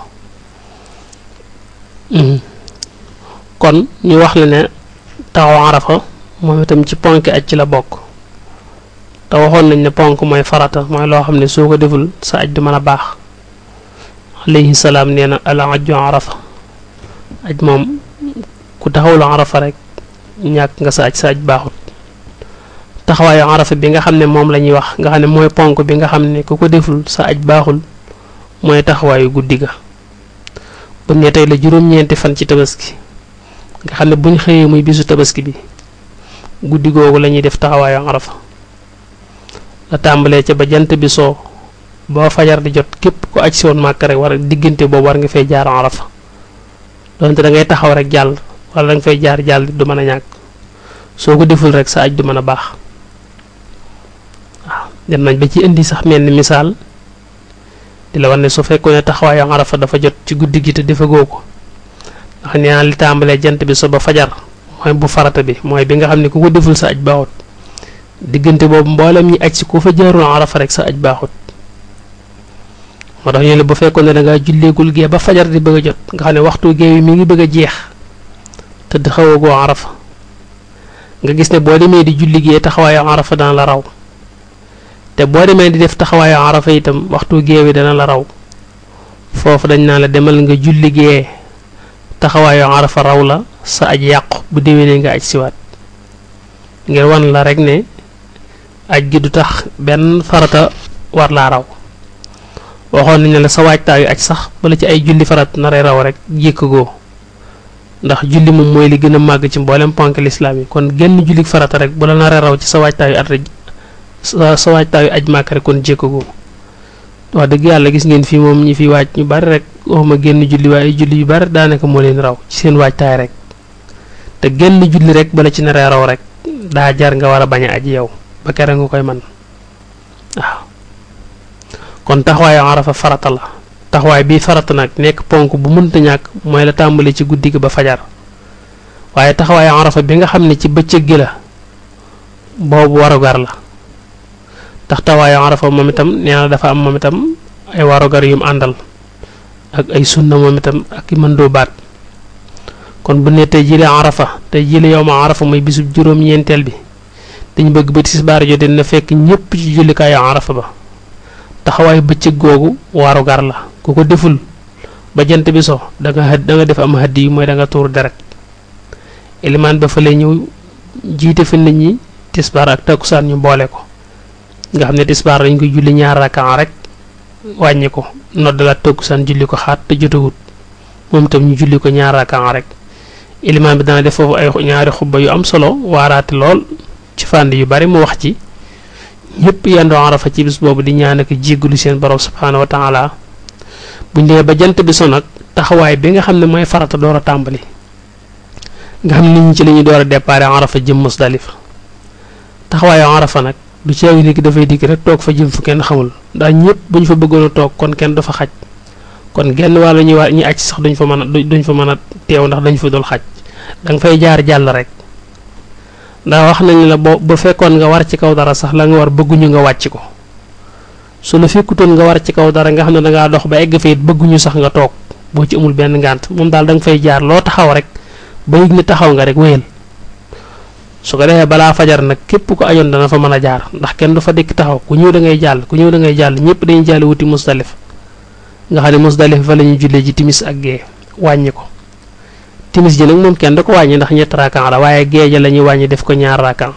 kon ñu wax la ne taxaw arafa moom itam ci ponk aj ci la bokk te waxoon nañ ne ponk mooy farata mooy loo xam ne soo ko deful sa aj du mën a baax alayhi salaam nee na al ajju arafa aj moom ku taxawul arafa rek ñàkk nga sa aj sa aj baaxut taxawaayu arafa bi nga xam ne moom la ñuy wax nga xam ne mooy ponk bi nga xam ne ku ko deful sa aj baaxul mooy taxawaayu guddi ga bu ne tey la juróom-ñeenti fan ci tabaski nga xam ne buñ xëyee muy bisu tabaski bi guddi googu la ñuy def taxawaayu arafa la tàmbalee ca ba jant bi soo boo fajar di jot képp ku aj si woon màkk rek war diggante boobu war nga fay jaar arafa donte da ngay taxaw rek jàll wala da nga fay jaar jàll du mën a ñàkk soo ko deful rek sa aj du mën a baax waaw dem nañ ba ci indi sax mel ni misaal di la wan ne su fekkoon ne taxawaayu arafa dafa jot ci guddi gi te defagoo ko ndax nee naa li tàmbalee jant bi so ba fajar mooy bu farata bi mooy bi nga xam ne ku ko deful sa aj baaxut diggante boobu mboolem ñi aj si ku fa jaarul arafa rek sa aj baaxut moo tax ñu ne bu fekkoon ne da ngaa julleegul gee ba fajar di bëgg a jot nga xam ne waxtu gee wi mi ngi bëgg a jeex te di xawagoo arafa nga gis ne boo demee di julli gee taxawaayu arafa dana la raw te boo demee di def taxawaayu arafa itam waxtu gee wi dana la raw foofu dañ naa la demal nga julli gee taxawaayu arafa raw la sa aj yàqu bu déwénee nga aj siwaat ngir wan la rek ne aj gi du tax benn farata war laa raw waxoon nañ ne la sa waajtaayu aj sax bala ci ay julli farat naree raw rek jékkagoo ndax julli moom mooy li gën a màgg ci mboolem ponk lislaam yi kon genn julli farata rek bu la naree raw ci sa waajtaayu at rek sa sa waajtaayu aj màkk rek kon jékkagoo wax dëgg yàlla gis ngeen fii moom ñi fi waaj ñu bari rek waxuma génn julli waaye julli yu bari daanaka moo leen raw ci seen waajtaay rek te genn julli rek bala ci naree raw rek daa jar nga war a bañ a aji yow ba kere nga koy man waaw kon taxawaayu arafa farata la taxawaay bi farata nag nekk ponk bu mënta ñàkk mooy la tàmbali ci guddi gi ba fajar waaye taxawaayu arafa bi nga xam ne ci bëccëg gi la boobu warugar la tax taxawaayu arafa moom itam nee na dafa am moom itam ay warugar yum àndal ak ay sunna moom itam ak i mëndoo baat kon bu ne tey jile arafa tey jile yow ma arafa mooy bisub juróom-ñeenteel bi dañu bëgg ba tisbaar jotee na fekk ñépp ci jullikaayu arafa ba taxawaayu bëccëg googu warugar la ku ko deful ba jant bi so da nga da nga def am haddi yi mooy da nga tuur deret ilimaan ba fa lay ñëw jiite fi nit ñi tisbaar ak takkusaan ñu boole ko nga xam ne tisbaar dañ koy julli ñaar rakaa rek wàññi ko noddalaat takkusaan julli ko xaat te jotagut moom itam ñu julli ko ñaar rakaa rek ilimaan bi dana def foofu ay ñaari xubba yu am solo waaraate lool ci fànn yu bari mu wax ci ñëpp yendoo arafa ci bis boobu di ñaan ak jéggalu seen borom subhaanahu wa taala buñ demee ba jant bi so nag taxawaay bi nga xam ne mooy farata door a tàmbali nga xam ne nit ñi ci la ñuy door a déparé arafa jëm musdalifa taxawaayu arafa nag du ceewi nit ki dafay dikk rek toog fa jëm fu kenn xamul ndax ñëpp bu ñu fa bëggoon a toog kon kenn du fa xaj kon genn wàllu ñuy war ñi aj sax duñ fa mën a duñ fa mën a teew ndax dañ fa dul xaj da nga fay jaar jàll rek ndax wax nañ la boo bu fekkoon nga war ci kaw dara sax la nga war bëgguñu nga wàcc ko su la fekkutoon nga war ci kaw dara nga xam ne dangaa dox ba egg fa it bëgguñu sax nga toog boo ci amul benn ngànt moom daal da nga fay jaar loo taxaw rek ba yëg ni taxaw nga rek wéyal su ko defee balaa fajar nag képp ko ajoon dana fa mën a jaar ndax kenn du fa dikk taxaw ku ñëw da ngay jàll ku ñëw da ngay jàll ñëpp dañuy jàll wuti musdalif nga xam ne musdalif fa la ñuy jullee ji timis ak gee wàññi ko timis ji nag moom kenn da ko wàññi ndax ñett raakan la waaye gee ja la ñuy wàññi def ko ñaar raakan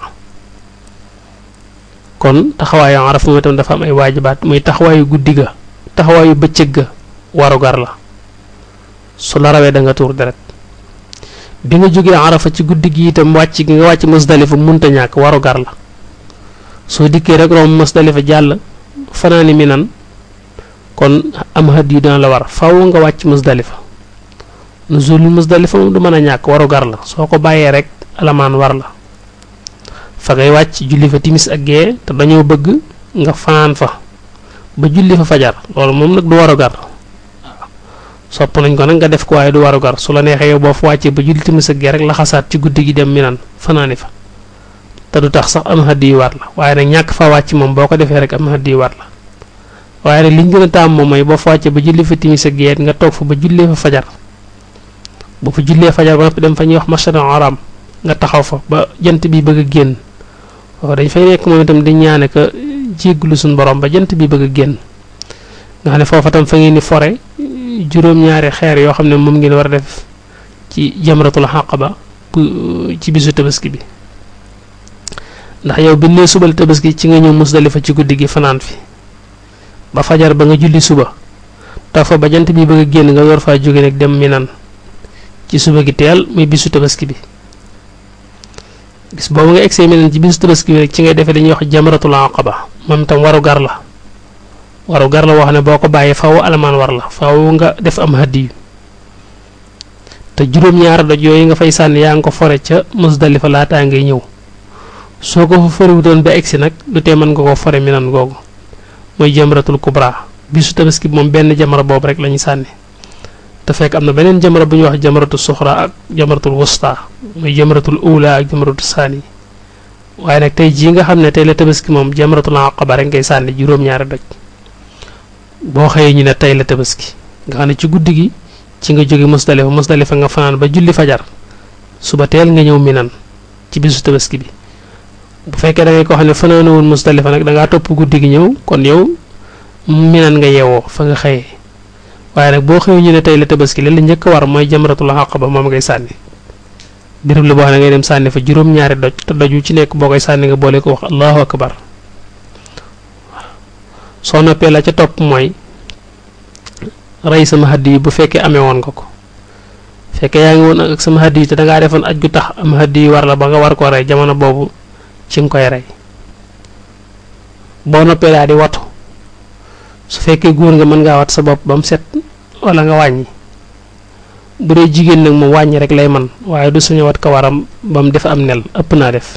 kon taxawaayu araf moom itam dafa am ay waajibaat muy taxawaayu guddi ga taxawaayu bëccëg ga warugar la su la rawee da nga tuur deret bi nga jógee arafa ci guddi gi itam wàcc gi nga wàcc musdalifa munta ñàkk warugar la soo dikkee rek romb musdalifa jàll fanaani mi nan kon am xat yu dana la war faw nga wàcc musdalifa nuzulul musdalifa moom du mën a ñàkk warugar la soo ko bàyyee rek alamaan war la fa ngay wàcc julli fa timis ak gee te dañoo bëgg nga fanaan fa ba julli fa fajar loolu moom nag du warugar sopp nañ ko nag nga def ko waaye du warugar su la neexee yow boo fa wàccee ba julli timis ak gee rek la xasaat ci guddi gi dem minan fanaani fa te du tax sax am xaddi yu war la waaye nag ñàkk fa wàcc moom boo ko defee rek am xaddi yu war la waaye nag liñ gën a taam moom mooy boo fa wàccee ba julli fa timis ak gee nga toog fa ba jullee fa fajar boo fa jullee fajar ba noppi dem fa ñuy wax masjidul haram nga taxaw fa ba jant bi bëgg a génn waaw dañ fay nekk moom itam di ñaane ka jégglu suñu borom ba jant bi bëgg a génn nga xam ne foofa tam fa ngeen ni fore juróom-ñaari xeer yoo xam ne moom ngeen war a def ci jamratul xaqaba ci bisu tabaski bi ndax yow bi nee subal tabaski ci nga ñëw musdalifa ci guddi gi fanaan fi ba fajar ba nga julli suba tax fa ba jant bi bëgg a génn nga yor faa jóge nag dem minan ci suba gi teel muy bisu tabaski bi gis boobu nga egsee minan ci bisu tabaski bi rek ci ngay defee dañuy wax jamratul aqaba moom itam waru gar la waru gar la wax ne boo ko bàyyee faw alamaan war la faw nga def am hadiyu te juróom-ñaari doj yooyu nga fay sànni yaa ngi ko fore ca musdalifa laataa ngay ñëw soo ko fa forewutoon ba egsi nag du tee mën nga ko fore minan googu mooy jamratul kubra bisu tabaski bi moom benn jamra boobu rek la ñu sànni te fekk am na beneen jamra bu ñuy wax jamratul suxra ak jamratul wusta muy jamratul ula ak jamratul saani waaye nag tey jii nga xam ne tey la tabaski moom jamratul aqaba rek ngay sànni juróom-ñaari doj boo xëyee ñu ne tey la tabaski nga xam ne ci guddi gi ci nga jóge musdalifa musdalifa nga fanaan ba julli fajar suba teel nga ñëw minan ci bisu tabaski bi bu fekkee da ngay ko xam ne fanaanawul musdalifa nag da ngaa topp guddi gi ñëw kon yow minan nga yeewoo fa nga xëyee waaye nag boo xëyee ñu ne tey la tabaski li la njëkk a war mooy jamratul aqaba moom ngay sànni béréb la boo xam ne ngay dem sànni fa juróom-ñaari doj te doj wu ci nekk boo koy sànni nga boole ko wax allahu akbar soo noppee la ca topp mooy rey sama haddi yi bu fekkee amee woon nga ko fekkee yaa ngi woon ak sama haddi yi te dangaa defoon aj gu tax am haddi yi war la ba nga war koo rey jamono boobu ci nga koy rey boo noppee daal di watu su fekkee góor nga mën ngaa wat sa bopp ba mu set wala nga wàññi bu dee jigéen nag moom wàññi rek lay man waaye du suñu wat ko waram ba mu def am nel ëpp naa def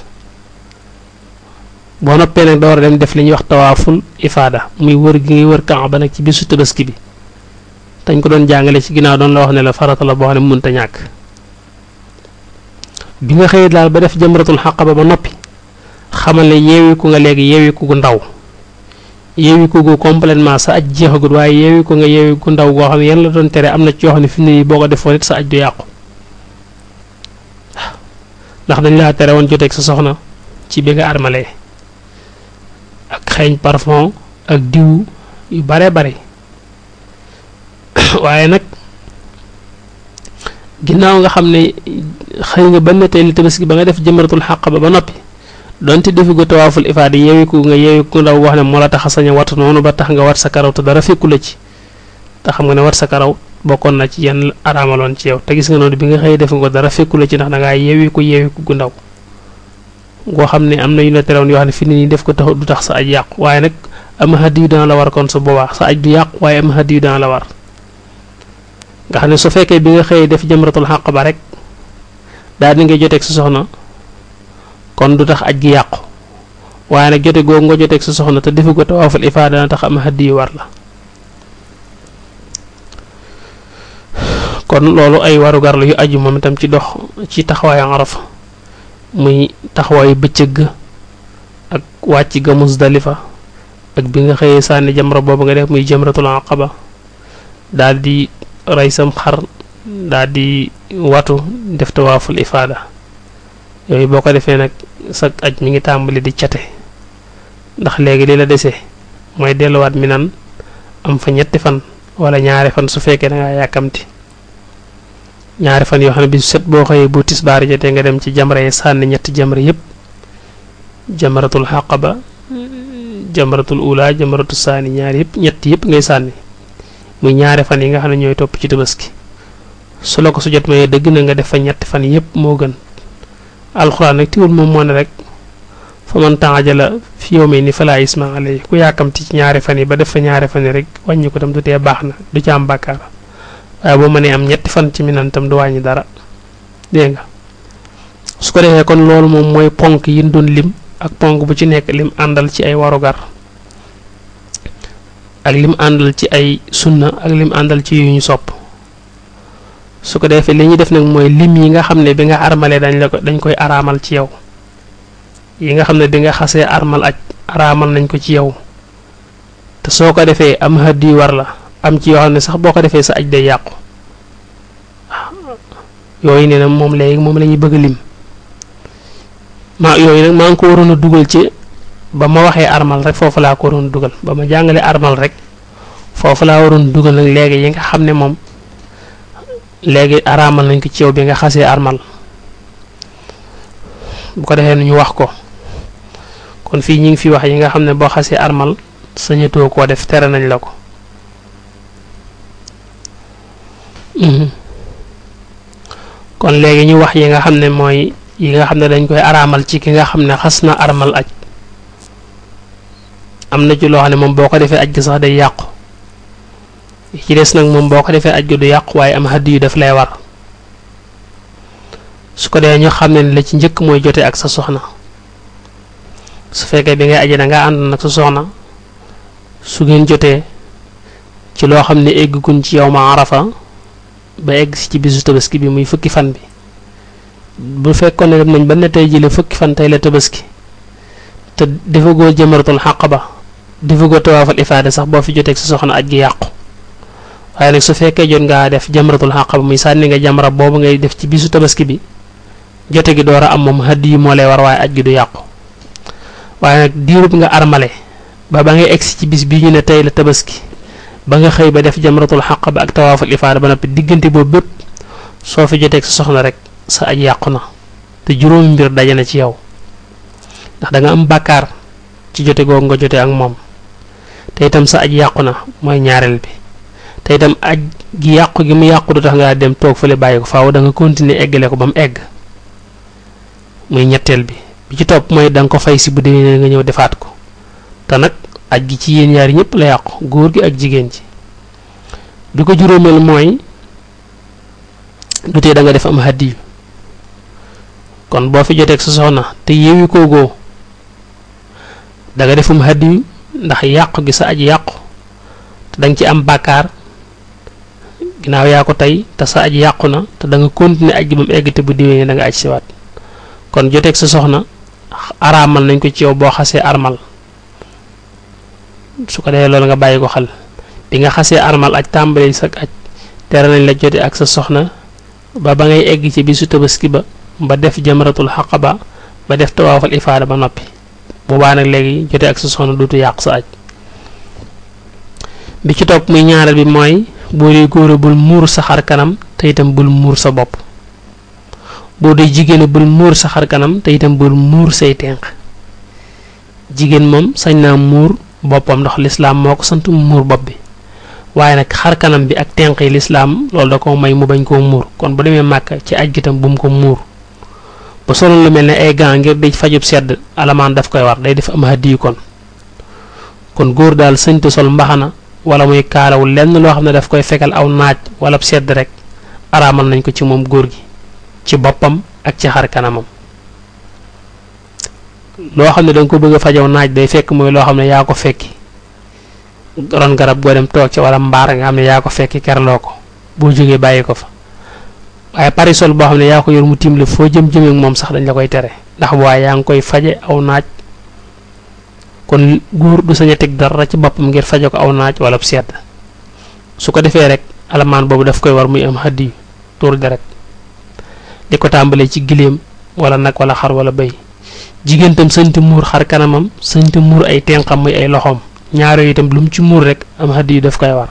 boo noppee nag da war a dem def li ñuy wax tawaaful ifaada muy wër gi ngay wër Kaaba nag ci bisu tabaski bi dañ ko doon jàngale ci ginnaaw doon la wax ne la farata la boo xam ne mënta ñàkk bi nga xëyee daal ba def jamratul xaqaba ba noppi xamal ne yeewiku nga léegi yeewiku gu ndaw yeewiku gu complètement sa aj jeexagut waaye yeewiku nga yeewiku ndaw goo xam ne yan la doon tere am na ci yoo xam ne fi mu ne nii boo ko defoon it sa aj du yàqu ndax dañ laa tere woon joteeg sa soxna ci bi nga armalee ak xeeñ parfum ak diw yu bare bare waaye nag ginnaaw nga xam ne xëy nga ba ne tey li tabaski ba nga def jëmaratul xàq ba ba noppi donte defi ko tawaaful ifaada yeewiku nga yeewiku ndaw wax ne moo la tax a sañ a wat noonu ba tax nga wat sa karaw te dara fekku la ci te xam nga ne wat sa karaw bokkoon na ci yenn araamaloon ci yow te gis nga noonu bi nga xëy def nga ko dara fekku la ci ndax da ngaa yeewiku yeewiku gu ndaw goo xam ne am na yu la terewoon yoo xam ne fi ne nii def ko tax du tax sa aj yàqu waaye nag am hadiyu dana la war kon su boobaa sa aj du yàqu waaye am hadiyu dana la war nga xam ne su fekkee bi nga xëyee def jëmratul xàq ba rek daal di ngay joteeg sa soxna kon du tax aj gi yàqu waaye nag jote googu nga joteeg sa soxna te defu ko tawaaful ifaada dana tax am hadiyu war la kon loolu ay warugar la yu aju moom itam ci dox ci taxawaayu arafa muy taxawaayu bëccëg ga ak wàcc ga musdalifa ak bi nga xëyee sànni jamra boobu nga def muy jamratul aqaba daal di rey sam xar daal di watu def tawaaful ifaada yooyu boo ko defee nag sa aj mi ngi tàmbali di cate ndax léegi li la dese mooy delluwaat mi nan am fa ñetti fan wala ñaari fan su fekkee da ngaa yàkkamti ñaari fan yoo xam ne bi set boo xëyee bu tisbaar jotee nga dem ci jamra yi sànni ñetti jamra yépp jamratul xaqaba jamratul ula jamratul saani ñaari yëpp ñett yëpp ngay sànni muy ñaari fan yi nga xam ne ñooy topp ci tabaski su la ko su jot mayee dëgg na nga def fa ñetti fan yëpp moo gën alxuraan nag tiwul moom moo ne rek fa man taajala fi yawmi ni falaa isma alay ku yàkkamti ci ñaari fan yi ba def fa ñaari fan yi rek wàññi ko tam du tee baax na du ci am bàkkaar waaye boo mënee am ñetti fan ci minan tam du wàññi dara dégg nga su ko defee kon loolu moom mooy ponk yi ñu doon lim ak ponk bu ci nekk lim àndal ci ay warugar ak lim àndal ci ay sunna ak lim àndal ci yu ñu sopp su ko defee li ñuy def nag mooy lim yi nga xam ne bi nga armalee dañ la ko dañ koy araamal ci yow yi nga xam ne bi nga xasee armal aj araamal nañ ko ci yow te soo ko defee am hadiyu war la am ci yoo xam ne sax boo ko defee sa aj day yàqu yooyu nee na moom léegi moom la ñuy bëgg a lim ma yooyu nag maa ngi ko waroon a dugal ci ba ma waxee armal rek foofu laa ko waroon dugal ba ma jàngalee armal rek foofu laa waroon dugal nag léegi yi nga xam ne moom léegi araamal nañ ko ci yow bi nga xasee armal bu ko defee ñu wax ko kon fii ñi ngi fi wax yi nga xam ne boo xasee armal sañatoo koo def tere nañ la ko kon léegi ñu wax yi nga xam ne mooy yi nga xam ne dañ koy araamal ci ki nga xam ne xas na armal aj am na ci loo xam ne moom boo ko defee aj gi sax day yàqu ci des nag moom boo ko defee aj gi du yàqu waaye am xadd yu daf lay war su ko dee ñu xam ne la ci njëkk mooy jote ak sa soxna su fekkee bi ngay aje da nga ànd nag sa soxna su ngeen jotee ci loo xam ne egguñ ci yow ma arafa ba egg si ci bisu tabaski bi muy fukki fan bi bu fekkoon ne dem nañ ba ne tey jële fukki fan tey la tabaski te defagoo jëmaratul xàq ba defagoo tawaafal ifaada sax boo fi joteeg sa soxna aj gi yàqu waaye nag su fekkee jot ngaa def jëmaratul xàq ba muy sànni nga jamra boobu ngay def ci bisu tabaski bi jote gi door a am moom hadiyu yi moo lay war waaye aj gi du yàqu waaye nag diirub nga armale ba ba ngay egsi ci bis bii ñu ne tey la tabaski ba nga xëy ba def jamratul xaq ba ak tawaaful ifaada ba noppi diggante boobu bépp soo fi joteeg sa soxna rek sa aj yàqu na te juróomi mbir daje na ci yow ndax da nga am bàkkaar ci jote googu nga jote ak moom te itam sa aj yàqu na mooy ñaareel bi te itam aj gi yàqu gi mu yàqu du tax nga dem toog fële bàyyi ko faaw da nga continuer eggale ko ba mu egg muy ñetteel bi bi ci topp mooy da nga ko fay si bu déwénee nga ñëw defaat ko te nag aj gi ci yéen ñaari ñëpp la yàqu góor gi ak jigéen ji bi ko juróomeel mooy du tee da nga def am hadiyu kon boo fi joteeg sa soxna te yeewi koogoo da nga defum hadiyu ndax yàqu gi sa aj yàqu te da nga ci am bàkkaar ginnaaw yaa ko tey te sa aj yàqu na te da nga continuer aj gi ba mu egg te bu diwee da nga aj siwaat kon joteeg sa soxna araamal nañ ko ci yow boo xasee armal su ko defee loolu nga bàyyi ko xel bi nga xasee armal aj tàmbali sa aj tere nañ la jote ak sa soxna ba ba ngay egg ci bisu tabaski ba ba def jamratul xaqaba ba def tawaafal ifaada ba noppi boobaa nag léegi jote ak sa soxna duutu yàq sa aj bi ci topp muy ñaareel bi mooy boo dee góor bul muur sa xar kanam te itam bul muur sa bopp boo dee jigéen bul muur sa xar kanam te itam bul muur say tenq jigéen moom sañ naa muur boppam ndax lislaam moo ko sant mu muur bopp bi waaye nag xar kanam bi ak tenq yi lislaam loolu da ko may mu bañ koo muur kon bu demee màkk ci aj gi tam bu mu ko muur ba solo lu mel ne ay gants ngir di fajub sedd alamaan daf koy war day def am hadiyu kon kon góor daal sëñta sol mbaxana wala muy kaalawul lenn loo xam ne daf koy fekkal aw naaj wala sedd rek araamal nañ ko ci moom góor gi ci boppam ak ci xar kanamam loo xam ne danga ko bëgg a fajaw naaj day fekk mooy loo xam ne yaa ko fekki ron garab goo dem toog ci wala mbaar nga xam ne yaa ko fekki kerloo ko boo jógee bàyyi ko fa waaye parisol boo xam ne yaa ko yor mu tiim la foo jëm jëmee ak moom sax dañ la koy tere ndax waaye yaa ngi koy faje aw naaj kon góor du sañ a teg dara ci boppam ngir faje ko aw naaj wala sedd su ko defee rek alamaan boobu daf koy war muy am xaddi tuur deret di ko tàmbalee ci giléem wala nag wala xar wala béy jigéen tam sañta muur xar kanamam sañta muur ay tenqam muy ay loxoom ñaar yooyu itam lu mu ci muur rek am xaddi yu daf koy war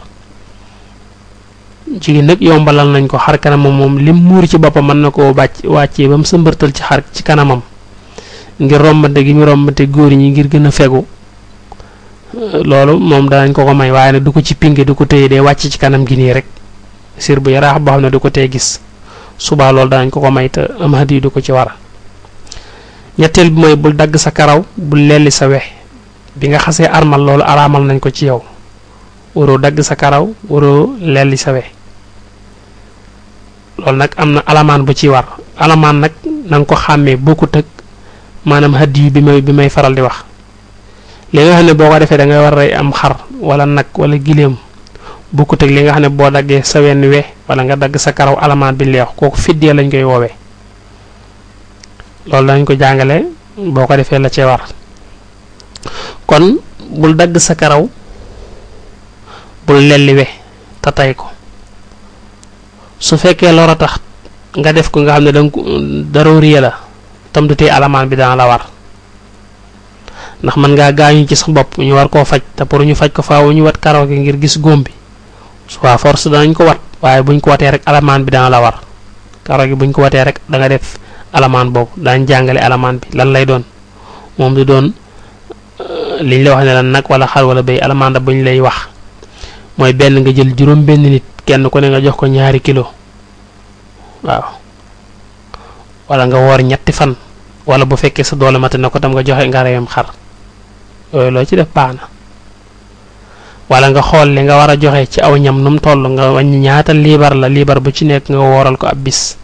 jigéen nag yombalal nañ ko xar kanamam moom lim muur ci boppam mën na koo bàcc wàccee ba mu sëmbërtal ci xar ci kanamam ngir rombante gi mu rombante góor ñi ngir gën a fegu loolu moom danañ ko ko may waaye nag du ko ci pinge du ko téye dee wàcc ci kanam gi nii rek sir bu yaraax boo xam ne du ko tee gis subaa loolu danañ ko ko may te am hadiyu du ko ci war ñetteel bi mooy bul dagg sa karaw bul lelli sa wex bi nga xasee armal loolu araamal nañ ko ci yow waroo dagg sa karaw waroo lelli sa wex loolu nag am na alamaan bu ci war alamaan nag na nga ko xàmmee bokkut ak maanaam hadiyu bi may bi may faral di wax li nga xam ne boo ko defee da ngay war a am xar wala nag wala giléem bokkut ak li nga xam ne boo daggee sa wenn we wala nga dagg sa karaw alamaan bi leex kooku fiddee lañ koy woowee loolu dañ ko jàngale boo ko defee la cee war kon bul dagg sa karaw bul lelli we te tay ko su fekkee lor a tax nga def ko nga xam ne danga ko darooriye la tam du tee alamaan bi dana la war ndax mën ngaa gaañu ci sa bopp ñu war koo faj te pour ñu faj ko faaw ñu wat karaw gi ngir gis góom bi soit force danañ ko wat waaye buñ ko watee rek alamaan bi dana la war karaw gi buñ ko watee rek da nga def alamaan boobu daañ jàngale alamaan bi lan lay doon moom du doon liñ la wax ne lan nag wala xar wala béy alamaan da buñ lay wax mooy benn nga jël juróom benn nit kenn ku ne nga jox ko ñaari kilo waaw wala nga woor ñetti fan wala bu fekkee sa doole mate na ko tam nga joxe nga reyam xar yooyu loo ci def baax na wala nga xool li nga war a joxe ci aw ñam nu mu toll nga wàññi ñaata liibar la liibar bu ci nekk nga wooral ko ab bis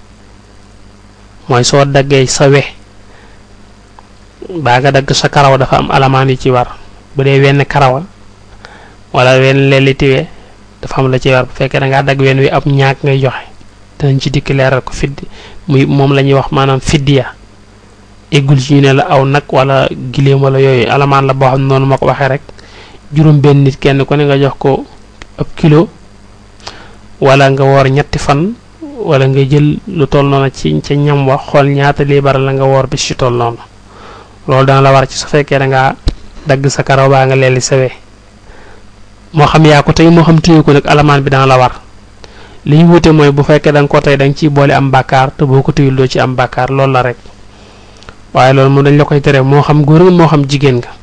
mooy soo daggee sa we baa nga dagg sa karaw dafa am alamaan yu ci war bu dee wenn karawa wala wenn lelitiwe dafa am la ci war bu fekkee da ngaa dagg wenn wi ab ñaak ngay joxe danañ ci dikk leeral ko fidd muy moom la ñuy wax maanaam fiddiya eggul ci ñu ne la aw nag wala giléem wala yooyu alamaan la boo xam ne noonu ma ko waxee rek juróom benn nit kenn ku ne nga jox ko ab kilo wala nga woor ñetti fan wala nga jël lu toll noonu ci ca ñam wax xool ñaata liibar la nga woor bis ci toll noonu loolu dana la war ci su fekkee da ngaa dagg sa karaw baa nga leeli sawee moo xam yaa ko tey moo xam téye ko nag alamaan bi dana la war li ñu wute mooy bu fekkee da nga ko tey da nga ciy boole am bàkkaar te boo ko téyul doo ci am bàkkaar loolu la rek waaye loolu moom dañ la koy tere moo xam góor nga moo xam jigéen nga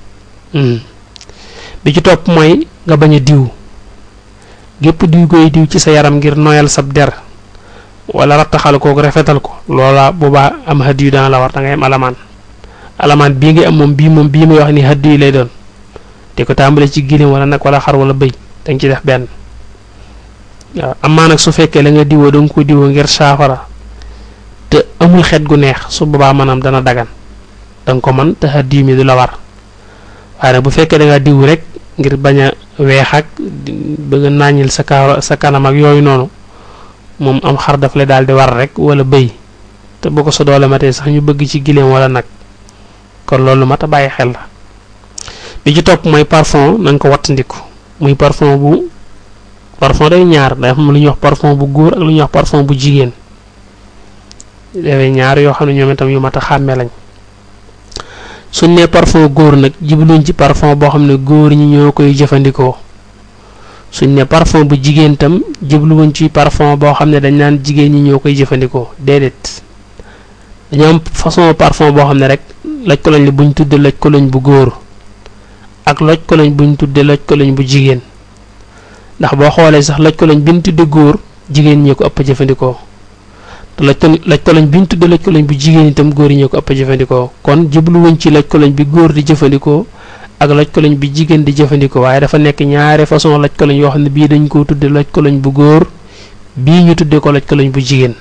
bi ci topp mooy nga bañ a diw gépp diw koy diw ci sa yaram ngir noyal sab der wala rattaxal kooku rafetal ko loola boobaa am hadiyu dana la war da ngay am alamaan alamaan bii ngay am moom bii moom bii may wax ni hadiyu lay doon te ko tàmbale ci giléem wala nag wala xar wala bëy danga ci def benn waaw amaa nag su fekkee la nga diwoo danga ko diwoo ngir saafara te amul xet gu neex su boobaa maanaam dana dagan danga ko man te hadiyu mi du la war waaye nag bu fekkee da nga diw rek ngir bañ a weex ak bëgg a nàññil sa kaw sa kanam ak yooyu noonu moom am xar daf la daal di war rek wala bëy te bu ko sa doole matee sax ñu bëgg ci gileem wala nag kon loolu mat a bàyyi xel la bi ci topp mooy parfum na nga ko wattandiku muy parfum bu parfum day ñaar day am lu ñuy wax parfum bu góor ak lu ñuy wax parfum bu jigéen dafay ñaar yoo xam ne ñoom itam yu mat a xàmme lañ suñ nee parfum góor nag jibluñ ci parfum boo xam ne góor ñi ñoo koy jëfandikoo suñ ne parfum bu jigéen tam jibluwuñ ci parfum boo xam ne dañ naan jigéen ñi ñoo koy jëfandikoo déedéet dañoo am façon parfum boo xam ne rek laj ko lañ la buñ tudde laj ko lañ bu góor ak loj ko lañ buñ tudde loj ko lañ bu jigéen ndax boo xoolee sax loj ko lañ biñ tudde góor jigéen ñi ko ëpp jëfandikoo te loj ko loj ko lañ biñ tudde loj ko lañ bu jigéen itam góor ñi ko ëpp jëfandikoo kon jubluwuñ ci loj ko lañ bi góor di jëfandikoo ak loj ko lañ bi jigéen di jëfandikoo waaye dafa nekk ñaari façon loj ko lañ yoo xam ne bii dañ koo tudde loj ko lañ bu góor bii ñu tudde ko loj ko lañ bu jigéen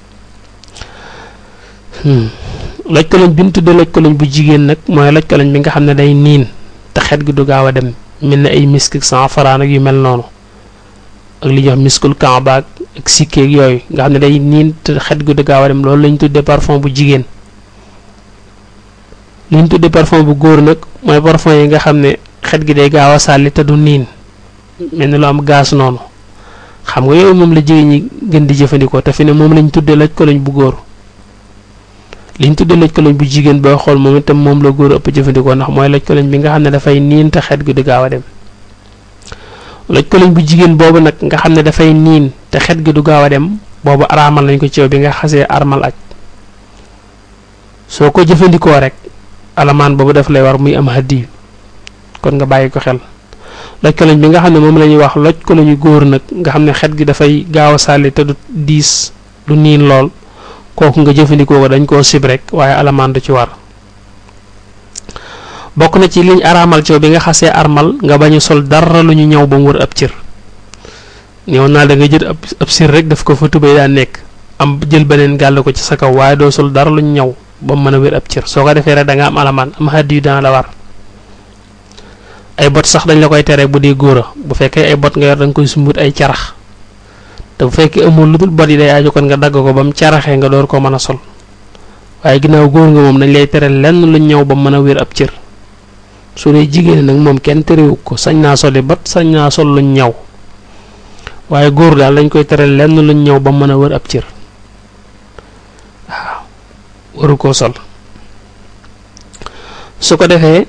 loj ko lañ bi ñu tudde loj ko lañ bu jigéen nag mooy loj ko lañ bi nga xam ne day niin te xet gi du gaaw a dem mel ne ay misk sanfaraan ak yu mel noonu ak li ñuy wax miskul kamba ak sikkeeg yooyu nga xam ne day niin te xet gi du gaaw a dem loolu lañ tuddee parfum bu jigéen li ñu tuddee parfum bu góor nag mooy parfum yi nga xam ne xet gi day gaaw a sàlli te du niin mel ni lu am gaz noonu xam nga yooyu moom la jigéen ñi gën di jëfandikoo te fi ne moom lañ tuddee laj ko lañ bu góor liñ tuddee laj ko lañ bu jigéen booy xool moom itam moom la góor ëpp jëfandikoo ndax mooy laj ko lañ bi nga xam ne dafay niin te xet gi du gaaw a dem loj ko lañ bu jigéen boobu nag nga xam ne dafay niin te xet gi du gaaw a dem boobu araamal nañ ko ci yow bi nga xasee armal aj soo ko jëfandikoo rek alamaan boobu daf lay war muy am haddi kon nga bàyyi ko xel loj ko lañ bi nga xam ne moom la ñuy wax loj ko lañu góor nag nga xam ne xet gi dafay gaaw a sàlli te du diis du niin lool kooku nga jëfandikoo ko dañ koo sib rek waaye alamaan du ci war bokk na ci liñ araamal ci bi nga xasee armal nga bañ a sol dara lu ñu ñëw ba mu wër ab cër ñëw naa da nga jël ab ab sir rek daf ko fa tubéy daa nekk am jël beneen gàll ko ci sa kaw waaye doo sol dara lu ñu ñëw ba mu mën a wër ab cër soo ko defee rek da nga am alamaan am xaddi yu dana la war ay bot sax dañ la koy tere bu dee góor a bu fekkee ay bot nga yor da nga koy sumbut ay carax te bu fekkee amul lu dul bot yi day aju kon nga dagg ko ba mu caraxee nga door ko mën a sol waaye ginnaaw góor nga moom dañ lay tere lenn lu ñëw ba mu mën a wér ab cër su dee jigéen nag moom kenn terewu ko sañ naa soli bat sañ naa sol luñ ñaw waaye góor daal dañ koy tere lenn luñ ñëw ba mën a wër ab cër waaw waru koo sol su ko defee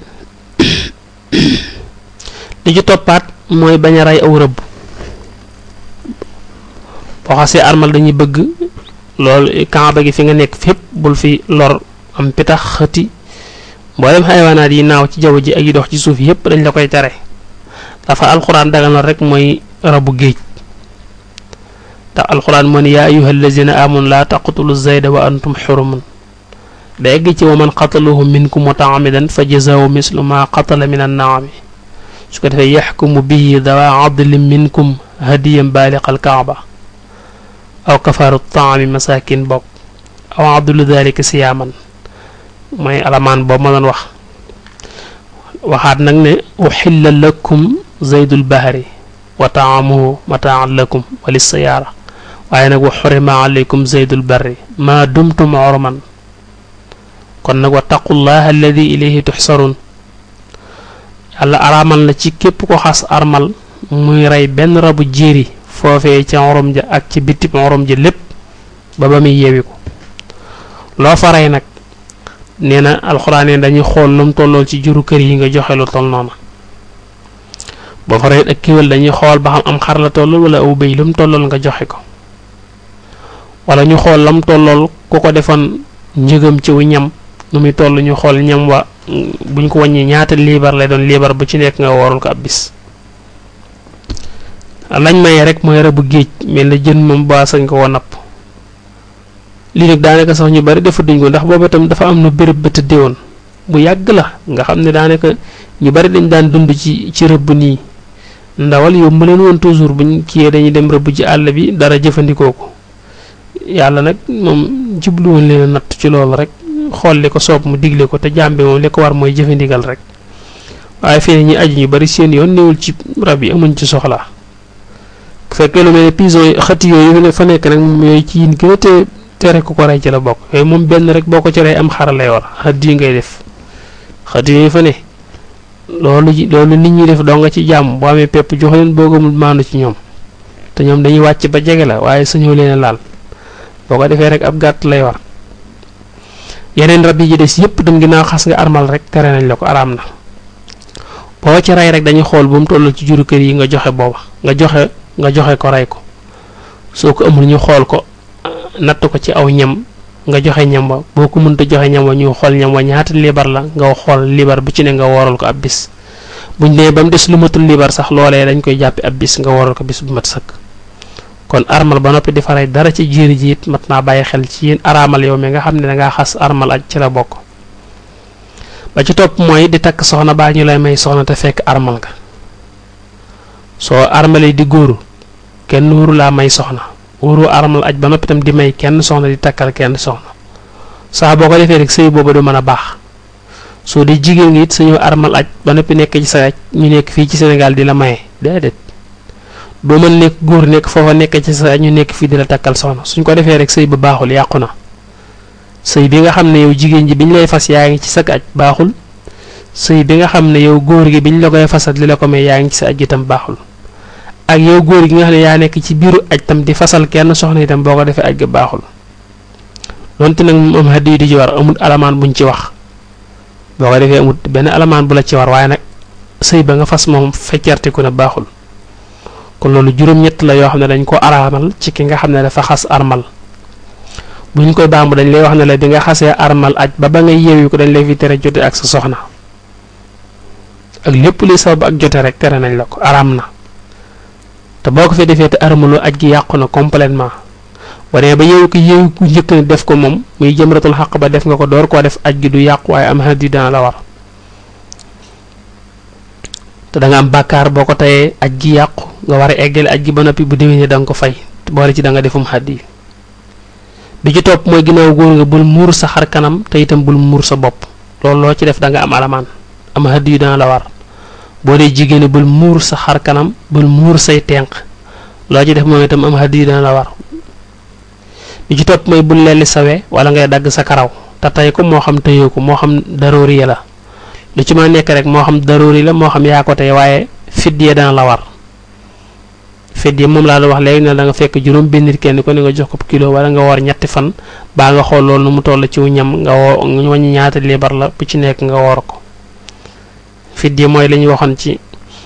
li ci toppaat mooy bañ a rey aw rëbb boo xasee armal dañuy bëgg loolu kaaba gi fi nga nekk fépp bul fi lor am pitax xëti mboolem xayawaanaat yi naaw ci jaww ji ak yi dox ci suuf yépp dañ la koy tere dafa alxuraan daganal rek mooy rabu géej ndax alxuraan moo ne yaa ayuha allazina amanu laa taqtulu zayda wa antum xurumun da egg ci wa man qataluhu minkum mutaamidan fa jazaahu mislu ma qatala min annaami su ko defee yaxkumu bihi dawa adlin minkum hadiyan baaliqa alkaaba aw kafaaru taami masakin bokk aw adlu dalika siyaaman mooy alamaan boobu ma doon wax waxaat nag ne uxilla lakum zaydul bahri wa taamuhu mataan lakum wa lissayaara waaye nag wa xurima alaykum zaydul barri maa dumtum orman kon nag wa taqullaha alladi ilayhi tuxsarun yàlla araamal la ci képp ko xas armal muy rey benn rabu jéeri foofee ca xorom ja ak ci bitib xorom ja lépp ba ba muy yeewi ko loo fa rey nag nee na alxuraan dañuy xool lu mu tollool ci juru kër yi nga joxe lu toll noona boo fa rey ak kéwél dañuy xool ba xam am xar la tollool wala aw béy lu mu tollool nga joxe ko wala ñu xool lam tollool ku ko defoon njëgam ci wu ñam nu muy toll ñu xool ñam wa buñ ko wàññi ñaata liibar lay doon liibar bu ci nekk nga woorul ko ab bis lañ maye rek mooy rabu géej mel na jën moom ba sañ ko woo napp lii nag daanaka sax ñu bari defa duñ ko ndax booba itam dafa am nu béréb ba tëddee woon bu yàgg la nga xam ne daanaka ñu bari dañ daan dund ci ci rëbb nii ndawal yomb leen woon toujours buñ kiyee dañuy dem rëbb ci àll bi dara jëfandikoo ko yàlla nag moom jubluwoon leen a natt ci loolu rek xool li ko soob mu digle ko te jàmbe moom li ko war mooy jëfandikal rek waaye fii ñi aju ñu bari seen yoon néewul ci rab yi amuñ ci soxla bu fekkee lu mel ne pison yi xëti yooyu fa nekk nag moom yooyu ci yin gën a te tere ku ko rey ci la bokk yooyu moom benn rek boo ko ci rey am xara lay war xët yi ngay def xët yooyu fa ne loolu ji loolu nit ñi def doo nga ci jàmm boo amee pepp jox leen boo gëmul maandu ci ñoom te ñoom dañuy wàcc ba jege la waaye sañoo leen a laal boo ko defee rek ab gàtt lay war yeneen rab yi ci des yëpp dem ginnaaw xas nga armal rek tere nañ la ko araam na boo ci rey rek dañuy xool bu mu toll ci juru kër yi nga joxe booba nga joxe nga joxe ko rey ko soo ko amul ñu xool ko natt ko ci aw ñam nga joxe ñam wa boo ko mënta joxe ñam wa ñu xool ñam wa ñaata libar la nga xool libar bu ci ne nga wooral ko ab bis buñ nee ba mu des lu matul libar sax loolee dañ koy jàppi ab bis nga wooral ko bis bu mat sëkk kon armal ba noppi di faray dara ci jiiri ji it mat naa bàyyi xel ci yéen araamal yow mi nga xam ne dangaa xas armal aj ci la bokk ba ci topp mooy di takk soxna baa ñu lay may soxna te fekk armal nga soo armalee di góoru kenn wóoru laa may soxna wóoru armal aj ba noppi tam di may kenn soxna di takkal kenn soxna saa boo ko defee rek sëy booba du mën a baax soo di jigéen ngi it suñu armal aj ba noppi nekk ci sa aj ñu nekk fii ci Sénégal di la maye déedéet doo mën nekk góor nekk foofa nekk ci sa ñu nekk fii di la takkal soxna suñ ko defee rek sëy ba baaxul yàqu na sëy bi nga xam ne yow jigéen ji biñ lay fas yaa ngi ci sa aj baaxul sëy bi nga xam ne yow góor gi biñ la koy fasat li la ko may yaa ngi ci sa aj itam baaxul ak yow góor gi nga xam ne yaa nekk ci biiru aj tam di fasal kenn soxna itam boo ko defee aj ga baaxul donte nag moom am hadiyu di ci war amul alamaan buñ ci wax boo ko defee amul benn alamaan bu la ci war waaye nag sëy ba nga fas moom feccertiku na baaxul kon loolu juróom-ñett la yoo xam ne dañ ko araamal ci ki nga xam ne dafa xas armal bu ñu koy baamu dañ lay wax ne la bi nga xasee armal aj ba ba nga yeewi ko dañ lay fi tere jote ak sa soxna ak lépp luy sabab ak jote rek tere nañ la ko araam na te boo ko fi defee te armaloo aj gi yàqu na complètement wane ba yeewu ko yeewu ku njëkk ne def ko moom muy jëmratul xaq ba def nga ko door koo def aj gi du yàqu waaye am hadi dana la war te da nga am bàkkaar boo ko tayee aj gi yàqu nga war a eggale aj gi ba noppi bu déwénee da nga ko fay boole ci da nga defum hadi bi ci topp mooy ginnaaw góor nga bul muur sa xar kanam te itam bul muur sa bopp loolu loo ci def da nga am alamaan am hadi yu dana la war boo dee jigéen bul muur sa xar kanam bul muur say tenq loo ci def moom itam am hadi yu dana la war bi ci topp mooy bul lelli sawe wala ngay dagg sa karaw te tey ko moo xam tëyoo ko moo xam daroori la lu ci ma nekk rek moo xam daroori la moo xam yaa ko tey waaye fidye dana la war fidye moom laa la wax léegi ne da nga fekk juróom benn nit kenn ko ne nga jox ko kilo wala nga woor ñetti fan baa nga xool loolu nu mu toll ci ñam nga woo nga wàññi ñaata libar la bu ci nekk nga woor ko fidye mooy li ñu waxoon ci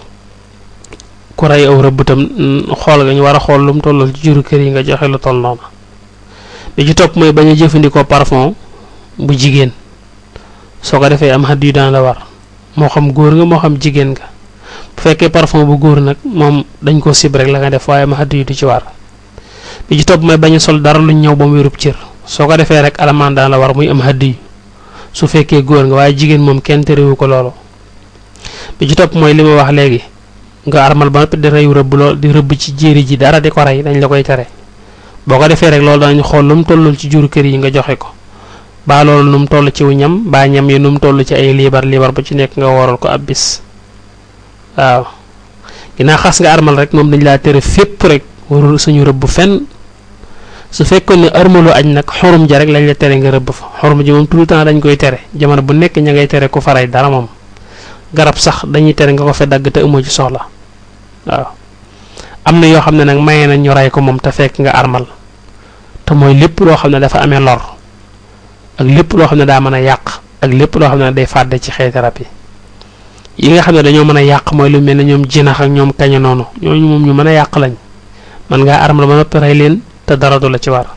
ku rey aw rëbb tam xool nga ñu war a xool lu mu toll ci juru kër yi nga joxe lu toll noonu bi ci topp mooy bañ a jëfandikoo parfum bu jigéen soo ko defee am xadd yu daan la war moo xam góor nga moo xam jigéen nga bu fekkee parfum bu góor nag moom dañ ko sib rek la nga def waaye am xadd yu du ci war bi ci topp mooy bañ a sol dara lu ñëw ba mu wérub cër soo ko defee rek alamaan daan la war muy am xadd yu su fekkee góor nga waaye jigéen moom kenn terewu ko loolu bi ci topp mooy li ma wax léegi nga armal ba noppi di reyu rëbb lool di rëbb ci jéeri ji dara di ko rey dañ la koy tere boo ko defee rek loolu danañ xool lu mu tollul ci juru kër yi nga joxe ko baa loolu nu mu toll ci wu ñam baa ñam yi nu mu toll ci ay liibar liibar bu ci nekk nga waral ko ab bis waaw ginnaaw xas nga armal rek moom dañ laa tere fépp rek warul suñu rëbb fenn su fekkoon ne armalu aj nag xorum ja rek lañ la tere nga rëbb fa xorum ji moom tout le temps dañ koy tere jamono bu nekk ña ngay tere ku faray dara moom garab sax dañuy tere nga ko fe dagg te amoo ci soxla waaw am na yoo xam ne nag maye nañ ñu rey ko moom te fekk nga armal te mooy lépp loo xam ne dafa amee lor ak lépp loo xam ne daa mën a yàq ak lépp loo xam ne day fàdde ci xeeti rab yi yi nga xam ne dañoo mën a yàq mooy lu mel ne ñoom jinax ak ñoom kaña noonu ñooñu moom ñu mën a yàq lañ man ngaa armal ba noppi rey leen te dara du la ci war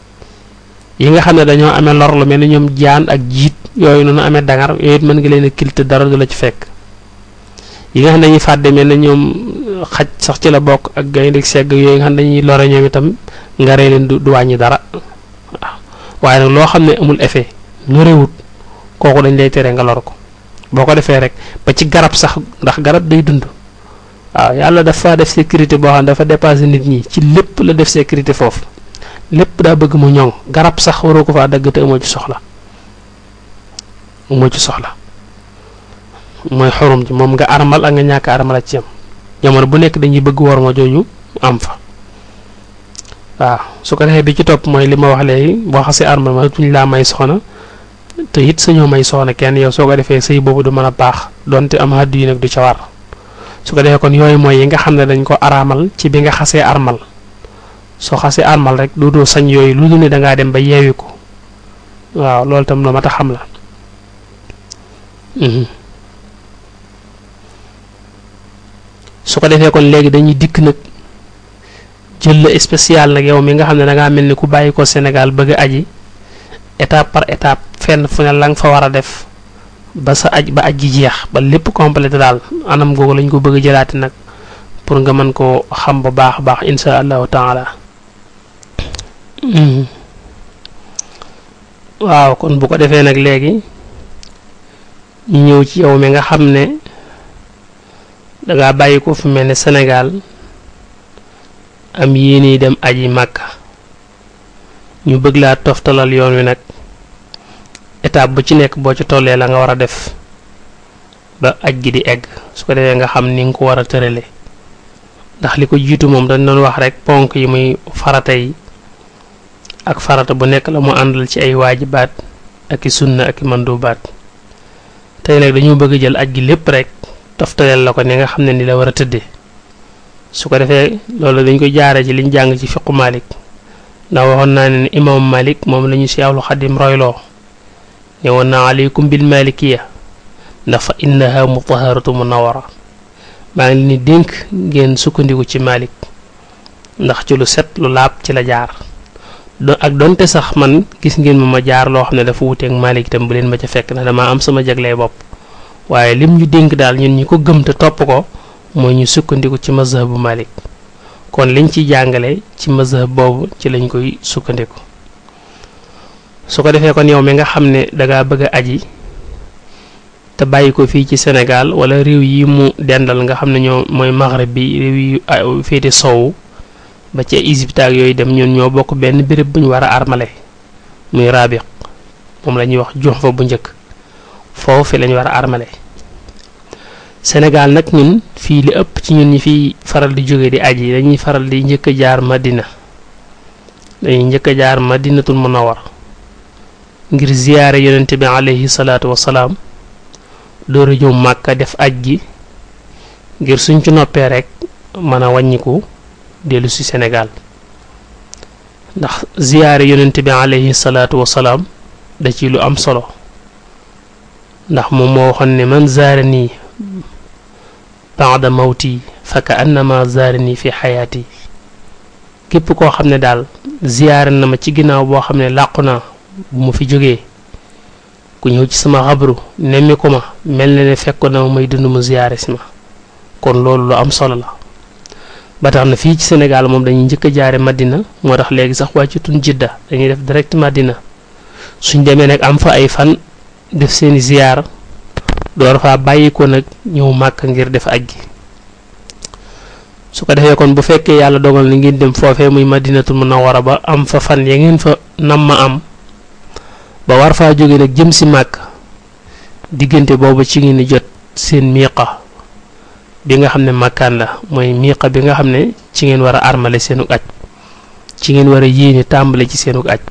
yi nga xam ne dañoo amee lor lu mel ne ñoom jaan ak jiit yooyu noonu amee dangar yooyu it mën nga leen a kil te dara du la ci fekk yi nga xam ne dañuy fàdde mel ne ñoom xaj sax ci la bokk ak gaynde segg yooyu nga xam ne dañuy lore ñoom itam nga rey leen du du wàññi dara waaw waaye nag loo xam ne amul effet lorewut kooku dañ lay tere nga lor ko boo ko defee rek ba ci garab sax ndax garab day dund waaw yàlla dafa def sécurité boo xam ne dafa dépassé nit ñi ci lépp la def sécurité foofu lépp daa bëgg mu ñoŋ garab sax waroo ko faa dagg te amoo ci soxla amoo ci soxla mooy xorum ji moom nga armal ak nga ñàkk armal ci yam jamono bu nekk dañuy bëgg war ma jooju am fa waaw su ko defee bi ci topp mooy li ma wax léegi boo xasee armal ma tuñ laa may soxna te it sañoo may soxna kenn yow soo ko defee sëy boobu du mën a baax donte am haddu yi nag du ca war su ko defee kon yooyu mooy yi nga xam ne dañ ko araamal ci bi nga xasee armal soo xasee armal rek du doo sañ yooyu lu dul ne dangaa dem ba yeewi ko waaw loolu tam lu mat a xam la su ko defee kon léegi dañuy dikk nag jël la spécial nag yow mi nga xam ne dangaa mel ni ku bàyyi ko Sénégal bëgg a aji étape par étape fenn fu ne la nga fa war a def ba sa aj ba aj ji jeex ba lépp complété daal anam googu lañ ko bëgg a jëlaati nag pour nga mën koo xam bu baax a baax insha allahu taala waaw kon bu ko defee nag léegi ñu ñëw ci yow mi nga xam ne dangaa bàyyi ko fu mel ne Sénégal am yéene dem aji Màkka ñu bëgg laa toftalal yoon wi nag étape bu ci nekk boo ci tollee la nga war a def ba aj gi di egg su ko defee nga xam ni nga ko war a tërale ndax li ko jiitu moom dañ doon wax rek ponk yi muy farata yi ak farata bu nekk la mu àndal ci ay waajibaat ak i sunna ak i mandubaat tey nag dañoo bëgg jël aj gi lépp rek toftaleel la ko ni nga xam ne ni la war a tëddee su ko defee loolu dañ koy jaare ci liñ jàng ci fiqu Malik ndax waxoon naa ne imam Malik moom la ñu si awlu xadim royloo ne woon naa aleykum bil malikiya ndax fa innaha mutaharatu munawara maa ngi leen di dénk ngeen sukkandiku ci Malik ndax ci lu set lu laab ci la jaar do ak donte sax man gis ngeen ma ma jaar loo xam ne dafa wuteeg Malik itam bu leen ma ca fekk ndax damaa am sama jagley bopp waaye lim ñu dénk daal ñun ñi ko gëm te topp ko mooy ñu sukkandiku ci mazhab bu Malik kon liñ ci jàngale ci mazhab boobu ci lañ koy sukkandiku su ko defee kon yow mi nga xam ne dangaa bëgg a aji te bàyyi ko fii ci Sénégal wala réew yi mu dendal nga xam ne ñoo mooy maghrib bi réew yi féete sowu ba ci Égypte ak yooyu dem ñun ñoo bokk benn béréb bu ñu war a armale muy rabiq moom la ñuy wax jox fa bu njëkk foofu fi lañu war a armale Sénégal nag ñun fii li ëpp ci ñun ñi fiy faral di jóge di aji dañuy faral di njëkk a jaar Madina dañuy njëkk a jaar Madinatul Munawwar ngir ziyaare yonent bi alayhi salaatu wasalaam door a ñëw Màkka def aj gi ngir suñ ci noppee rek mën a wàññiku dellu si Sénégal ndax ziyaare yonent bi alayhi salaatu wasalaam da ci lu am solo ndax moom moo waxoon ne man zaare nii baada mawti fa ka annama zaare nii fi xayaati képp koo xam ne daal ziyaare na ma ci ginnaaw boo xam ne làqu naa bu ma fi jógee ku ñëw ci sama xabru nemmi ko ma mel na ne fekkoon na ma may dund mu ziyaare si ma kon loolu lu am solo la ba tax na fii ci Sénégal moom dañuy njëkk a jaare Madina moo tax léegi sax wàccutun Jidda dañuy def direct Madina suñ demee nag am fa ay fan def seeni ziyaar door faa bàyyi ko nag ñëw màkk ngir def aj gi su ko defee kon bu fekkee yàlla dogal ni ngeen dem foofee muy Madinatul Munawwara ba am fa fan ya ngeen fa nam ma am ba war faa jóge nag jëm si màkk diggante boobu ci ngeen di jot seen miiqa bi nga xam ne màkkaan la mooy miiqa bi nga xam ne ci ngeen war a armale seenu aj ci ngeen war a yéene tàmbale ci seenu aj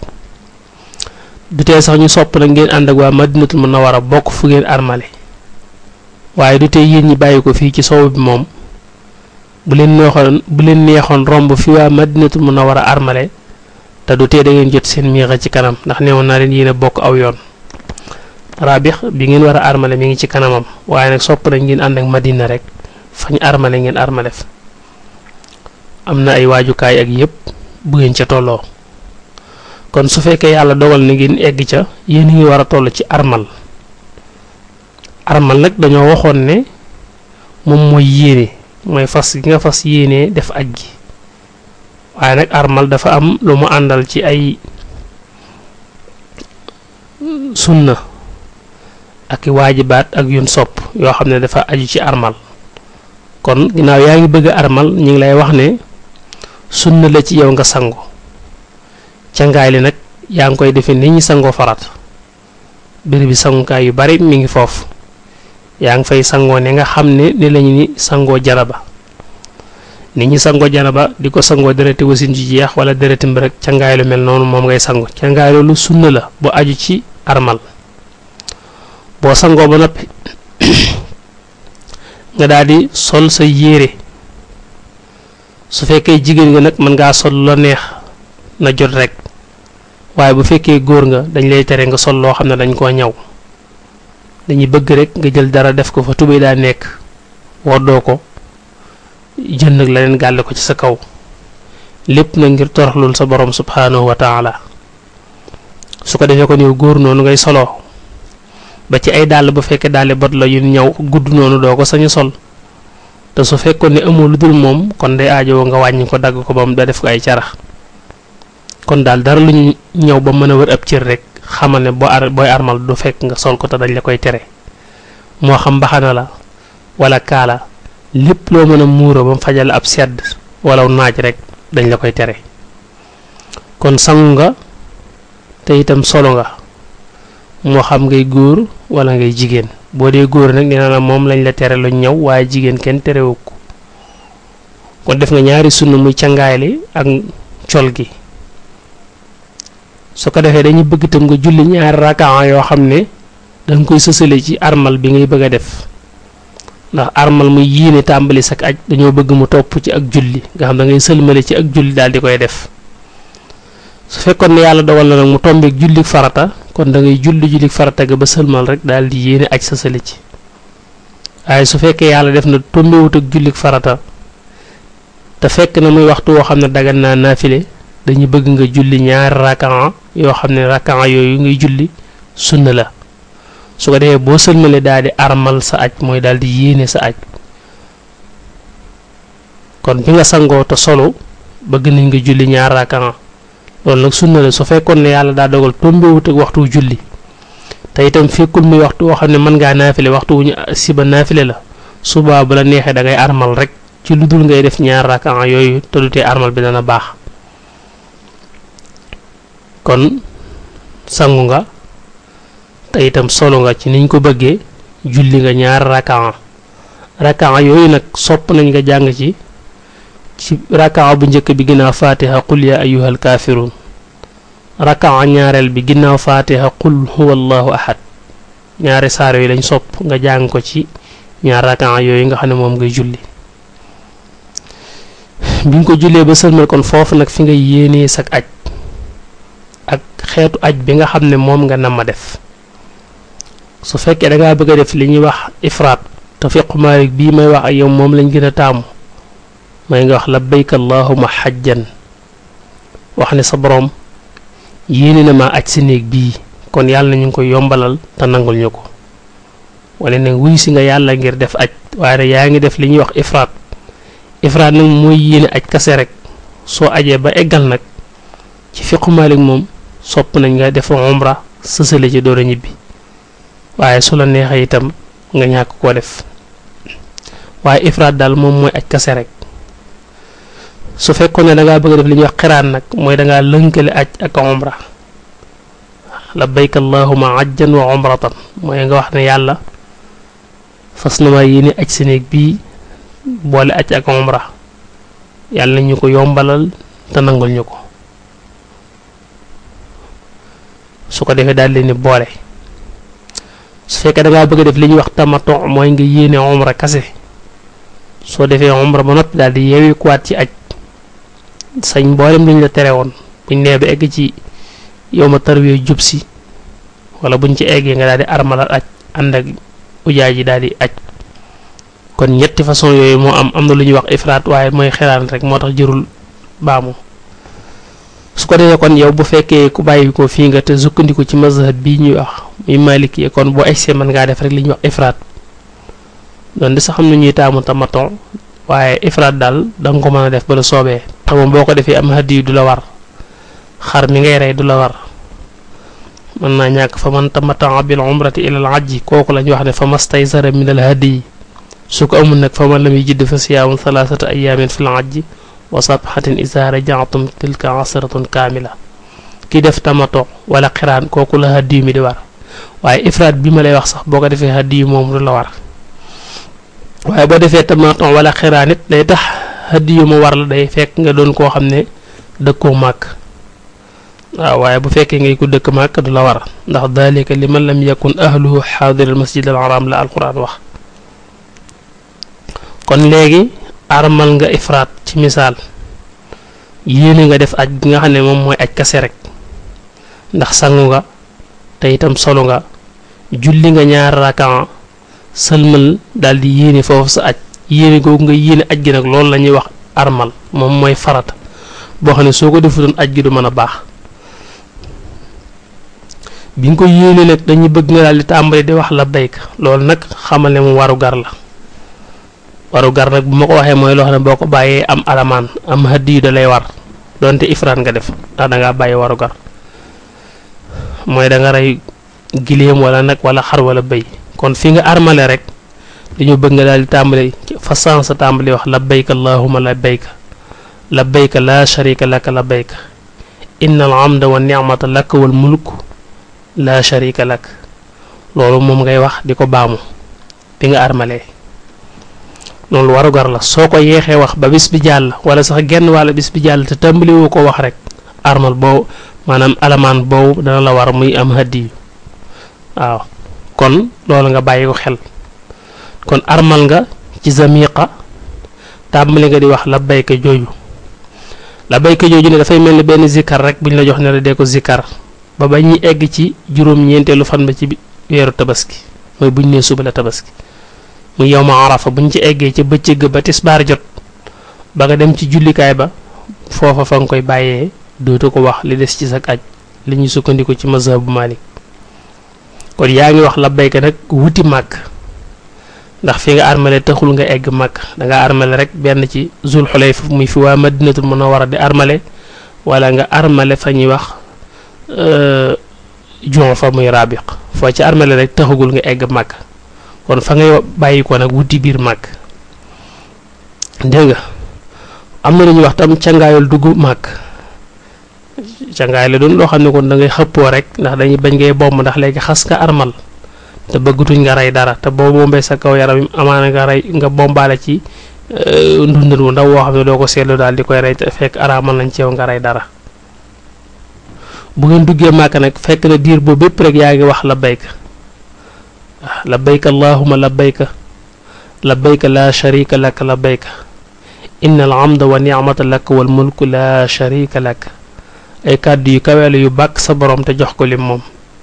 du tee sax ñu sopp nag ngeen ànd ak waa Madinatul Munawwara bokk fu ngeen armale waaye du tee yéen ñi bàyyi ko fii ci sow bi moom bu leen neexoon bu leen neexoon romb fi waa Madinatul Munawwara armale te du tee da ngeen jot seen miixa ci kanam ndax neewoon naa leen yéen a bokk aw yoon rabix bi ngeen war a armale mi ngi ci kanamam waaye nag sopp nañ ngeen ànd ak Madina rek fañ armale ngeen armale fa am na ay waajukaay ak yépp bu ngeen ca tolloo kon su fekkee yàlla dogal na ngeen egg ca yéen a ngi war a toll ci armal armal nag dañoo waxoon ne moom mooy yéene mooy fas gi nga fas yéenee def aj gi waaye nag armal dafa am lu mu àndal ci ay sunna ak i waajibaat ak yun sopp yoo xam ne dafa aju ci armal kon ginnaaw yaa ngi bëgg a armal ñu ngi lay wax ne sunna la ci yow nga sangu cangaay li nag yaa ngi koy defee ni ñi sangoo farat béréb bi sangukaay yu bari mi ngi foofu yaa ngi fay sangoo ne nga xam ne ni lañu ni sangoo janaba nit ñi sangoo janaba di ko sangoo dereti wasin ji jeex wala dereti mbërëg cangaay lu mel noonu moom ngay sango cangaay loolu sunna la bu aju ci armal boo sangoo ba noppi nga daal di sol sa yére su fekkee jigéen nga nag mën ngaa sol la neex na jot rek waaye bu fekkee góor nga dañ lay tere nga sol loo xam ne dañ koo ñaw dañuy bëgg rek nga jël dara def ko fa tubéy daa nekk woddoo ko jën nag leneen gàlle ko ci sa kaw lépp na ngir toroxlul sa borom subhaanahu wa taala su ko defee kon yow góor noonu ngay soloo ba ci ay dàll bu fekkee dàlli bot la yu ñaw gudd noonu doo ko sañu sol te su fekkoon ne amoo lu dul moom kon day aajowoo nga wàññi ko dagg ko ba mu da def ko ay carax kon daal dara lu ñu ñëw ba mën a wër ab cër rek xamal ne boo ar booy armal du fekk nga sol ko te dañ la koy tere moo xam mbaxana la wala kaala lépp loo mën a muuro ba mu fajal ab sedd wala naaj rek dañ la koy tere kon sangu nga te itam solo nga moo xam ngay góor wala ngay jigéen boo dee góor nag nee na moom lañ la tere lu ñëw waaye jigéen kenn terewu ko kon def nga ñaari sunna muy cangaay li ak col gi su ko defee dañuy bëgg itam nga julli ñaari rakaa yoo xam ne danga koy sësale ci armal bi ngay bëgg a def ndax armal muy yiine tàmbali sak aj dañoo bëgg mu topp ci ak julli nga xam da ngay sëlmale ci ak julli daal di koy def su fekkoon ne yàlla dogal na nag mu tombeek jullik farata kon da ngay julli jullik farata ga ba sëlmal rek daal di yéene aj sësale ci waaye su fekkee yàlla def na tombewut ak jullik farata te fekk na muy waxtu woo xam ne dagan naa naafile dañuy bëgg nga julli ñaari rakaa yoo xam ne rakaa yooyu ngay julli sunna la su ko defee boo sëlmale daal di armal sa aj mooy daal di yéene sa aj kon bi nga sangoo te solo bëgg nañ nga julli ñaari rakaa loolu nag sunna la su fekkoon ne yàlla daa dogal tombewut ak waxtu julli te itam fekkul muy waxtu woo xam ne mën ngaa naafile waxtu wu ñu siba naafile la subaa bu la neexee da ngay armal rek ci lu dul ngay def ñaar rakaa yooyu te du tee armal bi dana baax kon sangu nga te itam solo nga ci niñ ko bëggee julli nga ñaar rakaa rakaa yooyu nag sopp nañ nga jàng ci ci rakaa bu njëkk bi ginnaaw faatiha qul ya ayyuhal kaafiruun rakaa ñaareel bi ginnaaw faatiha qul huwa allahu ahad ñaari saar yooyu lañ sopp nga jàng ko ci ñaar rakaa yooyu nga xam ne moom ngay julli bi nga ko jullee ba sëlmal kon foofu nag fi nga yéenee sak aj ak xeetu aj bi nga xam ne moom nga nam ma def su fekkee da ngaa bëgg a def li ñuy wax ifraat te fiqu Maalik bii may wax ak yow moom lañ gën a taamu may nga wax labbayk allahuma xajjan wax ne sa borom yéene na ma aj si néeg bii kon yàlla na ñu ngi koy yombalal te nangul ñu ko wala nag wuy si nga yàlla ngir def aj waaye nag yaa ngi def li ñuy wax ifraat ifraat nag mooy yéene aj kase rek soo ajee ba eggal nag ci fiqu Maalik moom sopp nañ nga def umra sësale ci door a ñibbi waaye su la neexee itam nga ñàkk koo def waaye ifraat daal moom mooy aj kase rek su fekkoon ne da ngaa bëgg a def li ñuy wax xiraan nag mooy da ngaa lënkale aj ak umra labbayk allahuma ajjan wa umratan mooy nga wax ne yàlla fas na ma yéene aj si néeg bii boole aj ak umra yàlla ñu ko yombalal te nangul ñu ko su ko defee daal leen ni boole su fekkee da ngaa bëgg a def li ñuy wax tamato mooy nga yéene umra kase soo defee umra ba noppi daal di yeewi kuwaat ci aj sañ mboolem liñ la tere woon buñ nee ba egg ci yow ma tarwee jub si wala buñ ci eggee nga daal di armalal aj ànd ak ujaay ji daal di aj kon ñetti façon yooyu moo am am na lu ñuy wax ifraat waaye mooy xiraan rek moo tax jërul baamu su ko defee kon yow bu fekkee ku bàyyi ko fii nga te sukkandiku ci mazhab bii ñuy wax muy malik yi kon boo egsee mën ngaa def rek li ñuy wax ifraat doon di sax xam na ñuy taamu tamaton waaye ifraat daal da nga ko mën a def ba la soobee xam nga boo ko defee am hadiyu du la war xar mi ngay rey du la war mën naa ñàkk fa man tamataa bil umrati ila al ajji kooku lañ wax ne fa mastaysara min al hadiyi su ko amul nag fa man lam yajid fa siyaamu thalathata ayamin fil ajji wa sabxatin isa rajaatum tilka asratun kaamila ki def tamato wala xiraan kooku la hadiyu mi di war waaye ifraat bi ma lay wax sax boo ko defee hadiyu moom du la war waaye boo defee tamaton wala xiraan it day tax hadiyu mu war la day fekk nga doon koo xam ne dëkkoo màkk waaw waaye bu fekkee ngay ku dëkk màkk du la war ndax dalika liman lam yakun ahluhu xaadir al masjid al haram la alquran wax kon léegi armal nga ifraat ci misaal yéene nga def aj bi nga xam ne moom mooy aj kase rek ndax sangu nga te itam solo nga julli nga ñaar rakan sëlmal daal di yéene foofu sa aj yéene googu nga yéene aj gi nag loolu la ñuy wax armal moom mooy farata boo xam ne soo ko defutoon aj gi du mën a baax bi nga ko yéene nag dañuy bëgg nga daal di tàmbali di wax labbayka loolu nag xamal ne mu waru gar la waru gar nag bu ma ko waxee mooy loo xam ne boo ko bàyyee am alamaan am hadiyu da lay war donte ifraan nga def ndax da ngaa bàyyi waru gar mooy da nga rey giléem wala nag wala xar wala bëy kon fi nga armale rek dañu bëgg nga daal di tàmbali fa sans sa tàmbali wax labbayka allahumma labbayka labbayka laa sharika laka labbayka innal hamda wa ni'mata laka wal mulk laa sharika lak loolu moom ngay wax di ko baamu bi nga armalee loolu warugar la soo ko yeexee wax ba bis bi jàll wala sax genn wàlla bis bi jàll te tàmbali woo ko wax rek armal boobu maanaam alamaan boobu dana la war muy am hadiyu waaw kon loolu nga bàyyi ko xel kon armal nga ci zamiqa tàmbali nga di wax labbayka jooju labbayka jooju ne dafay mel ni benn zikkar rek bu ñu la jox ne la dee ko zikkar ba ba ñuy egg ci juróom-ñeenteelu fan ba ci weeru tabaski mooy bu ñu nee suba la tabaski mu yow ma arafa bu ñu ci eggee ca bëccëg ba tisbaar jot ba nga dem ci jullikaay ba foofa fa nga koy bàyyee dootu ko wax li des ci sa aj li ñuy sukkandiku ci mazhabu Malik kon yaa ngi wax labbayka nag wuti màkk ndax fi nga armale taxul nga egg màkk da nga armale rek benn ci zul xulayfa muy fi waa madinatul munawwara di armale wala nga armale fa ñuy wax jon fa muy rabiq foo ci armale rek taxagul nga egg màkk kon fa ngay bàyyi ko nag wuti biir màkk dégg nga am na lu ñuy wax tam cangaayul dugg màkk cangaay la doon loo xam ne kon da ngay xëppoo rek ndax dañuy bañ ngay bomb ndax léegi xas nga armal te bëggatuñ nga rey dara te boo bombee sa kaw yaram yi amaana nga rey nga bombaale ci ndundat wu ndaw woo xam ne doo ko seetlu daal di koy rey te fekk araamal nañ ci yow nga rey dara bu ngeen duggee màkk nag fekk na diir boobu bépp rek yaa ngi wax labbayka labbayka allahumma labbayka labbayka laa sharika laka labbayka inna al hamda wa ni'mata laka wal mulku laa sharika laka ay kàddu yu kaweelu yu bàkk sa borom te jox ko lim moom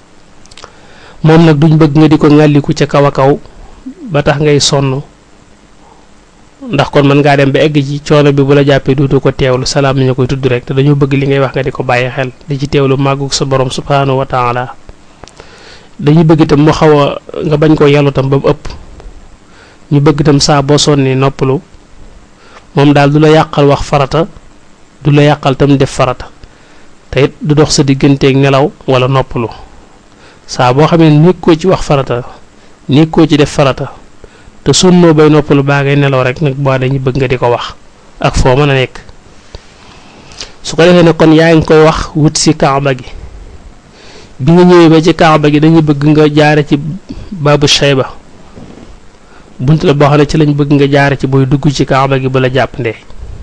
moom nag duñ bëgg nga di ko ŋàlliku ca kaw a kaw ba tax ngay sonn ndax kon mën ngaa dem ba egg ci coono bi bu la jàppee duutu ko teewlu salaam ñu koy tudd rek te dañoo bëgg li ngay wax nga di ko bàyyi xel di ci teewlu màggug sa borom subhaanahu wa taala dañuy bëgg itam mu xaw a nga bañ koo yàllu tam ba mu ëpp ñu bëgg itam saa boo sonni noppalu moom daal du la yàqal wax farata du la yàqal tam def farata te it du dox sa digganteeg nelaw wala noppalu saa boo xamee nekkoo ci wax farata nekkoo ci def farata te sonnoo bay noppalu baa ngay nelaw rek nag boo dañuy bëgg nga di ko wax ak foo mën a nekk su ko defee ne kon yaa ngi koy wax wut si kaaba gi bi nga ñëwee ba ci kaaba gi dañuy bëgg nga jaare ci baabu shayba bunt la boo xam ne ci lañ bëgg nga jaare ci booy dugg ci kaaba gi bu la jàppandee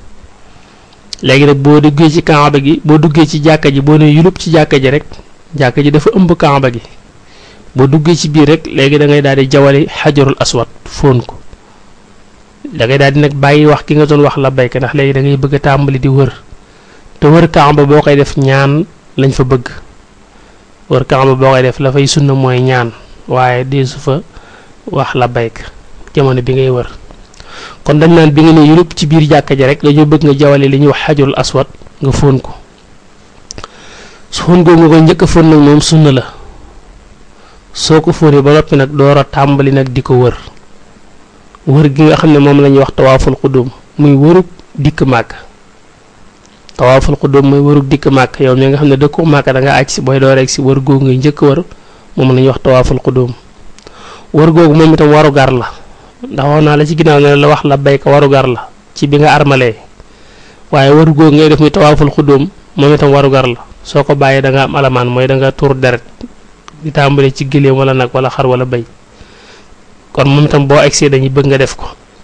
léegi nag boo duggee ci kaaba gi boo duggee ci jàkka ji boo ne yulub ci jàkka ji rek jàkka ji dafa ëmb kaaba gi boo duggee ci biir rek léegi da ngay daal di jawali xajarul aswad fóon ko da ngay daal di nag bàyyi wax ki nga doon wax la bayka ndax léegi da ngay bëgg a tàmbali di wër te wër kaaba boo koy def ñaan lañ fa bëgg wër kaaba boo koy def la fay sunna mooy ñaan waaye di su fa wax la bayka jamono bi ngay wër kon dañ naan bi nga ne yulub ci biir jàkka ji rek dañoo bëgg nga jawale li ñuy wax xajarul aswad nga fóon ko su fóon googu nga ko njëkk a fóon nag moom sunna la soo ko fóonee ba noppi nag door a tàmbali nag di ko wër wër gi nga xam ne moom la ñuy wax tawaaful xudum muy wërug dikk màkk tawaaful xudum muy wërug dikk màkk yow mi nga xam ne dëkku màkk da nga aj si booy door rek si wër googu ngay njëkk wër moom la ñuy wax tawaaful xudum wër googu moom itam waru gar la ndax wax naa la ci ginnaaw ne la wax la bayka waru gar la ci bi nga armalee waaye wër googu ngay def muy tawaaful xudum moom itam waru gar la soo ko bàyyee da nga am alamaan mooy da nga tuur deret di tàmbale ci gëléem wala nag wala xar wala béy kon moom itam boo egsee dañuy bëgg nga def ko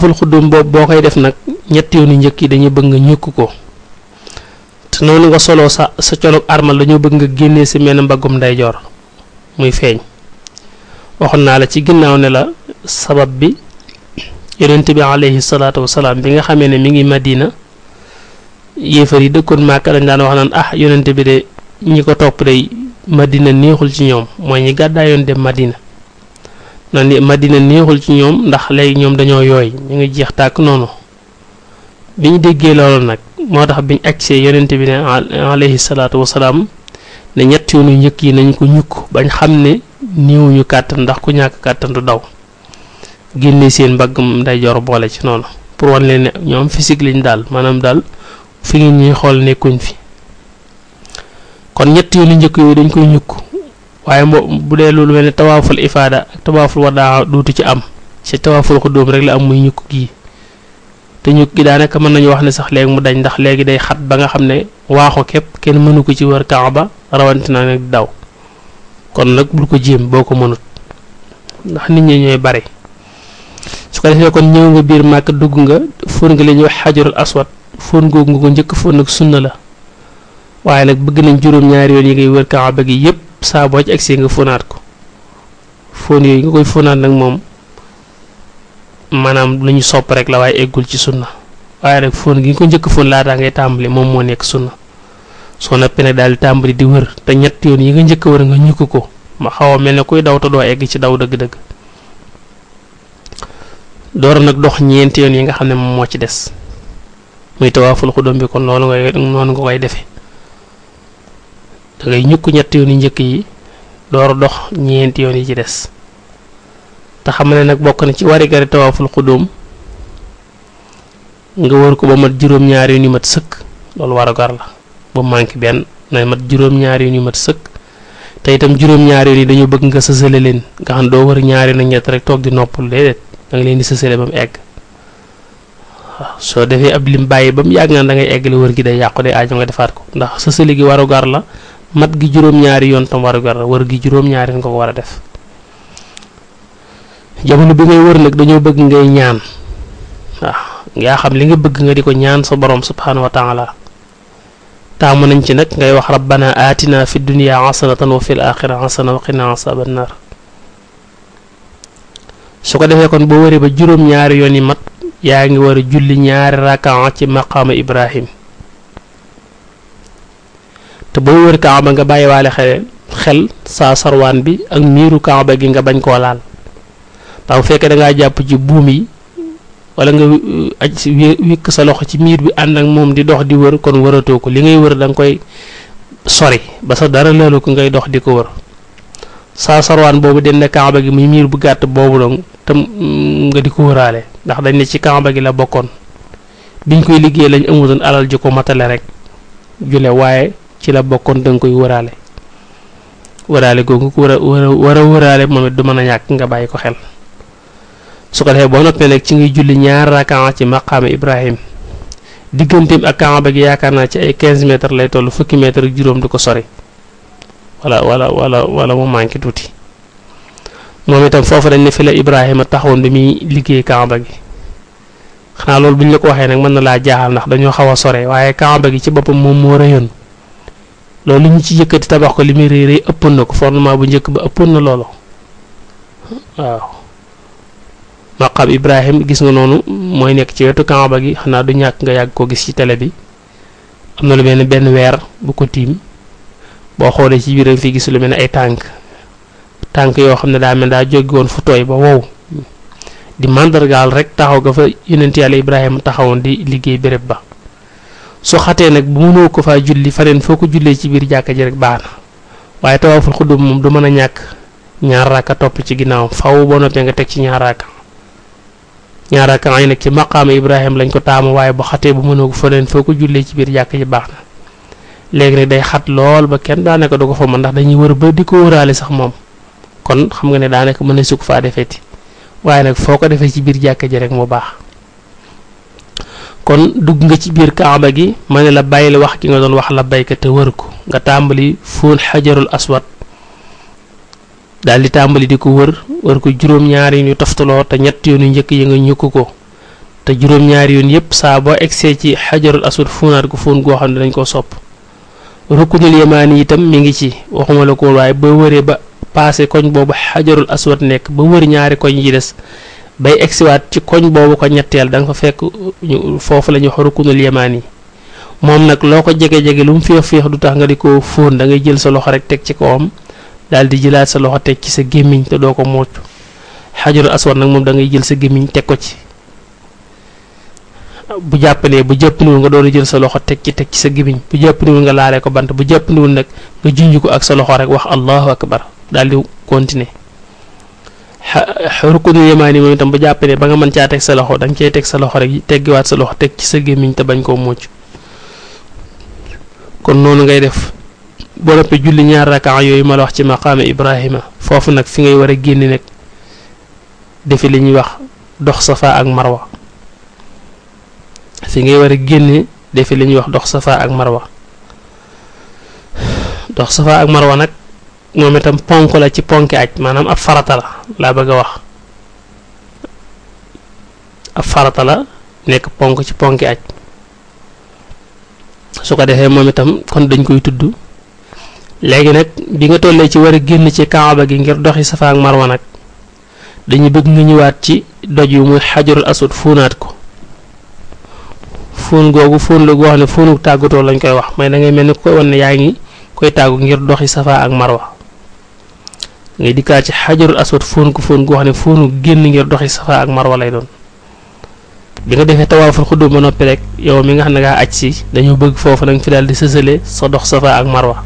tawaaful xuddum boobu boo koy def nag ñetti yoonu njëkk yi dañuy bëgg nga ñukk ko te noonu nga soloo sa sa colog armal dañoo bëgg nga génnee si menn mbaggum ndeyjoor muy feeñ waxoon naa la ci ginnaaw ne la sabab bi yonent bi alayhi salaatu wasalaam bi nga xamee ne mi ngi madina yéefar yi dëkkoon Màkka dañ daan wax naan ah yonent bi de ñi ko topp day madina neexul ci ñoom mooy ñi gàddaayoon dem madina naan ni madina neexul ci ñoom ndax léegi ñoom dañoo yooy ñu ngi jeex tàkk noonu bi ñu déggee loolu nag moo tax biñ agsee yonent bi ne alayhi salaatu wasalaam ne ñett yoonu njëkk yi nañ ko ñukk bañ xam ne néewuñu kàttan ndax ku ñàkk kàttan du daw génne seen mbagg ndeyjoor boole ci noonu pour wan leen ne ñoom physique lañ daal maanaam daal fi ngeen ñuy xool nekkuñ fi kon ñett yoonu njëkk yooyu dañ koy ñukk waaye mbo bu dee loolu mel ne tawaaful ifaada ak tawaaful wadaa duutu ci am ci tawaaful xudóom rek la am muy ñukk gii te ñukk gi daanaka mën nañu wax ne sax léegi mu dañ ndax léegi day xat ba nga xam ne waaxu képp kenn mënu ko ci wër kaaba rawatina nag daw kon nag bul ko jéem boo ko mënut ndax nit ñi ñooy bari su ko defee kon ñëw nga biir màkk dugg nga fóon nga li ñuy wax xajarul aswad fóon googu nga ko njëkk fóon nag sunna la waaye nag bëgg nañ juróom-ñaari yoon yi ngay wër kaaba gi yépp saa boo ci agsee nga fóonaat ko fóon yooyu nga koy fóonaat nag moom maanaam lu ñu sopp rek la waaye eggul ci sunna waaye nag fóon gi nga ko njëkk fóon laataa ngay tàmbali moom moo nekk sunna soo noppee nag daal di tàmbali di wër te ñett yoon yi nga njëkk a wër nga ñukk ko ma xaw a mel ne kuy daw te doo egg ci daw dëgg-dëgg door nag dox ñeenti yoon yi nga xam ne moom moo ci des muy tawaaful xudum bi kon loolu ngay noonu nga koy defee da ngay ñukk ñetti yoon yi njëkk yi door dox ñeenti yoon yi ci des te xam ne nag bokk na ci warigari tawaaful xudum nga wër ko ba mat juróom-ñaari yoon yu mat sëkk loolu warugar la ba manqué benn na mat juróom-ñaari yoon yu mat sëkk te itam juróom-ñaari yoon yi dañoo bëgg nga sësale leen nga xam doo wër ñaari yoon ñett rek toog di noppal déedéet da nga leen di sësale ba mu egg waaw soo defee ab lim bàyyi ba mu yàgg naan da ngay eggale wër gi day yàqu day aajo nga defaat ko ndax sësale gi warugar la mat gi juróom-ñaari yoon tam warugar la wër gi juróom-ñaari yoon nga ko war a def jamono bi ngay wër nag dañoo bëgg ngay ñaan waaw yaa xam li nga bëgg nga di ko ñaan sa borom subhaanahu wa taala taamu nañ ci nag ngay wax rabbana aatina fi dunya hasanatan wa fil axira hasana wa qina asaban nar su ko defee kon boo wëree ba juróom-ñaari yoon yi mat yaa ngi war a julli ñaari rakaa ci maqaama ibrahim te boo wër kaaba nga bàyyiwaale xel xel saa sarwaan bi ak miiru kaaba gi nga bañ koo laal ndax bu fekkee da ngaa jàpp ci buum yi wala nga aj wékk sa loxo ci miir bi ànd ak moom di dox di wër kon wëratoo ko li ngay wër da nga koy sori ba sa dara laalu ko ngay dox di ko wër saa sarwaan boobu den kaaba gi muy miir bu gàtt boobu dong tam nga di ko wëraale ndax dañ ne ci kaaba gi la bokkoon biñ koy liggéey lañ amutoon alal ji ko matale rek jule waaye ci la bokkoon da nga koy wëraale wëraale googu ko war a war a wëraale moom it du mën a ñàkk nga bàyyi ko xel su ko defee boo noppee nag ci ngay julli ñaar rakaa ci maqaama Ibrahim digganteem ak kaaba gi yaakaar naa ci ay 15 mètres lay toll fukki mètres ak juróom du ko sori wala wala wala wala mu manqué tuuti moom itam foofu dañ ne fi la Ibrahima taxawoon bi muy liggéey kaaba gi xanaa loolu bu ñu la ko waxee nag mën na laa jaaxal ndax dañoo xaw a sore waaye kaaba gi ci boppam moom moo rëyoon loolu ñu ci yëkkati tabax ko li muy rëy rëy ëppoon na ko fondement bu njëkk ba ëppoon na loolu waaw. maqam ibrahim gis nga noonu mooy nekk ci wetu kaaba gi xanaa du ñàkk nga yàgg ko gis ci télé bi am na lu mel ne benn weer bu ko tiim boo xoolee ci biiram fi gis lu mel ne ay tànk tànk yoo xam ne daa mel daa jóge woon fu tooy ba wow di màndargaal rek taxaw ga fa yonent yàlla ibrahima taxawoon di liggéey béréb ba su xatee nag bu mënoo ko faa julli faneen foo ko jullee ci biir jàkka ji rek baax na waaye tawaaful xuddum moom du mën a ñàkk ñaar raaka topp ci ginnaawam faw boo noppee nga teg ci ñaar raaka ñaar raaka yi nag ci maqaama Ibrahima lañ ko taamu waaye bu xatee bu mënoo ko faneen foo ko jullee ci biir jàkk ji baax na léegi nag day xat lool ba kenn daanaka du ko fa mën ndax dañuy wër ba di ko wëraale sax moom kon xam nga ne daanaka mën na sukk faa defeeti waaye nag foo ko defee ci biir jàkk ji rek mu baax kon dugg nga ci biir kaaba gi ma ne la bàyyil wax ki nga doon wax la bayka te wër ko nga tàmbali fóon xajarul aswad daal di tàmbali di ko wër wër ko juróom-ñaari ñu toftaloo te ñett yoonu njëkk yi nga ñukk ko te juróom-ñaari yoon yépp saa boo egsee ci xajarul aswad fóonaat ko fóon goo xam ne dañ koo sopp rukkunul yamaani itam mi ngi ci waxuma la ko waaye ba wëree ba paase koñ boobu xajarul aswad nekk ba wër ñaari koñ yi des bay egsiwaat ci koñ boobu ko ñetteel da nga fa fekk foofu la ñuy wax rukkunul yamaani moom nag loo ko jege-jege lu mu féex féex du tax nga di ko fóon da ngay jël sa loxo rek teg ci kawam daal di jëlaat sa loxo teg ci sa gémmiñ te doo ko mocc xajarul aswad nag moom da ngay jël sa gémmiñ teg ko ci bu jàppalee bu jàppandiwul nga doon jël sa loxo teg ci teg ci sa gémmiñ bu jàppandiwul nga laalee ko bant bu jàppandiwul nag nga junj ko ak sa loxo rek wax allahu akbar daal di continuer rukunul yamaani moom itam bu jàppalee ba nga mën caa teg sa loxo da nga cay teg sa loxo rek teggiwaat sa loxo teg ci sa gémmiñ te bañ koo mocc kon noonu ngay def boo noppee julli ñaar rakaa yooyu ma la wax ci maqaama Ibrahima foofu nag fi ngay war a génne nag defi li ñuy wax dox safa ak marwa fi ngay war a génne defi li ñuy wax dox safa ak marwa dox safa ak marwa nag moom itam ponk la ci ponki aj maanaam ab farata la laa bëgg a wax ab farata la nekk ponk ci ponki aj su ko defee moom itam kon dañ koy tudd léegi nag bi nga tollee ci war a génn ci kaaba gi ngir doxi safa ak marwa nag dañuy bëgg nga ñëwaat ci doj yu muy xajarul aswad fóonaat ko fóon googu fóon la goo xam ne fóonu tàggatoo lañ koy wax may da ngay mel ni koy wan ne yaa ngi koy tàggu ngir doxi safa ak marwa ngay dikkaat ci xajarul aswad fóon ko fóon goo xam ne fóonu génn ngir doxi safa ak marwa lay doon bi nga defee tawaaful xuddum ba noppi rek yow mi nga xam ne ngaa aj si dañoo bëgg foofu nag fi daal di sësale sa dox safa ak marwa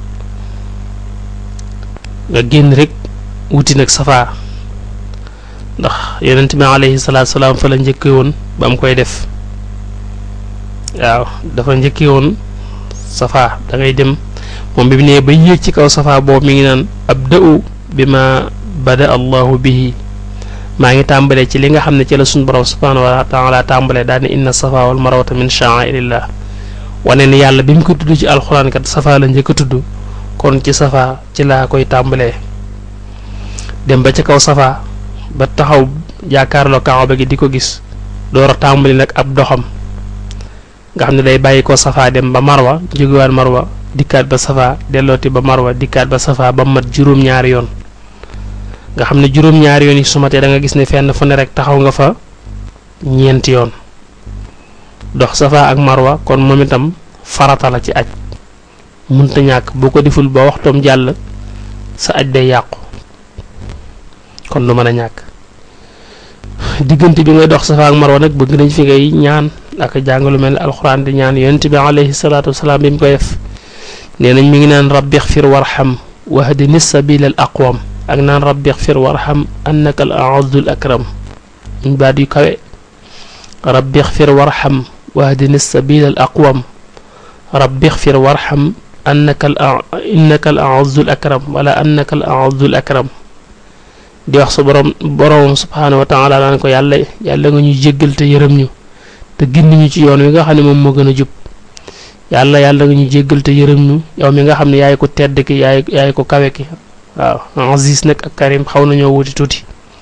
nga génn rek wuti nag safa ndax yonent bi alayhi salaatu salaam fa la njëkkee woon ba mu koy def waaw dafa njëkkee woon safa da ngay dem moom bi mu nee ba yéeg ci kaw safa boobu mi ngi naan abda'u bi ma bada allahu bihi maa ngi tàmbalee ci li nga xam ne ci la suñu borom subhaanahu wa taala tàmbalee daal ne inna safa wal marwata min sha'airillah wane ni yàlla bi mu ko tudd ci alxuraan kat safa la njëkk a tudd kon ci safa ci laa koy tàmbalee dem ba ca kaw safa ba taxaw jàkkaarloo kaaba gi di ko gis door a tàmbali nag ab doxam nga xam ne day bàyyi ko safa dem ba marwa jógewaat marwa dikkaat ba safa dellooti ba marwa dikkaat ba safa ba mat juróom-ñaari yoon nga xam ne juróom-ñaari yoon yi su matee da nga gis ne fenn fu ne rek taxaw nga fa ñeenti yoon dox safa ak marwa kon moom itam farata la ci aj munta ñàkk boo ko deful ba waxtoom jàll sa aj day yàqu kon du mën a ñàkk diggante bi ngay dox safa ak marwa nag bëgg nañ fi ngay ñaan ak jàngalu mel ne alxuraan di ñaan yonent bi alayhi salaatu wasalaam bi mu koy def nee nañ mi ngi naan rabbi xfir warxam wahdini sabila al aqwam ak naan rabbi xfir warxam annaka al aazzu al akram ñu baat yu kawe rabbi xfir warxam wahdini sabila al aqwam rabbi xfir warxam annaka al innaka al aazzu al akram wala annaka al aazzu al akram di wax sa borom borom subhaanahu wa taala naan ko yàlla yàlla nga ñu jéggal te yërëm ñu te gindi ñu ci yoon wi nga xam ne moom moo gën a jub yàlla yàlla nga ñu jéggal te yërëm ñu yow mi nga xam ne yaay ko tedd ki yaay yaay ko kawe ki waaw Aziz nag ak Karim xaw nañoo wuti tuuti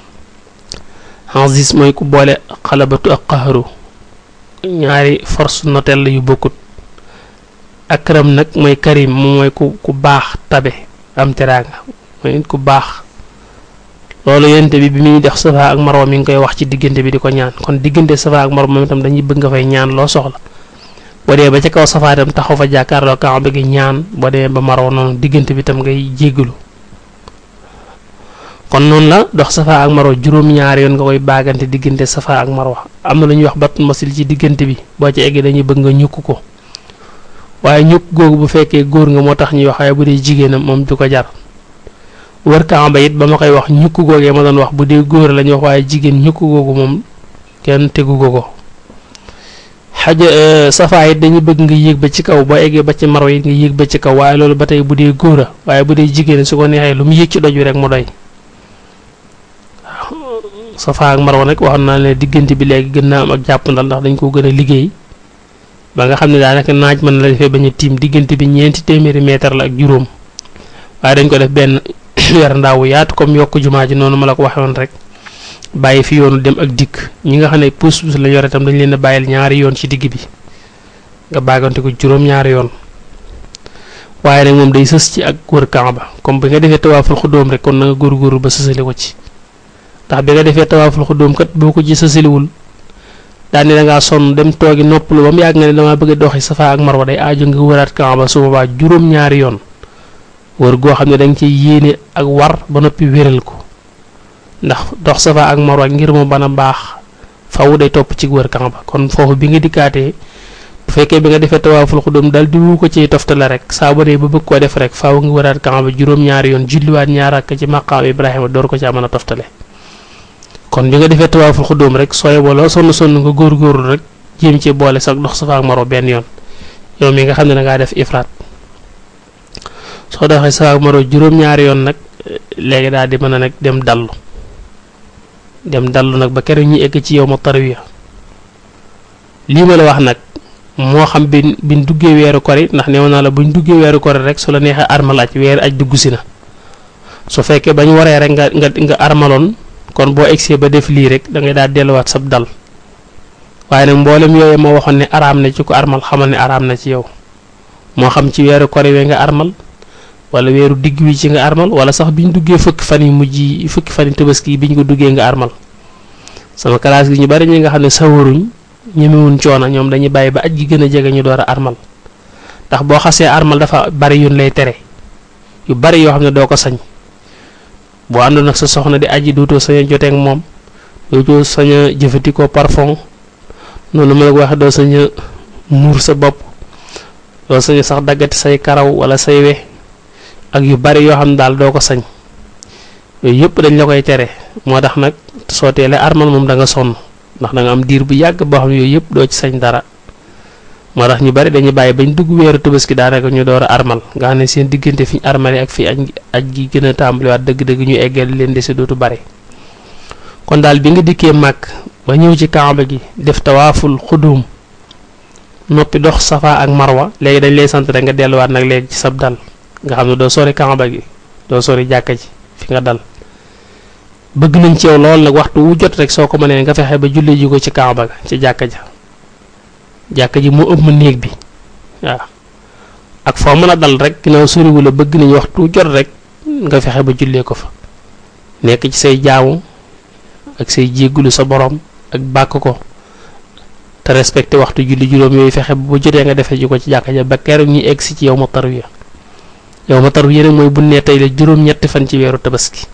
Aziz mooy ku boole xalabatu ak qaharu ñaari force notelle yu bokkut Akram nag mooy Karim moom mooy ku ku baax tabe am teraanga mooy ku baax loolu yonent bi bi muy def safa ak marwa mi ngi koy wax ci diggante bi di ko ñaan kon diggante safa ak marwa moom itam dañuy bëgg nga fay ñaan loo soxla boo dee ba ca kaw safa itam taxaw fa jàkkaarloo kaaba gi ñaan boo dee ba marwa noonu diggante bi itam ngay jéggalu kon noonu la dox safa ak marwa juróom-ñaari yoon nga koy baagante diggante safa ak marwa am na lu ñuy wax batul masil ci diggante bi boo ci eggee dañuy bëgg nga ñukk ko waaye ñukk googu bu fekkee góor nga moo tax ñuy wax waaye bu dee jigéenam moom du ko jar wër kaaba it ba ma koy wax ñukk googee ma doon wax bu dee góor la ñuy wax waaye jigéen ñukk googu moom kenn tegu ko ko xaja safa it dañuy bëgg nga yéeg ba ci kaw boo eggee ba ci marwa it nga yéeg ba ci kaw waaye loolu ba tey bu dee góor a waaye bu dee jigéen su ko neexee lu mu yéeg ci doj wi rek mu doy waaw safa ak marwa nag waxoon naa ne diggante bi léegi gën naa am ak jàppandal ndax dañ ko gën a liggéey ba nga xam ne daanaka naaj mën na la defee bañ a tiim diggante bi ñeenti téeméeri mètre la ak juróom waaye dañ ko def benn weer ndaawu yaatu comme yokk jumaa ji noonu ma la ko waxee woon rek bàyyi fi yoonu dem ak dikk ñi nga xam ne puus puus la yore itam dañ leen a bàyyil ñaari yoon ci digg bi nga bàggante ko juróom-ñaari yoon waaye nag moom day sës ci ak wër Kaaba comme bi nga defee tawaaful xudóom rek kon na nga góorgóorlu ba sësali ko ci ndax bi nga defee tawaaful xudóom kat boo ko ci sësaliwul daal ne da ngaa sonn dem toogi noppalu ba mu yàgg nga ne damaa bëgg a doxi safa ak marwa day aajo nga wëraat Kaaba su boobaa juróom-ñaari yoon wër goo xam ne da nga ciy yéene ak war ba noppi wéral ko ndax dox safa ak marwa ngir mu mën a baax faw day topp ci wër Kaaba kon foofu bi nga dikkaatee bu fekkee bi nga defee tawaaful xudum daal di wu ko ci toftale rek saa ba dee ba bëgg koo def rek faaw nga wëraat Kaaba juróom-ñaari yoon julliwaat ñaar ak ci maqaam Ibrahima door ko caa mën a toftale kon bi nga defee tawaaful xudum rek sooy booloo sonn sonn nga góorgóorlu rek jéem ci boole sax dox safa ak marwa benn yoon yow mi nga xam ne da ngaa def ifraat soo doxee safa ak marwa juróom-ñaari yoon nag léegi daal di mën a nag dem dallu dem dallu nag ba keroog ñu egg ci yow ma tarwiya lii ma la wax nag moo xam bi biñ duggee weeru kori ndax neew naa la buñ duggee weeru kori rek su la neexee armal aj weeru aj dugg si na su fekkee bañ waree rek nga nga nga armaloon kon boo egsee ba def lii rek da ngay daal delluwaat sab dal waaye nag mboolem yooyu ma waxoon ne araam na ci ko armal xamal ne araam na ci yow moo xam ci weeru kori we nga armal wala weeru digg wi ci nga armal wala sax biñ duggee fukki fan yi mujj yi fukki fan yi tabaski yi biñ ko duggee nga armal sama classe gi ñu bari ñi nga xam ne sawaruñ ñemewuñ coono ñoom dañuy bàyyi ba aj gi gën a jege ñu door a armal ndax boo xasee armal dafa bari yun lay tere yu bari yoo xam ne doo ko sañ boo àndoon ak sa soxna di aji dootoo sañ a jotee ak moom dootoo sañ a jëfandikoo parfum noonu ma la ko waxee doo sañ a muur sa bopp doo sañ a sax daggati say karaw wala say we ak yu bari yoo xam ne daal doo ko sañ yooyu yëpp dañ la koy tere moo tax nag soo teelee armal moom da nga sonn ndax da nga am diir bu yàgg boo xam ne yooyu yëpp doo ci sañ dara moo tax ñu bari dañuy bàyyi bañ dugg weeru tabaski daanaka ñu door a armal nga xam ne seen diggante fi ñu armale ak fi aj aj gi gën a tàmbaliwaat dëgg-dëgg ñu eggal leen dese dootu bari kon daal bi nga dikkee màkk ba ñëw ci kaaba gi def tawaaful xudum noppi dox safa ak marwa léegi dañ lay sant rek nga delluwaat nag léegi ci sab dal nga xam ne doo sori kaaba gi doo sori jàkka ji fi nga dal bëgg nañ ci yow lool nag waxtu wu jot rek soo ko mënee nga fexe ba julli ji ko ci kaaba ga ci jàkka ja jàkka ji moo ëpp néeg bi waaw ak foo mën a dal rek ginnaaw soriwu la bëgg nañ waxtu wu jot rek nga fexe ba jullee ko fa nekk ci say jaamu ak say jéggulu sa borom ak bàkk ko te respecté waxtu julli juróom yooyu fexe ba jotee nga defee ji ko ci jàkka ja ba keroog ñuy egg si ci yow ma tarwiya yow ma tarwiya nag mooy bu nee tey la juróom-ñetti fan ci weeru tabaski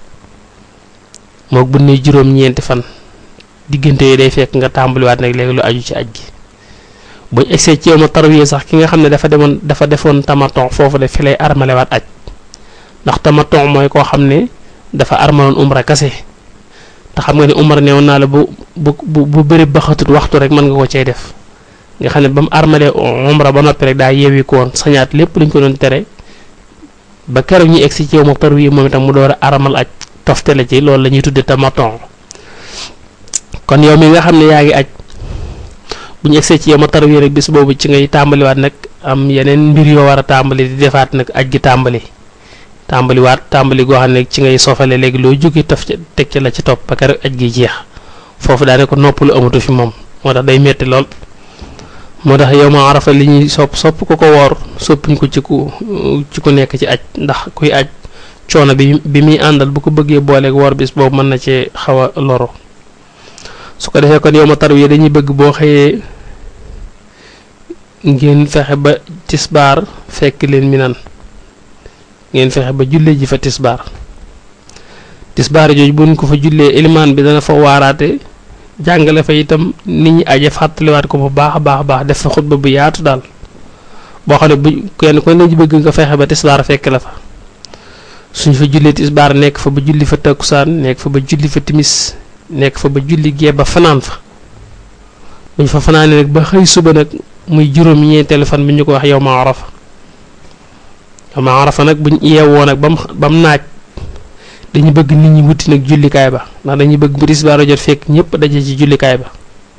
moog bu ne juróom-ñeenti fan diggante yi day fekk nga tàmbaliwaat nag léegi lu aju ci aj gi buñ egsee ci yow ma tarwiya sax ki nga xam ne dafa demoon dafa defoon tamaton foofu de fi lay armalewaat aj ndax tamaton mooy koo xam ne dafa armaloon umra kase te xam nga ne umra neewoon naa la bu bu bu bu bëri baxatut waxtu rek mën nga ko cay def nga xam ne ba mu armalee umra ba noppi rek daa yeewi ko woon sañaat lépp luñ ko doon tere ba keroog ñu egsi ci yow ma tarwiya moom itam mu door a armal aj toftale ci loolu la ñuy tudde tamaton kon yow mi nga xam ne yaa ngi aj bu ñu egsee ci yow ma tarwiya rek bis boobu ci ngay tàmbaliwaat nag am yeneen mbir yoo war a tàmbali di defaat nag aj gi tàmbali tàmbaliwaat tàmbali goo xam ne ci ngay sofale léegi loo jóge taf ca teg ca la ci topp ba keroog aj gi jeex foofu daane ko noppalu amatu fi moom moo tax day metti lool moo tax yow ma arafa li ñuy sopp sopp ko ko woor soppuñ ko ci ku ci ku nekk ci aj ndax kuy aj coono bi bi muy àndal bu ko bëggee booleeg woor bis boobu mën na cee xaw a loro su ko defee kon yow ma tarwiya dañuy bëgg boo xëyee ngeen fexe ba tisbaar fekk leen mi nan ngeen fexe ba jullee ji fa tisbaar tisbaar jooju buñ ko fa jullee ilimaan bi dana fa waaraate jàngale fa itam nit ñi aje fàttaliwaat ko bu baax a baax a baax def fa xutba bu yaatu daal boo xam ne bu kenn ko ne bëgg nga fexe ba tisbaar fekk la fa suñ fa jullee tisbaar nekk fa ba julli fa takkusaan nekk fa ba julli fa timis nekk fa ba julli gee ba fanaan fa buñ fa fanaanee nag ba xëy suba nag muy juróom ñeenteelu fan bi ñu ko wax yow ma arafa yow ma arafa nag buñ yeewoo nag bam bam naaj dañu bëgg nit ñi wuti nag jullikaay ba ndax dañuy bëgg bu tisbaar jot fekk ñëpp daje ci jullikaay ba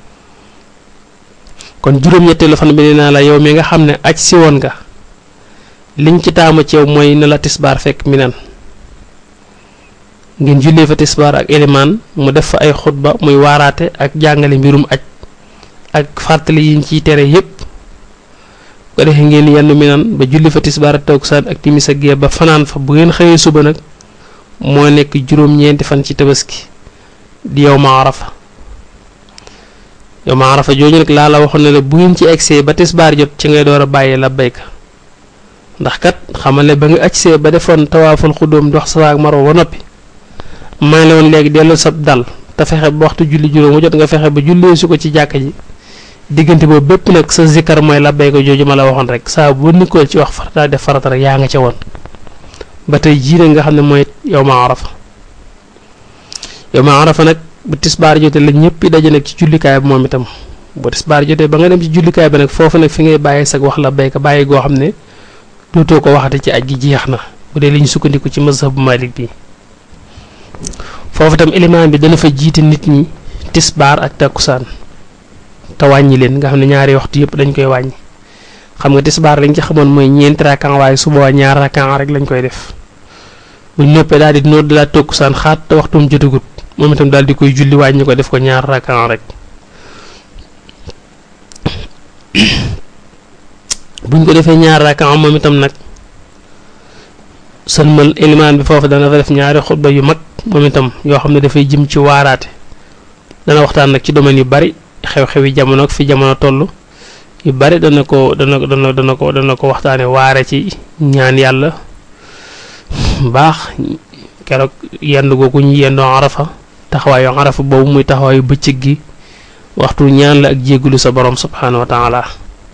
kon juróom-ñetteelu fan bi nee naa la yow mi nga xam ne aj si woon nga liñ ci taamu ci yow mooy na la tisbaar fekk mi nan ngeen jullee fa tisbaar ak ilimaan mu def fa ay xutba muy waaraate ak jàngale mbirum aj ak fàttali yiñ ciy tere yépp ko defee ngeen yenn minan ba julli fa tisbaar ak takkusaan ak timis ak gee ba fanaan fa bu ngeen xëyee suba nag moo nekk juróom-ñeenti fan ci tabaski di yow ma arafa yow ma arafa jooju nag laa la waxoon ne la bu ngeen ci egsee ba tisbaar jot ci ngay door a bàyyi la bayka ndax kat xamal ne ba nga agsee ba defoon tawaaful xudóom dox sa ak marwa ba noppi maa la woon léegi dellu sab dal te fexe ba waxtu julli juróom mu jot nga fexe ba jullee su ko ci jàkka ji diggante boobu bépp nag sa zikkar mooy la bayka jooju ma la waxoon rek saa bu nikkool ci wax farata def farata rek yaa nga ca woon ba tey jii nag nga xam ne mooy yow ma arafa yow ma arafa nag bu tisbaar jotee la ñëpp daje nag ci jullikaay bi moom itam bu tisbaar jotee ba nga dem ci jullikaay bi nag foofu nag fi ngay bàyyi sag wax la bayka bàyyi goo xam ne dootoo ko waxate ci aj gi jeex na bu dee li ñu sukkandiku ci mazhab bu malik bi foofu itam élément bi dana fa jiite nit ñi tisbaar ak takkusaan te wàññi leen nga xam ne ñaari waxtu yëpp dañ koy wàññi xam nga tisbaar lañ ci xamoon mooy ñeenti rakan waaye su boobaa ñaar rakan rek lañ koy def buñ noppee daal di noor dalaa takkusaan xaat te waxtum jotagut moom itam daal di koy julli wàññi ko def ko ñaar rakan rek buñ ko defee ñaar rakan moom itam nag sëlmal élimaan bi foofu dana fa def ñaari xutba yu mag moom itam yoo xam ne dafay jëm ci waaraate dana waxtaan nag ci domaine yu bari xew-xewi jamono ak fi jamono toll yu bari dana ko dana dana dana ko dana ko waxtaane waare ci ñaan yàlla baax keroog yend googu ñu yendoo arafa taxawaayu arafa boobu muy taxawaayu bëccëg gi waxtu ñaan la ak jéggulu sa borom subhaanahu wa taala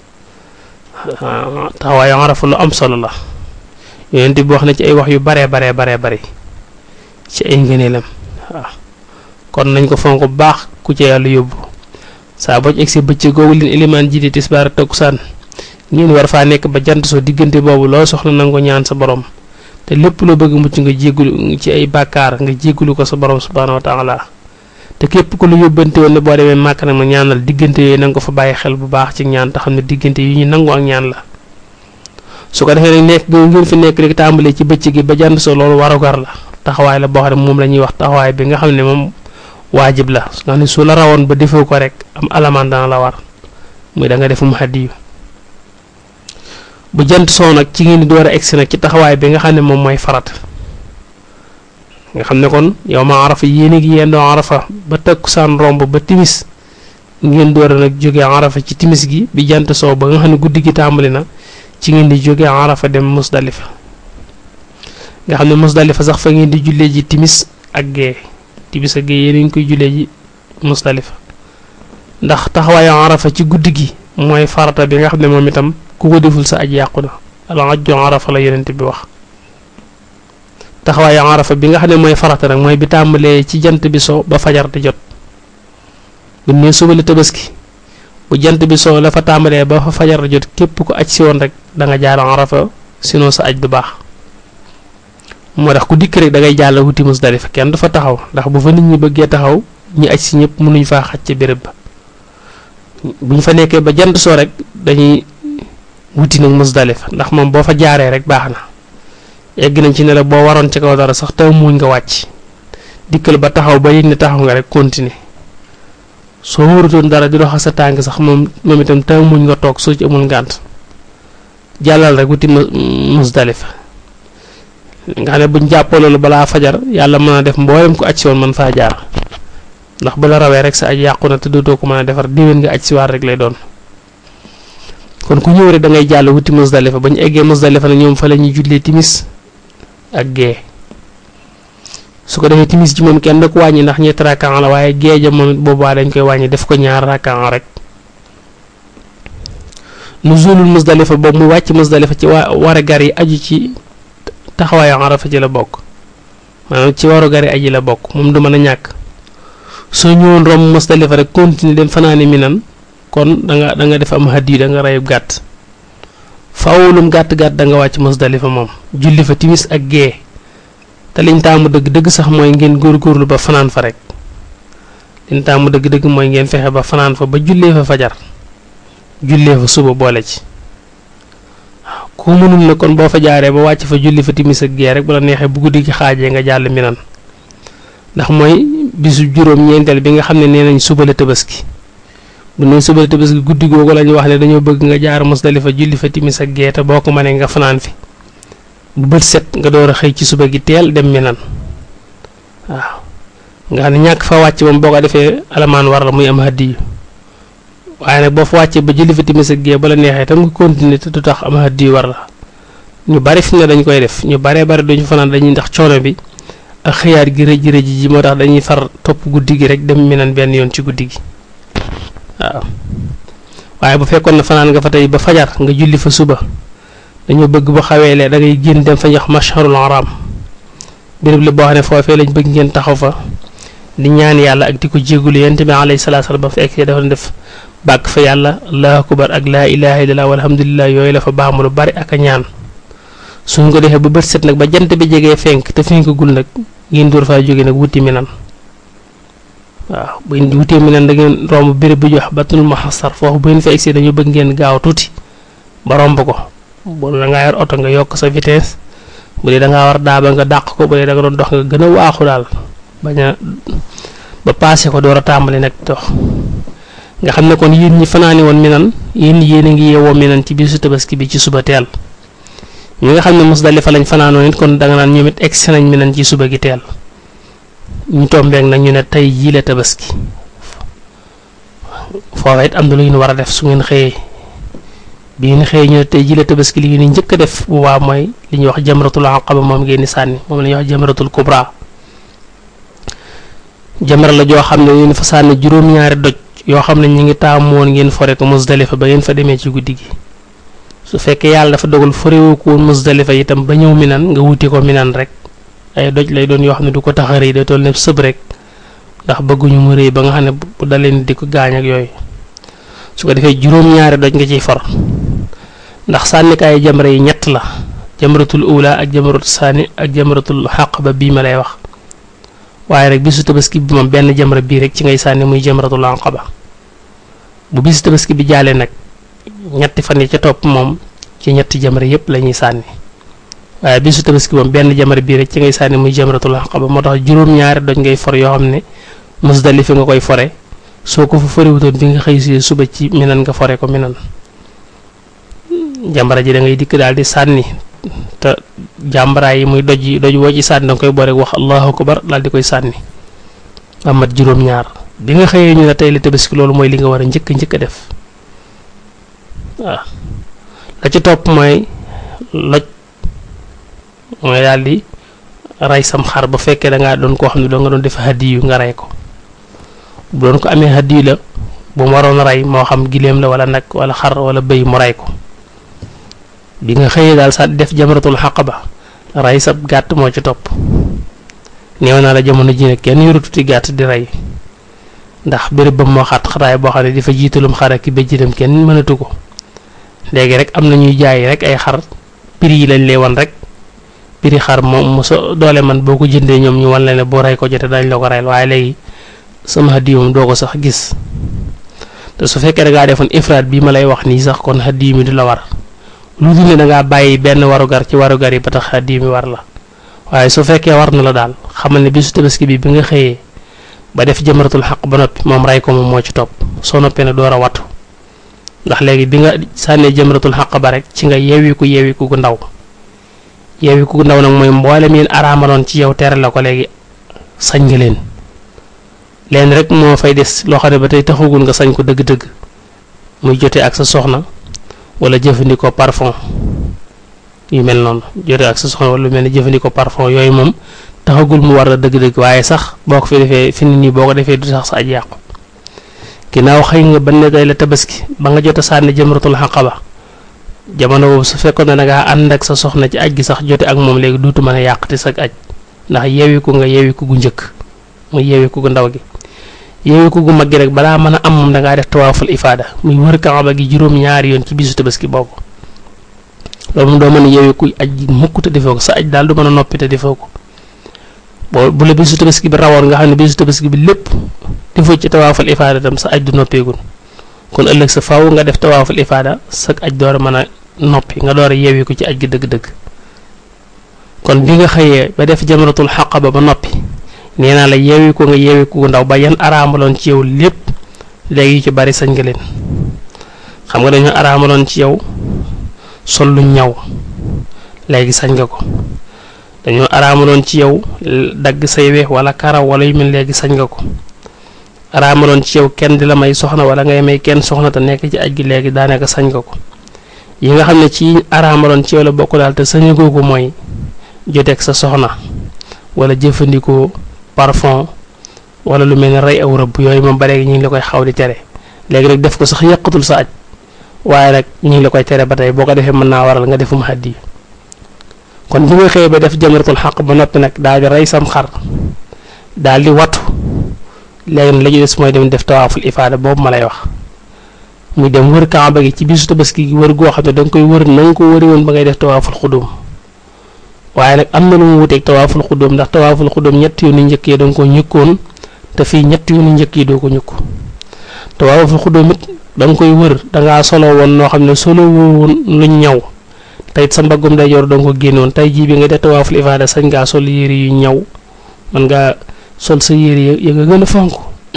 taxawaayu arafa lu am solo la yonent bi wax na ci ay wax yu baree baree baree bari ci ay ngëneelam waaw kon nañ ko fonk bu baax ku ci yàlla yóbbu saa boo ci egsi bëccëg googu leen ilimaan ji di tisbaar takkusaan ngeen war faa nekk ba jant soo diggante boobu loo soxla na nga ko ñaan sa borom te lépp loo bëgg mucc nga jéggulu ci ay bàkkaar nga jéggulu ko sa borom subhaanahu wa taala te képp ku lu yóbbante woon ne boo demee màkk nag ma ñaanal diggante yooyu na nga ko fa bàyyi xel bu baax ci ñaan te xam ne diggante yu ñu nangu ak ñaan la su ko defee nag nekk ngeen fi nekk rek tàmbalee ci bëccëg gi ba jant soo loolu warugar la taxawaay la boo xam ne moom la ñuy wax taxawaay bi nga xam ne moom waajib la nga xam ne su la rawoon ba defoo ko rek am alamaan dana la war muy da nga defum hadiyu bu jant soo nag ci ngeen di door a egsi nag ci taxawaay bi nga xam ne moom mooy farat nga xam ne kon yow ma arafa yéen a ngi yendoo arafa ba takkusaan romb ba timis ngeen door a nag jógee arafa ci timis gi bi jant soo ba nga xam ne guddi gi tàmbali na ci ngeen di jógee arafa dem musdalifa nga xam ne musdalifa sax fa ngeen di jullee ji timis ak gee timis ak gee yéen a ngi koy jullee ji musdalifa ndax taxawaayu arafa ci guddi gi mooy farata bi nga xam ne moom itam ku ko deful sa aj yàqu na al ajju arafa la yonent bi wax taxawaayu arafa bi nga xam ne mooy farata nag mooy bi tàmbalee ci jant bi so ba fajar di jot bu ne suba la tabaski bu jant bi soo la fa tàmbalee ba fa fajar di jot képp ko aj si woon rek da nga jaar arafa sinon sa aj du baax moo tax ku dikk rek da ngay jàll wuti musdalifa kenn du fa taxaw ndax bu fa nit ñi bëggee taxaw ñi aj si ñëpp mënuñ faa xaj ci béréb ba bu ñu fa nekkee ba jant soo rek dañuy wuti nag musdalifa ndax moom boo fa jaaree rek baax na egg nañ ci ne la boo waroon ci kaw dara sax taw muuñ nga wàcc dikkal ba taxaw ba yëg ne taxaw nga rek continuer soo warutoon dara di dox sa tànk sax moom moom itam taw muuñ nga toog soo ci amul ngànt jàllal rek wuti musdalifa nga xam ne buñ jàppoo loolu balaa fajar yàlla mën a def mboolem ko aj si woon mën faa jaar ndax bu la rawee rek sa aj yàqu na te dootoo ko mën a defar déwén nga aj si waat rek lay doon kon ku ñëw rek da ngay jàll wuti musdalifa ba ñu eggee musdalifa nag ñoom fa la ñuy jullee timis ak gee su ko defee timis ji moom kenn da ko wàññi ndax ñetti rakkan la waaye gee ja moom it boobaa dañ koy wàññi def ko ñaar rakkan rek nuzulul musdalifa boobu muy wàcc musdalifa ci wa war a gar yi aju ci taxawaayu arafa ci la bokk maanaam ci waru gar yi aji la bokk moom du mën a ñàkk soo ñëwoon romb musdalifa rek continuer dem fanaani minan kon da nga da nga def am hadiyu da nga reyub gàtt fawulum gàtt-gàtt da nga wàcc musdalifa moom julli fa timis ak gee te liñ taamu dëgg dëgg sax mooy ngeen góorgóorlu ba fanaan fa rek liñ taamu dëgg dëgg mooy ngeen fexe ba fanaan fa ba jullee fa fajar jullee fa suba boole ci waaw ku mënul na kon boo fa jaaree ba wàcc fa julli fa timis ak gee rek bu la neexee bu guddi gi xaajee nga jàll minan ndax mooy bisu juróom-ñeenteel bi nga xam ne nee nañ suba la tabaski bu ne suba la tabaski guddi googu la ñu wax ne dañoo bëgg nga jaar Musdalifa julli fa timis ak gee te boo ko mënee nga fanaan fi bu bët set nga door a xëy ci suba gi teel dem Minan waaw nga xam ne ñàkk fa wàcc moom boo ko defee alamaan war la muy am hadiyu waaye nag boo fa wàccee ba julli fa timis ak gee ba la neexee tam nga continuer te du tax am hadiyu war la ñu bari fi mu ne dañ koy def ñu baree bari duñu fanaan dañuy ndax coono bi ak xëyaat gi rëj rëj ji moo tax dañuy far topp guddi gi rek dem Minan benn yoon ci guddi gi waaw waaye bu fekkoon ne fanaan nga fa tey ba fajar nga julli fa suba dañoo bëgg bu xawee lee da ngay génn dem fa ñax masharul haram béréb la boo xam ne foofee lañ bëgg ngeen taxaw fa di ñaan yàlla ak di ko jégalu yonent bi alayhi salaatu salaam ba fekkee dafa def bàkk fa yàlla allahu akbar ak laa ilaha illallah walhamdulillah yooyu la fa baamu lu bari ak a ñaan suñ ko defee ba bët set nag ba jant bi jegee fenk te fenkagul nag ngeen door faa jóge nag wuti Minan waaw bu ngeen wutee Minan da ngeen romb béréb bu jox batul muhassar foofu bu ngeen fa egsee dañoo bëgg ngeen gaaw tuuti ba romb ko bu da ngaa yor oto nga yokk sa vitesse bu dee da ngaa war daaba nga dàq ko bu dee da nga doon dox nga gën a waaxu daal bañ a ba paase ko door a tàmbali nag dox nga xam ne kon yéen ñi fanaani woon Minan yéen yéen a ngi yeewoo Minan ci bisu tabaski bi ci suba teel ñi nga xam ne Musdalifa lañ fanaanoon it kon danga naan ñoom it egsi nañ Minan ci suba gi teel ñu tombeek nag ñu ne tey jii la tabaski foofa it am na lu ñu war a def su ngeen xëyee bi ngeen xëyee ñu ne tey jii la tabaski li ngeen njëkk a def bu baax mooy li ñuy wax jamratul aqaba moom ngeen di sànni moom la ñuy wax jamratul kubra jamra la joo xam ne ngeen fa sànni juróom-ñaari doj yoo xam ne ñu ngi taamu woon ngeen fore ko Musdalifa ba ngeen fa demee ci guddi gi su fekkee yàlla dafa dogal forewoo ko woon Musdalifa itam ba ñëw Minan nga wuti ko Minan rek ay doj lay doon yoo xam ne du ko tax a rëy day toll ne sëb rek ndax bëgguñu mu rëy ba nga xam ne bu dalee ni di ko gaañ ak yooyu su ko defee juróom-ñaari doj nga ciy for ndax sànnikaayu jamra yi ñett la jamratul ula ak jamratul saani ak jamratul xaqaba bii ma lay wax waaye rek bisu tabaski bi moom benn jamra bii rek ci ngay sànni muy jamratul aqaba bu bisu tabaski bi jaalee nag ñetti fan yi ca topp moom ci ñetti jamra yépp la ñuy sànni waaye bisu tabaski moom benn jamra bii rek ci ngay sànni muy jamratul aqaba moo tax juróom-ñaari doj ngay for yoo xam ne Musdalifa nga koy fore soo ko fa forewutoon bi nga xëy si suba ci Minan nga fore ko Minan jàmbara ji da ngay dikk daal di sànni te jàmbara yi muy doj yi doj woo ci sànni danga koy boole wax allahu akbar daal di koy sànni amat juróom-ñaar bi nga xëyee ñu ne tey la tabaski loolu mooy li nga war a njëkk njëkk a def waaw la ci topp mooy loj mooy daal di rey sam xar bu fekkee da ngaa doon koo xam ne doo nga doon def hadiyu nga rey ko bu doon ko amee hadiyu la bu mu waroon rey moo xam giléem la wala nag wala xar wala bëy mu rey ko bi nga xëyee daal sa def jamratul xaqaba rey sa gàtt moo ci topp néew naa la jamono ji ne kenn yorututi gàtt di rey ndax béréb ba moo xat xataay boo xam ne dafa jiitalum xar ak béjjinam kenn mënatu ko léegi rek am na ñuy jaay rek ay xar prix yi lañ lay wan rek prix xar moom mu so doole man boo ko jëndee ñoom ñu wan la ne boo rey ko jotee dañ la ko reyal waaye léegi sama hadiyu moom doo ko sax gis te su fekkee da ngaa defoon ifraat bii ma lay wax nii sax kon hadiyu mi du la war lu dul ne da ngaa bàyyi benn warugar ci warugar yi ba tax hadiyu mi war la waaye su fekkee war na la daal xamal ne bisu tabaski bi bi nga xëyee ba def jamratul xaq ba noppi moom rey ko moom moo ci topp soo noppee ne door a wattu ndax léegi bi nga sànnee jamratul xaq ba rek ci nga yeewiku yeewiku gu ndaw yeewiku gu ndaw nag mooy mboolem yéen araamaloon ci yow tere la ko léegi sañ nga leen leen rek moo fay des loo xam ne ba tey taxagul nga sañ ko dëgg-dëgg muy jotee ak sa soxna wala jëfandikoo parfum yu mel noonu jotee ak sa soxna wala lu mel ne jëfandikoo parfum yooyu moom taxagul mu war la dëgg-dëgg waaye sax boo ko fi defee fi nii boo ko defee du sax sa aj yàqu ginnaaw xëy nga ba ne day la tabaski ba nga jot a sànni jëmratul xaqaba jamono boobu su fekkoon ne da ngaa ànd ak sa soxna ci aj gi sax jote ak moom léegi duutu mën a yàqati sa aj ndax yeewiku nga yeewiku gu njëkk muy yeewiku gu ndaw gi yeewiku gu mag gi rek balaa mën a am moom da ngaa def tawaaful ifaada muy wër kaaba gi juróom-ñaari yoon ci bisu tabaski boobu loolu moom doo mën a yeewiku aj gi mukk te defoo ko sa aj daal du mën a noppi te defoo ko boo bu la bisu tabaski bi rawoon nga xam ne bisu tabaski bi lépp defoo ci tawaaful ifaada tam sa aj du noppeegul kon ëllëg sa faaw nga def tawaaful ifaada sa aj door a mën a noppi nga door a yeewi ko ci aj gi dëgg-dëgg kon bi nga xëyee ba def jamratul xaqaba ba noppi nee naa la yeewi ko nga yeewi ko gu ndaw ba yan araamaloon ci yow lépp léegi yu ci bari sañ nga leen xam nga dañoo araamaloon ci yow sol lu ñaw léegi sañ nga ko dañoo araamaloon ci yow dagg say weex wala karaw wala yu mel léegi sañ nga ko araamaloon ci yow kenn di la may soxna wala ngay may kenn soxna te nekk ci aj gi léegi daanaka sañ nga ko yi nga xam ne ci araamaloon ci yow la bokk daal te sañagoo ko mooy joteeg sa soxna wala jëfandikoo parfum wala lu mel ne rey aw rëbb yooyu moom ba léegi ñu ngi la koy xaw di tere léegi nag def ko sax yàqatul sa aj waaye nag ñu ngi la koy tere ba tey boo ko defee mën naa waral nga defum xaddi kon bi nga xëyee ba def jamratul xaq ba noppi nag daal di rey sam xar daal di wattu léegi nag la ñu des mooy dem def tawaaful ifaada boobu ma lay wax muy dem wër kaaba gi ci bisu tabaski gi wër goo xam ne da nga koy wër na nga ko wëri woon ba ngay def tawaaful xudum waaye nag am na lu mu wuteeg tawaaful xudum ndax tawaaful xudum ñett yoonu njëkk yi da nga ko ñëkkoon te fii ñett yoonu njëkk yi doo ko ñëkku tawaaful xudum it da nga koy wër da ngaa solo woon noo xam ne solo woon luñ ñaw te it sa mbaggum day yor da nga ko génnoon tey jii bi nga def tawaaful ifaada sañ ngaa sol yére yu ñaw man ngaa sol sa yére ya nga gën a fonk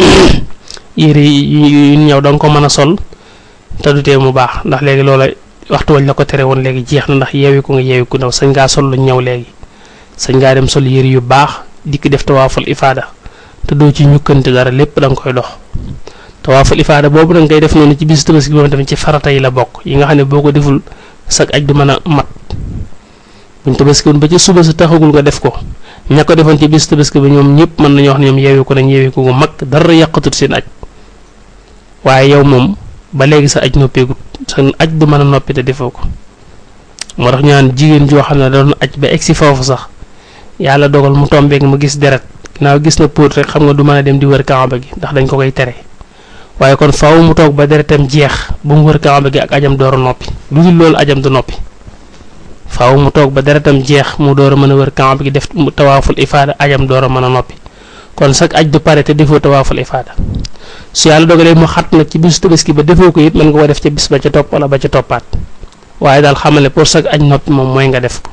yére yu ñaw da nga ko mën a sol te du tee mu baax ndax léegi loola waxtu wañ la ko tere woon léegi jeex na ndax yeewi ko nga yeewi ku ndaw sañ ngaa sol lu ñaw léegi sañ ngaa dem sol yére yu baax dikk def tawaaful ifaada te doo ci ñukkante dara lépp da nga koy dox tawaaful ifaada boobu da nga koy def noonu ci bisu tabaski moom tamit ci farata yi la bokk yi nga xam ne boo ko deful sag aj du mën a mat buñ tabaski woon ba ci suba sa taxagul nga def ko ña ko defoon ci bisu tabaski bi ñoom ñëpp mën nañoo wax ne ñoom yeewi ko nañ yeewi ko gu mag dara yàqatut seen aj waaye yow moom ba léegi sa aj noppeegut sa aj du mën a noppi te defoo ko moo tax ñu naan jigéen joo xam ne da doon aj ba egsi foofu sax yàlla dogal mu tombeek mu gis deret ginnaaw gis na póot rek xam nga du mën a dem di wër kaaba gi ndax dañ ko koy tere waaye kon faaw mu toog ba deretam jeex ba mu wër kaaba gi ak ajam door a noppi lu dul loolu ajam du noppi faaw mu toog ba deretam jeex mu door a mën a wër kaaba gi def tawaaful ifaada ajam door a mën a noppi kon sax aj du pare te defoo tawaaful ifaada su yàlla dogalee mu xat nag ci bisu tabaski ba defoo ko it mën nga ko def ca bis ba ca topp wala ba ca toppaat waaye daal xamal ne pour sax aj noppi moom mooy nga def ko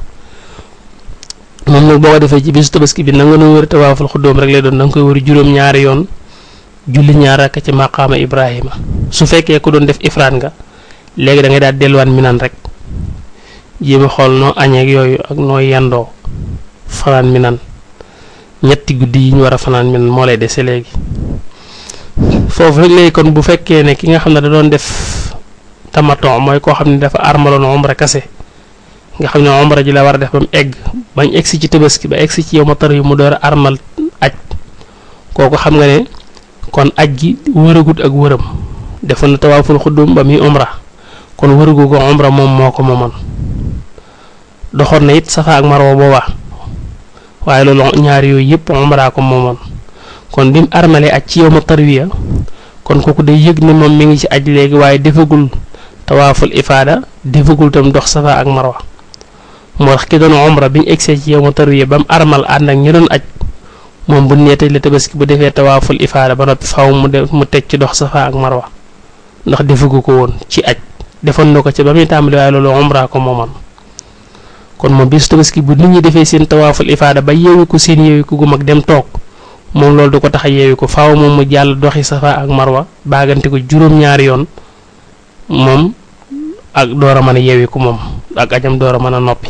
moom nag boo ko defee ci bisu tabaski bi na nga doon wër tawaaful xuddoom rek lay doon da nga koy wër juróom-ñaari yoon julli ñaar rakk ci maqaama Ibrahima su fekkee ku doon def ifraat nga léegi da ngay daal delluwaat minan rek jéem a xool noo añeeg yooyu ak noo yendoo fanaan minan ñetti guddi yi ñu war a fanaan minan moo lay dese léegi. foofu rek léegi kon bu fekkee ne ki nga xam ne da doon def tamaton mooy koo xam ne dafa armaloon omra kase nga xam ne omra ji la war a def ba mu egg bañ egsi ci tabaski ba egsi ci yow ma tar yu mu door a armal aj kooku xam nga ne kon aj gi wëragut ak wëram defoon na tawaaful xuddum ba muy omra kon wëragu ko omra moom moo ko moomoon doxoon na it safa ak marwa booba waaye loolu ñaari yooyu yëpp omra ko moomoon kon bi mu armalee aj ci yow ma tarwiya kon kooku day yëg ne moom mi ngi ci aj léegi waaye defagul tawaaful ifaada defagul tam dox safa ak marwa moo tax ki doon omra bi ñu egsee ci yow ma tarwiya ba mu armal ànd ak ñi doon aj moom bu neetee la tabaski bu defee tawaaful ifaada ba noppi faaw mu def mu teg ci dox safa ak marwa ndax defagu ko woon ci aj defoon na ko ci ba muy tàmbali waaye loolu omra ko mooman kon moom bis tabaski bu nit ñi defee seen tawaaful ifaada ba yeewi ko seen yeewi ko gu mag dem toog moom loolu du ko tax a yeewi ko faaw moom mu jàll doxi safa ak marwa baagante ko juróom-ñaari yoon moom ak door a mën a yeewi ko moom ak ajam door a mën a noppi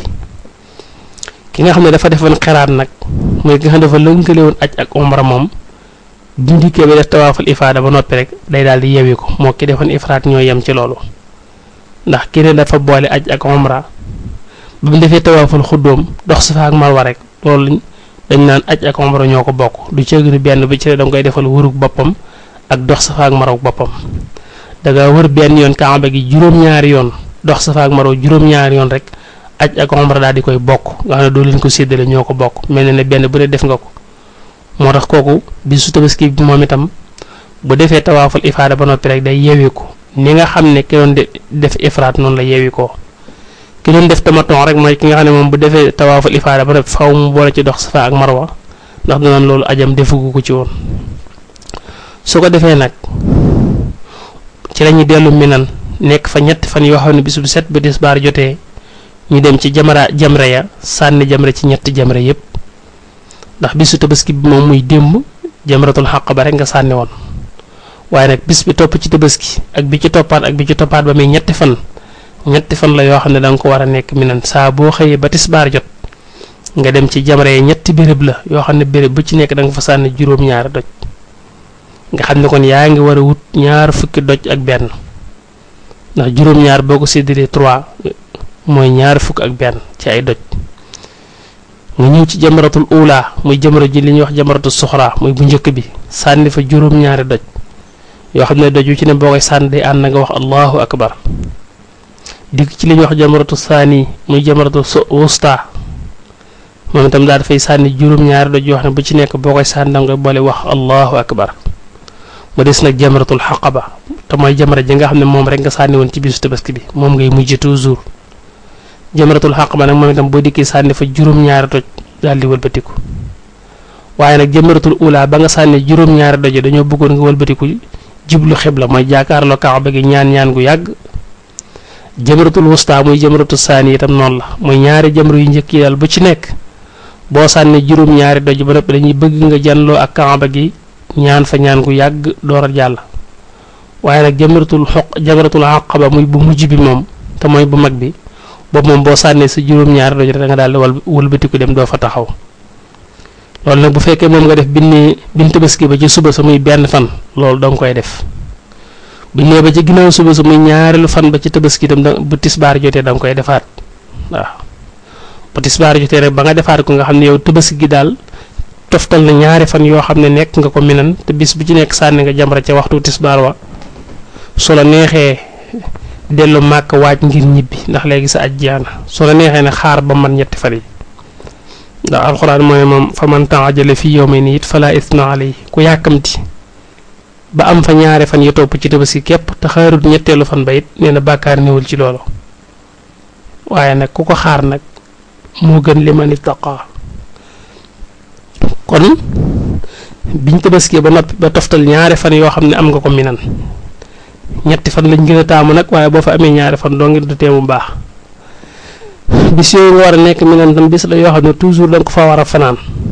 ki nga xam ne dafa defoon xeraat nag mooy ki nga xam ne dafa lënkale woon aj ak omra moom bu ñu dikkee ba def tawaaful ifaada ba noppi rek day daal di yeewi ko moo ki defoon ifraat ñoo yem ci loolu ndax ki ne dafa boole aj ak omra ba mu defee tawaaful xuddoom dox safa ak marwa rek loolu dañ naan aj ak omra ñoo ko bokk du ceeginu benn bi ci da nga koy defal wërug boppam ak dox safa ak marwa boppam da nga wër benn yoon kaaba gi juróom-ñaari yoon dox safa ak marwa juróom-ñaari yoon rek aj ak omra daal di koy bokk nga xam ne doo leen ko séddale ñoo ko bokk mel na ne benn bu ne def nga ko moo tax kooku bisu tabaski bi moom itam bu defee tawaaful ifaada ba noppi rek day yeewi ko ni nga xam ne ki doon def ifraat noonu la yeewi ko ki doon def tamaton rek mooy ki nga xam ne moom bu defee tawaaful ifaada ba noppi faw mu boole ci dox safa ak marwa ndax danaan loolu ajam defugu ko ci woon su ko defee nag ci lañuy dellu minan nekk fa ñetti fan yoo xam ne bis bu set ba tisbaar jotee ñu dem ci jamra jamre ya sànni jamre ci ñetti jamre yépp ndax bisu tabaski bi moom muy démb jamratul xaq ba rek nga sànni woon waaye nag bis bi topp ci tabaski ak bi ci toppaat ak bi ci toppaat ba muy ñetti fan ñetti fan la yoo xam ne da nga ko war a nekk minan saa boo xëyee ba tisbaar jot nga dem ci jamra yi ñetti béréb la yoo xam ne béréb bu ci nekk da nga fa sànni juróom-ñaari doj nga xam ne kon yaa ngi war a wut ñaar fukki doj ak benn ndax juróom-ñaar boo ko séddalee trois mooy ñaar fukk ak benn ci ay doj nga ñëw ci jamratul ula muy jamra ji li ñuy wax jamratul suxra muy bu njëkk bi sànni fa juróom-ñaari doj yoo xam ne doj yu ci ne boo koy sànni day ànd nga wax allahu akbar dikk ci li ñuy wax jamratu saani muy jamratu wusta moom itam daal dafay sànni juróom-ñaari doj yoo xam ne bu ci nekk boo koy sànni da nga boole wax allahu akbar mu des nag jamratul xaqaba te mooy jamra ji nga xam ne moom rek nga sànni woon ci bisu tabaski bi moom ngay mujj toujours jamratul xaqaba nag moom itam boo dikkee sànni fa juróom-ñaari doj daal di wëlbatiku waaye nag jamratul ula ba nga sànni juróom-ñaari doj dañoo bëggoon nga wëlbatiku jublu xibla mooy jaakaarloo kaaba gi ñaan ñaan gu yàgg jamratul wusta muy jamratul saani itam noonu la mooy ñaari jamra yu njëkk yi daal bu ci nekk boo sànni juróom-ñaari doj ba noppi dañuy bëgg nga janloo ak kaaba gi ñaan fa ñaan gu yàgg door a jàll waaye nag jamratul xoq jamratul aqaba muy bu mujj bi moom te mooy bu mag bi boobu moom boo sànnee sa juróom-ñaari doj rek da nga daal di wal wëlbatiku dem doo fa taxaw loolu nag bu fekkee moom nga def binni bin tabaski ba ci suba sa muy benn fan loolu danga koy def bu nee ba ci ginnaaw suba sa muy ñaareelu fan ba ci tabaski itam da bu tisbaar jotee da nga koy defaat waaw bu tisbaar jotee rek ba nga defaat ko nga xam ne yow tabaski gi daal toftal na ñaari fan yoo xam ne nekk nga ko minan te bis bu ci nekk sànni nga jamra ca waxtu tisbaar wa su la neexee dellu màkk waaj ngir ñibbi ndax léegi sa aj jeex na su la neexee ne xaar ba man ñetti fan yi ndax alxuraan mooy moom fa man taajale fi yawmayni it fala isna alay ku yàkkamti ba am fa ñaari fan yi topp ci tabaski képp te xaarut ñetteelu fan ba it nee na bàkkaar néewul ci loolu waaye nag ku ko xaar nag moo gën li man ittaqa kon biñ tabaski ba noppi ba toftal ñaari fan yoo xam ne am nga ko minan ñetti fan lañ gën a taamu nag waaye boo fa amee ñaari fan doo ngi du teemu baax bis yooyu nga war a nekk minan tam bis la yoo xam ne toujours da nga ko fa war a fanaan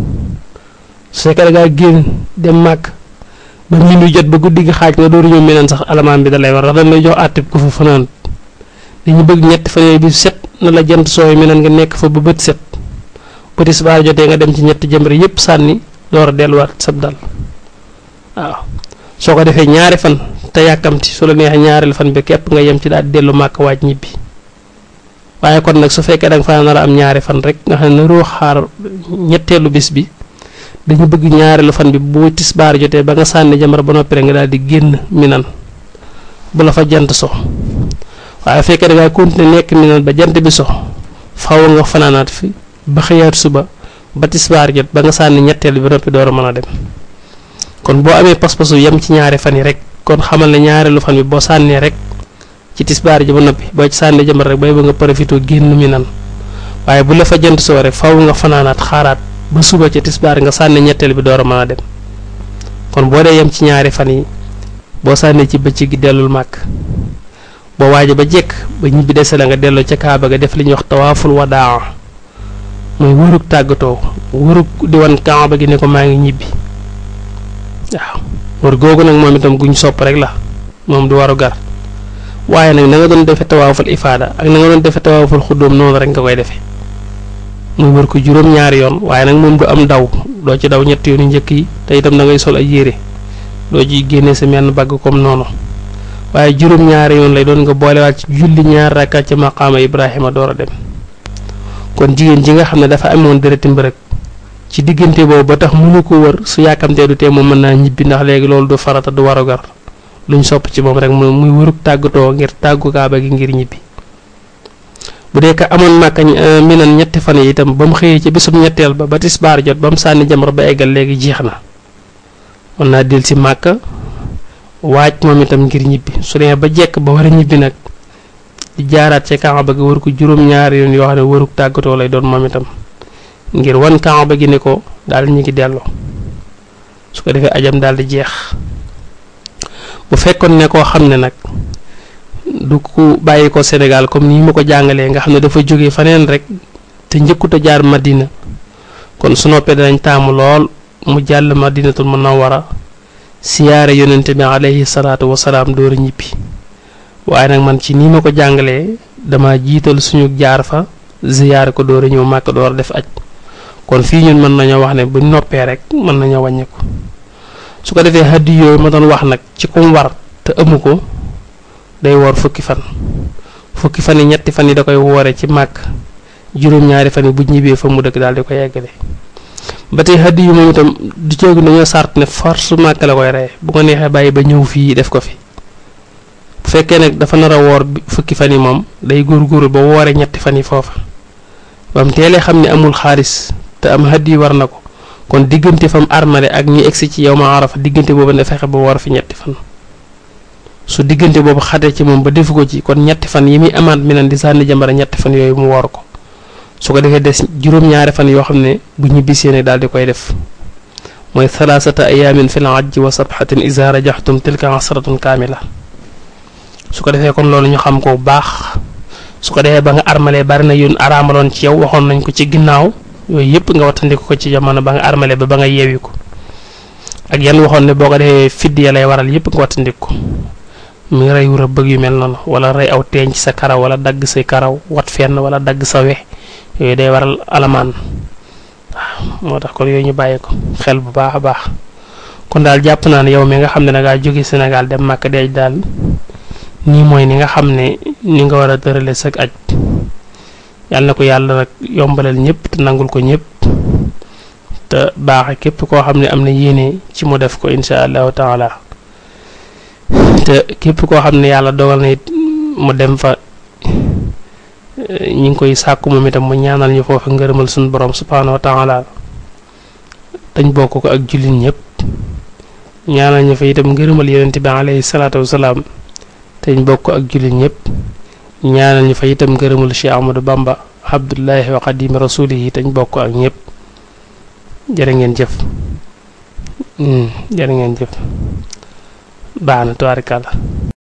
su fekkee da ngaa génn dem màkk ba minuit jot ba guddi gi xaaj nga dooru ñëw minan sax alamaan bi da lay war ndax dañ lay jox àtte ku fa fanaan dañu bëgg ñetti fan yooyu bi set na la jant sooy minan nga nekk fa ba bët set bu tisbaar jotee nga dem ci ñetti jëmbër yépp sànni door a delluwaat sab dal waaw soo ko defee ñaari fan te yàkkamti su la neexee ñaareel fan bi képp nga yem ci daal dellu màkk waaj ñibbi waaye kon nag su fekkee da nga fa nar a am ñaari fan rek nga xam ne naroo xaar ñetteelu bis bi dañu bëgg ñaareelu fan bi bu tisbaar jotee ba nga sànni jamara ba noppi rek nga daal di génn minan bu la fa jant so waaye fekkee da ngaa continuer nekk minan ba jant bi so faw nga fanaanaat fi ba xëyaat suba ba tisbaar jot ba nga sànni ñetteel bi ba noppi door a mën a dem kon boo amee pas-pasu yem ci ñaari fan yi rek kon xamal ne ñaareelu fan bi boo sànnee rek ci tisbaar ji ba noppi boo ci sànni jamar rek bay ba nga profité génn mi nan waaye bu la fa jant soo rek faw nga fanaanaat xaaraat ba suba ci tisbaar nga sànni ñetteel bi door a mën a dem kon boo dee yem ci ñaari fan yi boo sànnee ci bëccëg gi dellul màkk boo waaje ba jekk ba ñibbi dese la nga delloo ca kaaba ga def li ñuy wax tawaaful wadaa mooy wërug tàggatoo wërug di wan kaaba gi ne ko maa ngi ñibbi waaw wër googu nag moom itam guñ sopp rek la moom du waru gar waaye nag na nga doon defe tawaaful ifaada ak na nga doon defe tawaaful xuddoom noonu rek nga koy defee muy wër ko juróom-ñaari yoon waaye nag moom du am daw doo ci daw ñetti yoonu njëkk yi te itam da ngay sol ay yére doo ci génne sa menn bagg comme noonu waaye juróom-ñaari yoon lay doon nga boolewaat ci julli ñaar rakka ca maqaama Ibrahima door a dem kon jigéen ji nga xam ne dafa amoon dereti mbërëg ci diggante boobu ba tax mënu ko wër su yàkkamtee du tee moom mën naa ñibbi ndax léegi loolu du farata du warugar luñ sopp ci moom rek mu muy wërug tàggatoo ngir tàggu kaaba gi ngir ñibbi bu dee ka amoon màkka minan ñetti fan yi itam ba mu xëyee ci bisum ñetteel ba ba tisbaar jot ba mu sànni jamra ba eggal léegi jeex na mën naa del si màkka waaj moom itam ngir ñibbi su dee ba jekk ba war a ñibbi nag di jaaraat ci kaaba gi wër ko juróom-ñaari yoon yoo xam ne wërug tàggatoo lay doon moom itam ngir wan kaaba gi ne ko daal ñu ngi delloo su ko defee ajam daal di jeex bu fekkoon ne koo xam ne nag du ku bàyyi ko Sénégal comme nii ma ko jàngalee nga xam ne dafa jóge faneen rek te njëkkut a jaar Madina kon su noppee danañ taamu lool mu jàll madinatul munawwara siyaare yonente bi alayhi salaatu wasalaam door a ñibbi waaye nag man ci nii ma ko jàngalee dama jiital suñu jaar fa ziyaare ko door a ñëw màkk door a def aj kon fii ñun mën nañoo wax ne bu noppee rek mën nañoo wàññeeku su ko defee haddi yooyu ma doon wax nag ci kum war te amu ko day woor fukki fan fukki fan yi ñetti fan yi da koy woore ci màkk juróom-ñaari fan yi bu ñibbee fa mu dëkk daal di ko yeggale ba tey haddi yu moom itam du ceegu dañoo sart ne force màkk la koy reye bu ko neexee bàyyi ba ñëw fii def ko fi bu fekkee nag dafa nar a woor fukki fan yi moom day góorgóorlu ba woore ñetti fan yi foofa ba mu teelee xam ne amul xaalis te am haddi yi war na ko kon diggante fam armale ak ñi egsi ci yow ma arafa diggante boobu ne fexe ba woor fi ñetti fan su diggante boobu xatee ci moom ba defu ko ci kon ñetti fan yi muy amaat mi nan di sànni jambara ñetti fan yooyu mu woor ko su ko defee des juróom-ñaari fan yoo xam ne bu ñibbisee ne daal di koy def mooy thalaasata ayaamin fil ajji wa sabxatin iza rajaxtum tilka asratun kaamila su ko defee kon loolu ñu xam ko bu baax su ko defee ba nga armalee bari na yun araamaloon ci yow waxoon nañ ko ci ginnaaw yooyu yëpp nga wattandiku ko ci jamono ba nga armalee ba ba nga yeewi ko ak yan waxoon ne boo ko defee fidd ya lay waral yëpp nga wattandiku ko mi rey wu bëgg yu mel noonu wala rey aw teeñ ci sa karaw wala dagg say karaw wat fenn wala dagg sa we yooyu day waral alamaan waaw moo tax kon yooyu ñu bàyyi ko xel bu baax a baax kon daal jàpp naa ne yow mi nga xam ne da ngaa jóge Sénégal dem Màkka deej daal nii mooy ni nga xam ne ni nga war a tërale sag aj yàlla na ko yàlla nag yombalal ñëpp te nangul ko ñëpp te baaxe képp koo xam ne am na yéene ci mu def ko insha allahu taala te képp koo xam ne yàlla dogal na it mu dem fa ñi ngi koy sàkku moom itam mu ñaanal ñu foofu ngërëmal suñu borom subhaanahu wa taala dañ bokk ko ak jullit ñëpp ñaanal ñu fa itam ngërëmal yonent bi alayhi salaatu wasalaam te ñu bokk ak jullit ñëpp ñaanal ñu fa itam ngërëmal Cheikh Ahmadou Bamba abdullahi wa xadimi rasulihi te ñu bokk ak ñëpp jërë ngeen jëf jërë ngeen jëf baax na tubaarikàlla